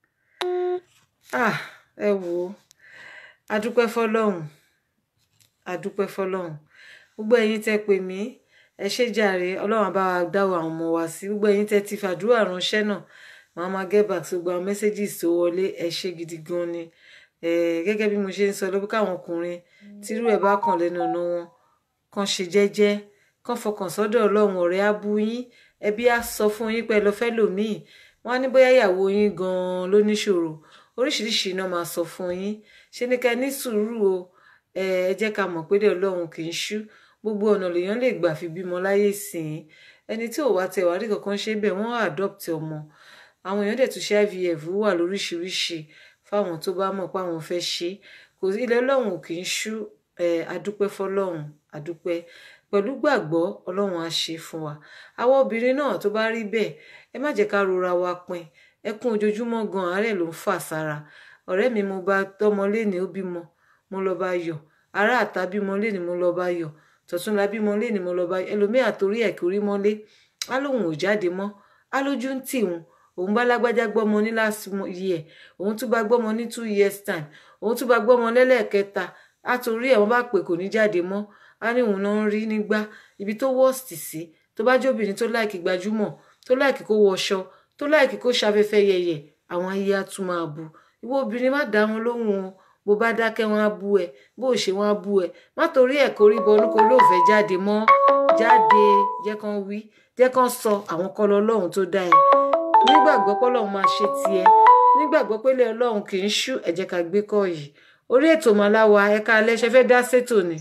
Speaker 2: ah ẹ wò ó adúpẹ́ fọlọ́hún adúpẹ́ fọlọ́hún gbogbo ẹ̀yin tẹ́ pè mí ẹ ṣé jàre ọlọ́run á bá wa dáwọ́ àwọn ọmọ wa sí gbogbo ẹ̀yin tẹ́ ti fàdúrà ránṣẹ́ náà màá máa get back sí gbogbo àwọn messages tó wọlé ẹ ṣé gidi gan ni Eh, gẹ́gẹ́ bí mo ṣe ń sọ lóbi káwọn ọkùnrin tírú ẹ̀ bá kàn lẹ́nu ọ̀nà wọn kàn ṣe jẹ́jẹ́ kàn fọkàn sọ́dọ̀ ọlọ́run ọ̀rẹ́ á bú yín ẹbí á sọ fún yín pé ẹ lọ fẹ́ lòmíì wọ́n á ní bóyá ìyàwó yín gan-an ló níṣòro oríṣiríṣi iná máa sọ fún yín ṣe ní ká ní sùúrù o ẹ ẹ jẹ́ ká mọ̀ pé dé ọlọ́run kì í ṣú gbogbo ọ̀nà lèèyàn lè gbà fi bímọ láyé sìn ẹni tí ò wá tẹ wàá rí kankan ṣe bẹ́ẹ̀ wọ́n adopt ọmọ àwọn èèyàn dẹ̀ tún ṣe ivf wà lóríṣiríṣi fáwọn tó bá mọ̀ pé àwọn fẹ́ ṣe kò sí ilẹ̀ ọlọ́run ò kì í ṣú adúpẹ́ fọlọ́run adúpẹ́ pẹ̀lú gbàgbọ́ ọlọ́run á ṣe fún wa àwọn obìnrin náà tó bá rí bẹ́ẹ̀ ẹ má jẹ́ ká rora wa pin ẹkún ojoojúmọ́ gan àárẹ̀ ló ń fà sára ọ̀rẹ́ mi mo bá tọ́mọ léni ó bímọ mo lọ bá yọ̀ ará àta bímọ léni mo lọ bá yọ̀ tọ̀túnla bímọ léni mo lọ bá yọ̀ ẹlòmíà torí ẹ̀ kórí mọ́lé á lóun ò jáde mọ́ á lójú ń tì wọn òun bá lágbájá gbọ́mọ ní last year òun tún bá gbọ́mọ ní two years time òun tún bá gbọ́mọ lẹ́lẹ́ẹ̀kẹta á torí ẹ̀ wọ́n bá pè kò ní jáde mọ́ á ní òun náà ń rí nígbà ibi tó worst sí tó bá jóbìnrin tó láìkí gbajúmọ̀ tó láìkí kó wọṣọ tó láìkí kó ṣafẹ́fẹ́ yẹyẹ àwọn ayé á tún máa bu ìwọ obìnrin má dá wọn lóhùn o bó bá dákẹ́ wọn á bú ẹ bó ṣe wọn á bú ẹ má torí ẹ̀ kórí bọnú kó lóòfẹ́ jáde mọ́ jáde jẹ́ kán wí jẹ́ kán sọ àwọn kọlọ ọlọ́run tó dá ẹ nígbàgbọ́ pọ́lọ́run máa ṣe tiẹ̀ nígbàgbọ́ pélé ọlọ́run kì í ṣú ẹ jẹ́ ká gbé kọ́ yìí orí ètò màláwa ẹ̀ka alẹ́ ṣe fẹ́ dá sétò ni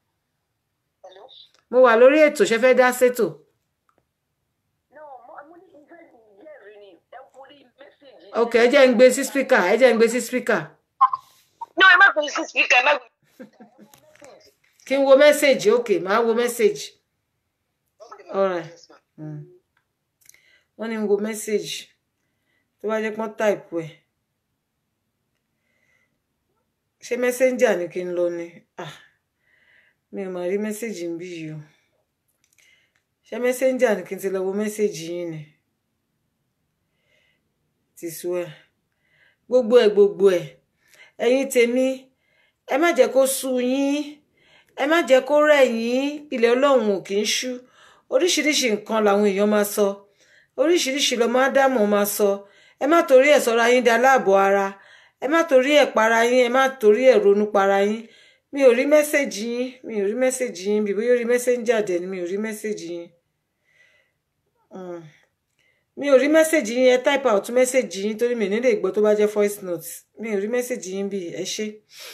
Speaker 2: mo wà lórí ètò ṣe fẹ́ dá sétò. ok ẹ jẹ́ ń gbé sí spíkà ẹ jẹ́ ń gbé sí spíkà.
Speaker 6: no ẹ má gbé sí spíkà ẹ má gbé.
Speaker 2: kí n wo mẹ́sẹ̀gì ok màá wo mẹ́sẹ̀gì. alright wọ́n ní n wo mẹ́sẹ̀gì tó bá jẹ́ pọ́n táìpù ẹ̀ ṣé mẹ́sẹ̀njà ni kí n lọ ni ah mi ò mà rí mẹ́sẹ̀gì ń bí yìí o ṣé mẹ́sẹ̀njà ni kí n ti lọ wo mẹ́sẹ̀gì yín ni ti sú ẹ gbogbo ẹ gbogbo ẹ ẹ̀yin tèmi ẹ má jẹ́ kó sú yín ẹ má jẹ́ kó rẹ̀ yín ilẹ̀ Ọlọ́run ò kì í ṣú oríṣiríṣi nǹkan làwọn èèyàn máa sọ oríṣiríṣi lọmọ ádámù máa sọ ẹ má torí ẹ̀ sọra yín da láàbọ̀ ara ẹ má torí ẹ̀ para yín ẹ má torí ẹ̀ ronú para yín mi ò rí mẹ́sẹ̀gì yín mi ò rí mẹ́sẹ̀gì yín bí bóyá ó rí mẹ́sẹ̀njà dẹ̀ ni mi ò rí mẹ́sẹ̀gì yín mi ò rí mẹ́sẹ̀gì yín ẹ type out mẹ́sẹ̀gì yín torí mi nílé ìgbọ́ tó bá jẹ́ voice note mi ò rí mẹ́sẹ̀gì yín bí ẹ ṣe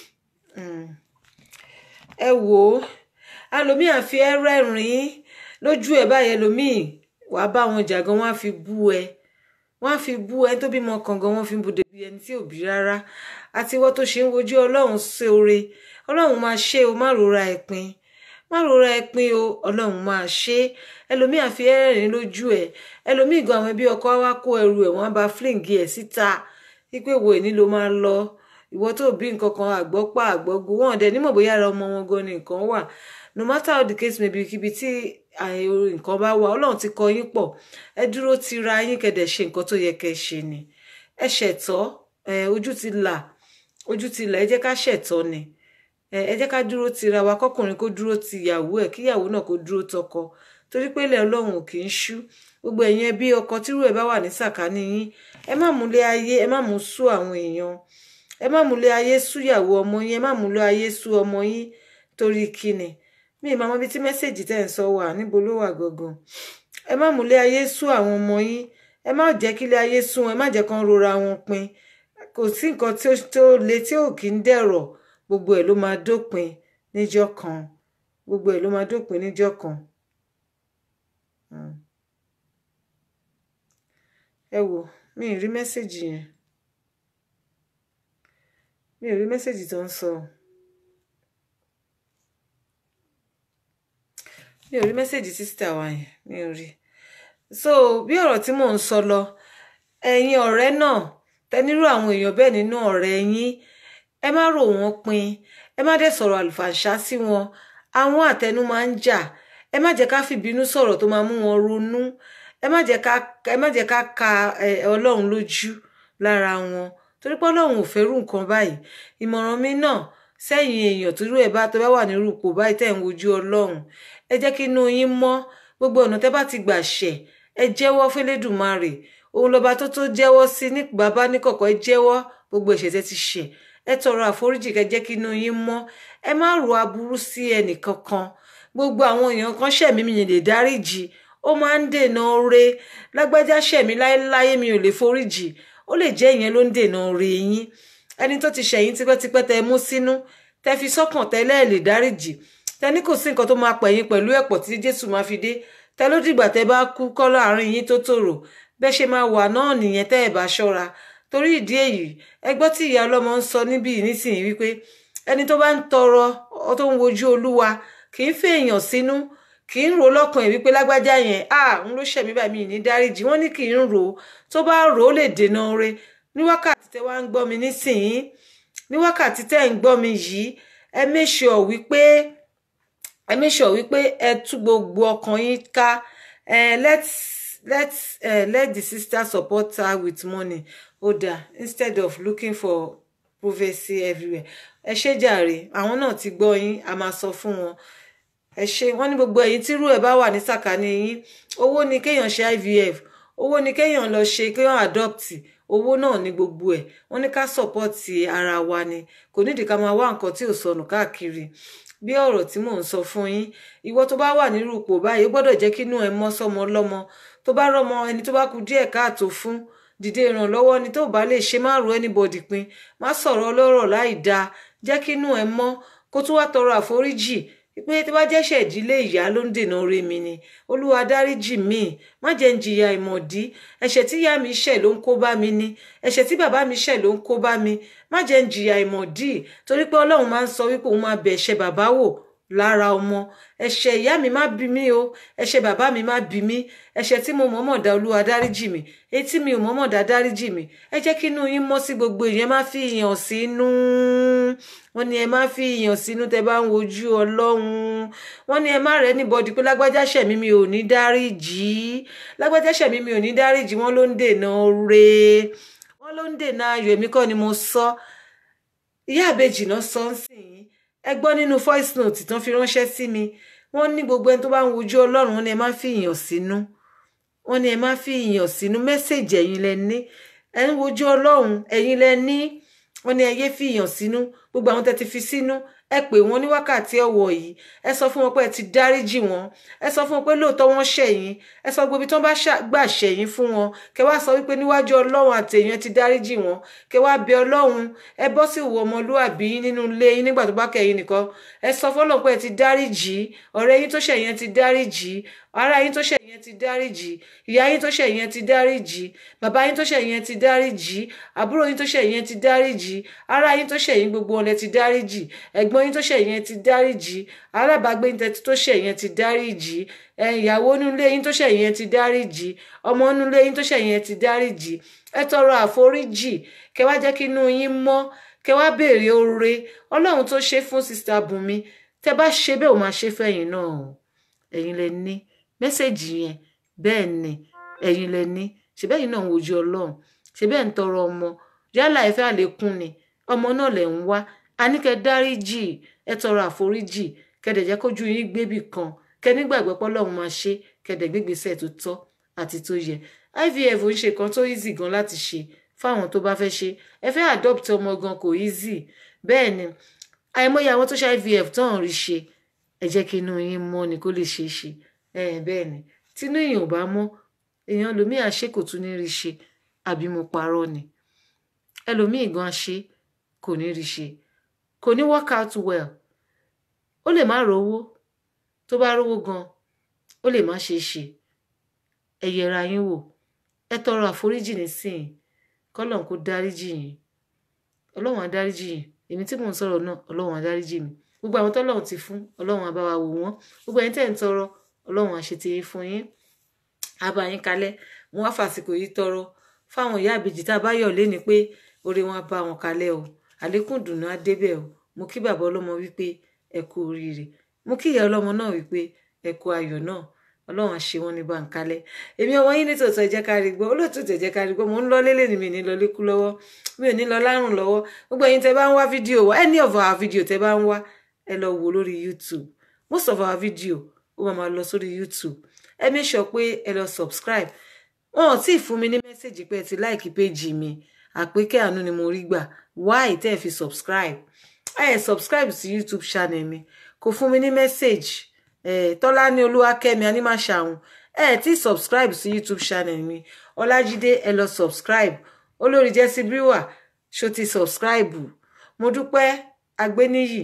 Speaker 2: ẹ wò ó alòmíì àfi ẹ rẹ́rìn-ín lójú ẹ báyẹn lòmíì wàá bá wọn jà gan wọn á fi bú ẹ wọn á fi bú ẹ tó bímọ kan gan wọn fi bú débi ẹni tí ò bí rárá àti ìwọ tó ṣe ń wojú Ọlọ́run ṣe oore Ọlọ́run máa ṣe o má rora ẹ pin má rora ẹ pin o Ọlọ́run máa ṣe ẹlòmíì àfi ẹrìn lójú ẹ ẹlòmíì gan àwọn ẹbí ọkọ wa kó ẹrù ẹ wọn bá flingi ẹ síta wípé wo èní ló máa lọ ìwọ tó bí nǹkan kan àgbọ́pá àgbọ́gbó wọn dẹ̀ nímọ̀ bóyá ara ọmọ wọn gan ni nǹkan wà no matter how the case may be kíbi tí nǹkan bá wà ọlọ́run ti kọ yín pọ̀ ẹ dúró ti ra yín kẹ̀dẹ̀ ṣe nǹkan tó yẹ kẹ́ ṣe ni ẹ ṣẹ̀tọ́ ojú ti là ojú ti là ẹ jẹ́ ká ṣẹ̀tọ́ ni ẹ jẹ́ ká dúró ti ra wa kọ́kùnrin kó dúró ti ìyàwó ẹ̀ kíyàwó náà kó dúró tọkọ torí pé ilẹ̀ ọlọ́run ò kì í ṣú gbogbo ẹ̀yin ẹbí ọkọ tírú ẹ̀ bá wà ní sàkání yín ẹ má múlé ayé ẹ má mú sú àwọn èèyàn ẹ má múlé ayé sú ìyàwó ọmọ yín ẹ má múlé ayé sú ọmọ yín torí kíni mi ì máa mọ ibi tí mẹ́sẹ̀gì tẹ́ ń sọ wà níbo ló wà gangan ẹ má múlé ayé sú àwọn ọmọ yín ẹ má jẹ́ kílé ayé sú wọn ẹ má jẹ́ kán rora wọn pin kò sí nǹkan tó le tí ò kí ń dẹ̀rọ̀ gbogbo ẹ̀ ló máa dópin níjọ́ kan gbogbo ẹ̀ ló máa dópin níjọ́ kan. ẹ wò mi ì rí mẹ́sẹ̀gì yẹn mi ò rí mẹ́sẹ̀gì tó ń sọ. mi ò rí mẹ́sẹ̀gì sísítà wa yẹn mi ò rí so bí ọ̀rọ̀ tí mò ń sọ lọ ẹ̀yin ọ̀rẹ́ náà tẹnirú àwọn èèyàn bẹ́ẹ̀ nínú ọ̀rẹ́ yín ẹ má rò wọ́n pin ẹ má dẹ̀ sọ̀rọ̀ àlùfàǹṣá sí wọn àwọn àtẹnu máa ń jà ẹ má jẹ́ ká fìbínú sọ̀rọ̀ tó máa mú wọn ronú ẹ má jẹ́ ká ẹ má jẹ́ ká ka ọlọ́run lójú lára wọn torí pé ọlọ́run ò fẹ́rù nǹkan báyìí ìmọ̀ràn mi náà sẹ́yìn èèyàn tó rú ẹ̀ bá tó bá wà nírú ipò báyìí tẹ̀ ń wojú ọlọ́run ẹ jẹ́ kí inú yín mọ́ gbogbo ọ̀nà tẹ́ bá ti gbà ṣẹ̀ ẹ jẹ́wọ́ fẹ́lẹ́dùmarè òun lọ́ba tó tó jẹ́wọ́ sí ní bàbá níkọ̀kọ̀ ẹ jẹ́wọ́ gbogbo ẹ̀ṣẹ̀ tẹ́ ti ṣẹ̀ ẹ tọrọ àforíjì kẹ́ jẹ́ kí inú yín mọ́ ẹ má ro aburú sí ẹnì kankan gbogbo àwọn èèyàn kan ṣẹ̀mí mi lè dáríjì ó máa ń dènà oore lágbájá ṣẹ̀mí láéláé mi ò lè foríjì ó lè jẹ́ ìyẹn ló ń dènà oore yín ẹni tó ti ṣẹ̀yìn tipẹ́tipẹ́ tẹ́ mú sínú tẹ́ fi sọ́kàn tẹ́lẹ̀ lè dáríjì tẹni kò sí nǹkan tó máa pẹ̀yìn pẹ̀lú ẹ̀pọ̀ tí jésù máa fi dé tẹ ló dìgbà tẹ bá kú kọ́ láàrin yín tó tòrò bẹ́ẹ̀ ṣe máa wà náà nìyẹn tẹ́ ẹ̀ bá ṣọ́ra torí ìdí èyí ẹ gbọ́ tí ìyá ọlọ́mọ ń sọ níbí nísìnyí wípé ẹni tó bá ń tọrọ tó ń wojú olúwa kì í fèèyàn sínú kì í rò lọ́kàn ẹ̀ wípé lágbájá yẹn à ń ló ṣẹ̀mí bàmí ní dáríjì wọ́n ní kì í rò tó bá rò ó lè dènà oore ní wákàtí tẹ wá ń gbọ́ mi nísìnyí ní wákàtí tẹ́ ń gbọ́ mi yìí ẹ make sure wípé ẹ make sure wípé ẹ tú gbogbo ọkàn yín ká ẹ let's let's uh, let the sister support her with money oda instead of looking for prophecy everywhere ẹ ṣe jàre àwọn náà ti gbọ́ yín a máa sọ fún wọn ẹ ṣe wọn ní gbogbo ẹ̀yin tírú ẹ̀ bá wà ní sàkání yín owó ni kéèyàn ṣe ivf owó ni kéèyàn lọ ṣe kéèyàn adopt owó náà ní gbogbo ẹ̀ wọ́n ní ká support ara wa ni kò nídìí ká máa wá nǹkan tí ò sọnù káàkiri bí ọ̀rọ̀ tí mò ń sọ fún yín ìwọ tó bá wà nírú ipò báyìí ó gbọ́dọ̀ jẹ́ kínú ẹ mọ́ sọ́mọ lọ́mọ tó bá rọ́mọ ẹni tó bá kù díẹ̀ káàtó fún dìde ìrànlọ́wọ́ ni tó bá lè ṣe má ro anybody pin má sọ̀rọ̀ ọlọ́rọ̀ láì dáa jẹ́ kínú ẹ mọ́ kó tún wá tọrọ àforíjì pé tí bá jẹ́ṣẹ̀ ìdílé ìyá ló ń dènà oore mi ni olúwa dáríjì mí má jẹ́ ń jìyà ìmọ̀dí ẹ̀ṣẹ̀ tí ìyá mi ṣẹ̀ ló ń kó bá mi ni ẹ̀ṣẹ̀ tí bàbá mi ṣẹ̀ ló ń kó bá mi má jẹ́ ń jìyà ìmọ̀dí torí pé ọlọ́run máa ń sọ wípé òun máa bẹ̀ ẹ̀ṣẹ̀ bàbá wò lára ọmọ ẹ̀ṣẹ̀ ìyá mi má bí mi o ẹ̀ṣẹ̀ bàbá mi má bí mi ẹ̀ṣẹ̀ tí mo mọ̀ọ́mọ̀ dá olúwa dáríjì mi etí mi ò mọ̀ọ́mọ̀ dá dáríjì mi ẹ jẹ́ kí inú yín mọ́ sí gbogbo ìyẹn má fi ìyàn sínú wọ́n ní ẹ má fi ìyàn sínú tẹ́ bá ń wojú ọlọ́run wọ́n ní ẹ má rẹ níbọdì pé lágbájá ṣẹ̀mí mi ò ní dáríjì lágbájá ṣẹ̀mí mi ò ní dáríjì wọ́n ló ń dènà re wọ́n ló ń dènà ayọ̀ èmi kọ́ ni mo sọ ìyá àbejì náà sọ ń sìn yín ẹ gbọ́ nínú voice note tán fi ránṣẹ́ sí mi wọ́n ní gbogbo ẹni tó bá ń wojú ọlọ́run wọ́n ní ẹ má fi ìyàn sínú wọ́n ní ẹ má fi ìyàn sínú mẹ́sẹ̀jì ẹ̀yin lẹ ní ẹ ń wojú ọlọ́run ẹ̀yin lẹ ní wọ́n ní ẹ yé fi ìyàn sínú gbogbo àwọn tẹ́ ti fi sínú ẹ pè wọ́n ní wákàtí ọ̀wọ̀ yìí ẹ sọ fún wọn pé ẹ ti dáríjì wọn ẹ sọ fún wọn pé lóòótọ́ wọ́n ṣẹ̀yìn ẹ sọ gbogbo ibi tí wọ́n bá gbà ṣẹ̀yìn fún wọn kẹ wá sọ wípé níwájú ọlọ́run àti èèyàn ti dáríjì wọn kẹ wá bẹ ọlọ́run ẹ bọ́ sí ìwọ ọmọlúwàbí nínú ilé yín nígbà tó bá kẹ̀yìn nìkan ẹ sọ fọlọ́run pé ẹ ti dáríjì ọ̀rẹ́ yín tó ṣẹ̀yìn ẹ ti dáríjì ará yín tó ṣẹ̀yìn ẹ ti dáríjì ìyá yín tó ṣẹ̀yìn ẹ ti dáríjì bàbá yín tó ṣẹ̀yìn ẹ ti dáríjì àbúrò yín tó ṣẹ̀yìn ẹ ti dáríjì ará yín tó ṣẹ̀yìn gbogbo wọn lẹ ti dáríjì ẹ̀gbọ́n yín tó ṣẹ̀yìn ẹ ti dáríjì alábàágbé yín tó ṣẹ̀yìn ẹ ti dáríjì ìyàwó nílé yín tó ṣẹ̀yìn ẹ ti dáríjì ọmọ nílé yín tó ṣẹ̀yìn ẹ ti dáríjì ẹ tọrọ àforíjì kẹ wá jẹ́ kí inú yín mọ́ kẹ wá béèrè oore ọlọ́run tó ṣe fún sista Bùnmi tẹ bá ṣe bẹ́ẹ̀ ò máa ṣe fẹ́yìn náà o ẹ̀yin lẹ ní mẹ́sẹ̀jì yẹn bẹ́ẹ̀ ni ẹ̀yin lẹ ní ṣe bẹ́ẹ̀ yìí náà ń wojú ọlọ́run ṣe bẹ́ẹ̀ ń tọrọ ọmọ yálà ẹ fẹ́ àlékún ni ọmọ náà lẹ̀ ń wá a ní kẹ́ dáríjì ẹ tọrọ àforíjì kẹ́dẹ̀ jẹ́ kójú yín gbébì kan kẹ́ nígbàgbọ́ pé ọlọ́run máa ṣe kẹ́dẹ̀ gbégbèsè tó tọ́ àti tó yẹ IVF ń ṣe kan tó easy gan láti ṣe fáwọn tó bá fẹ́ ṣe ẹ fẹ́ adopt ọmọ gan kò easy bẹ́ẹ̀ ni àìmọye àwọn tó ṣe IVF tó ń rí ṣe ẹ jẹ́ kí inú yín mọ́ ni kó lè ṣeé ṣe bẹ́ẹ̀ ni tínú èèyàn ò bá mọ́ èèyàn lòmíì àṣẹ kò tún ní rí ṣe àbí mo parọ́ ni ẹlòmíì gan ṣe kò ní rí ṣe kò ní work out well ó lè má rówó tó bá rówó gan ó lè má ṣe ṣe ẹ yẹra yín wò ẹ tọrọ àforíjì nísìnyí kọlọ́n kó dáríjì yín ọlọ́run á dáríjì yín èmi tí mò ń sọ̀rọ̀ náà ọlọ́run á dáríjì mi gbogbo àwọn tọ́lọ́run ti fún ọlọ́run á bá wa wò wọ́n gbogbo ẹ̀yin tẹ́ ń tọrọ ọlọ́run á ṣe ti yín fún yín á bá yín kalẹ̀ mo wá fàsìkò yìí tọrọ fáwọn ìyá àbèjì tá a bá yọ̀ lé ni pé oore wọn á bá wọn kalẹ̀ o àlékún dùnú á débẹ̀ o mo kí bàbá ọlọ́mọ wípé ẹ kú oríire mo kí ìyá ọlọ́mọ náà wípé ẹ kú ayọ̀ náà ọlọ́run á ṣe wọ́n ní báńkálẹ̀ èmi ọmọ yín nítòótọ́ ẹ jẹ́ ká rí gbọ́ olóòtú ẹ jẹ́ ká rí gbọ́ mo ń lọ lélẹ̀ ni mi ní lọ lékú lọ́wọ́ mi ò ní lọ lárùn lọ́wọ́ gbogbo ẹ̀yin tẹ́ bá ń wá fídíò wa any of our video tẹ́ bá ń wá ẹ lọ wò lórí youtube most of our video ó máa máa lọ sórí youtube ẹ make sure pé ẹ lọ subscribe wọn ò tí ì fún mi ní mẹ́sẹ̀gì pé ẹ ti láìkí péjì mi àpékẹ́ àánú ni mo rí gbà why tẹ́ ẹ fi subscribe ẹ subscribe sí youtube channel mi kò fún mi ní mẹ́sẹ̀gì tọ́lá ní olúwakẹ́mi anímàṣàhùn ẹ tí subscribe sí youtube channel mi ọlájídé ẹ lọ subscribe olórí jẹ́sí bíwà ṣó ti subscribe mo dúpẹ́ agbéníyì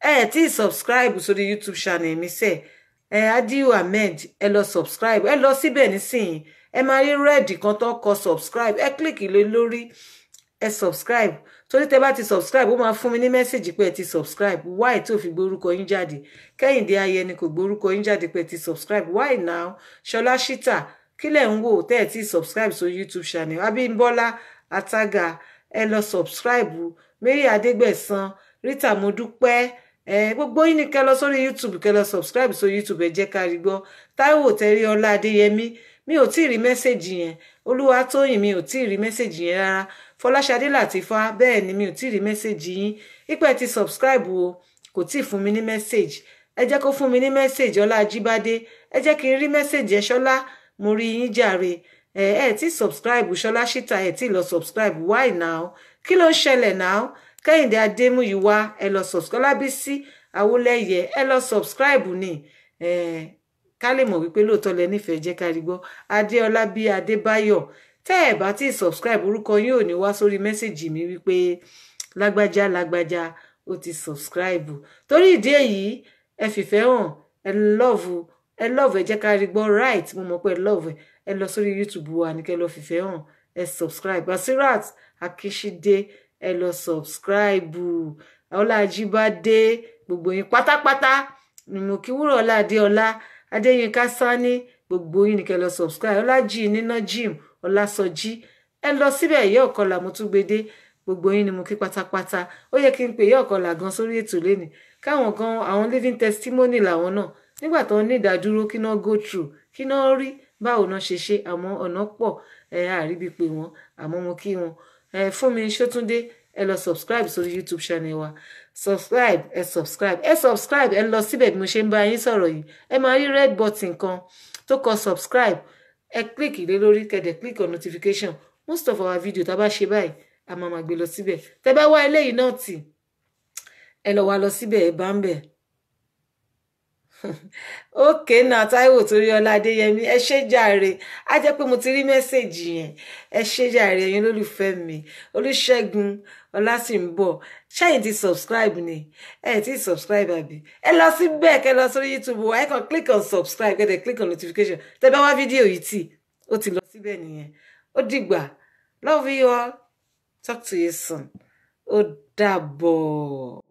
Speaker 2: ẹ tí subscribe sórí youtube channel mi sẹ ẹ adiu ahmed ẹ lọ subscribe ẹ lọ síbẹ̀ nísìnyí ẹ máa rí red kan tó kọ subscribe ẹ click lé lórí ẹ subscribe torí tẹ bá ti subscribe ó máa fún mi ní mẹ́sàgì pé ẹ ti subscribe why tí ò fi gbórúkọ yín jáde kẹ́hìndé ayẹni kò gbórúkọ yín jáde pé ẹ ti subscribe why now ṣọlá ṣítà kí lẹ̀ ń wò tẹ́ ẹ ti subscribe sórí youtube channel abímbọ́lá àtàgà ẹ lọ subscribe mary adégbẹ̀san rita modúpẹ́ ẹ gbogbo yín ni kẹ́ lọ sórí youtube kẹ́ lọ subscribe sórí youtube ẹ jẹ́ ká rí gbọ́ táíwò tẹrí ọlá adéyẹmí mi ò tí ì rí mẹ́sẹ̀gì yẹn olúwa tóyìn mi ò tí ì rí mẹ́sẹ̀gì yẹn rárá fọláṣadé làtífá bẹ́ẹ̀ ni mi ò tí ì rí mẹ́sẹ̀gì yín ipẹ́ ti subscribe o kò tí ì fún mi ní mẹ́sẹ̀gì ẹ jẹ́ kó fún mi ní mẹ́sẹ̀gì ọlá ajíbádé ẹ jẹ́ kí n rí mẹ́sẹ̀gì ẹ ṣọlá mo rí yín jàre ẹ ẹ tí subscribe ṣọlá ṣíta ẹ tí lọ subscribe why now kí ló ń ṣẹlẹ̀ now kẹ́hìndé adémúyíwá ẹ lọ subscribe lábísí awólẹ́yẹ ẹ lọ subscribe ni ẹ ká lè mọ̀ wípé lóòótọ́ lẹ nífẹ̀ẹ́ jẹ́ ká rí gbọ́ adéọlá bí adébáyọ̀ tẹ́ ẹ̀ bá tí subscribe orúkọ yín ò ní wá sórí mẹ́sẹ̀gì mi wípé lágbájá lágbájá ó ti subscribe torí ìdí èyí ẹ fìfẹ́ hàn ẹ love ẹ love ẹ jẹ́ ká rí gbọ́ right mo mọ̀ pé ẹ love ẹ lọ sórí youtube wa ní kẹ́ lọ fìfẹ́ hàn ẹ subscribe basirat akíṣídé ẹ lọ subscribe ọlájíbádé gbogbo yín pátápátá ni mo kí wúrọ̀ ọlá adéọlá adéyínká sani gbogbo yín ní kẹ́ lọ subscribe ọlájì níná jim ọlásọjí ẹ lọ síbẹ̀ ìyá ọ̀kọlà mo tún gbede gbogbo yín ni mo kí pátápátá ó yẹ kí n pè ìyá ọ̀kọlà gan sórí ètò lẹ́nìí káwọn gan àwọn living testimony làwọn náà nígbà tó ní ìdádúró kí náà go through kí náà rí báwo náà ṣe ṣe àmọ́ ọ̀nà pọ̀ ẹ àríbi pé wọn àmọ́ mo kí wọn ẹ fún mi ṣótúndé ẹ lọ subscribe sórí youtube channel wa subscribe ẹ subscribe ẹ subscribe ẹ lọ síbẹ̀ bí mo ṣe ń bá yín sọ̀rọ̀ yìí ẹ máa rí red button kan tó kọ subscribe ẹ click lé lórí kẹ̀dẹ̀ click on notification most of our video tá a bá ṣe báyìí a máa máa gbé lọ síbẹ̀ tẹ́ bá wá eléyìí náà tì ẹ lọ wá lọ síbẹ̀ ẹ bá ń bẹ̀ ókè náà táíwò torí ọlá adéyẹmí ẹ ṣé jàre á jẹ́ pé mo ti rí mẹ́sẹ̀gì yẹn ẹ ṣé jàre ẹ̀yin olólùfẹ́ mi olùṣègùn ọlásìnbọ̀ ṣẹ́yìn ti subscribe ni ẹ ti subscribe àbí ẹ lọ sí bẹ́ẹ̀ kẹ́ lọ sórí youtube wa ẹ kàn click on subscribe kẹ́ dẹ̀ click on notification tẹ́ bá wá fídíò yìí tì ó ti lọ síbẹ̀ nìyẹn ó dìgbà love you all talk to you soon ó dàbọ̀.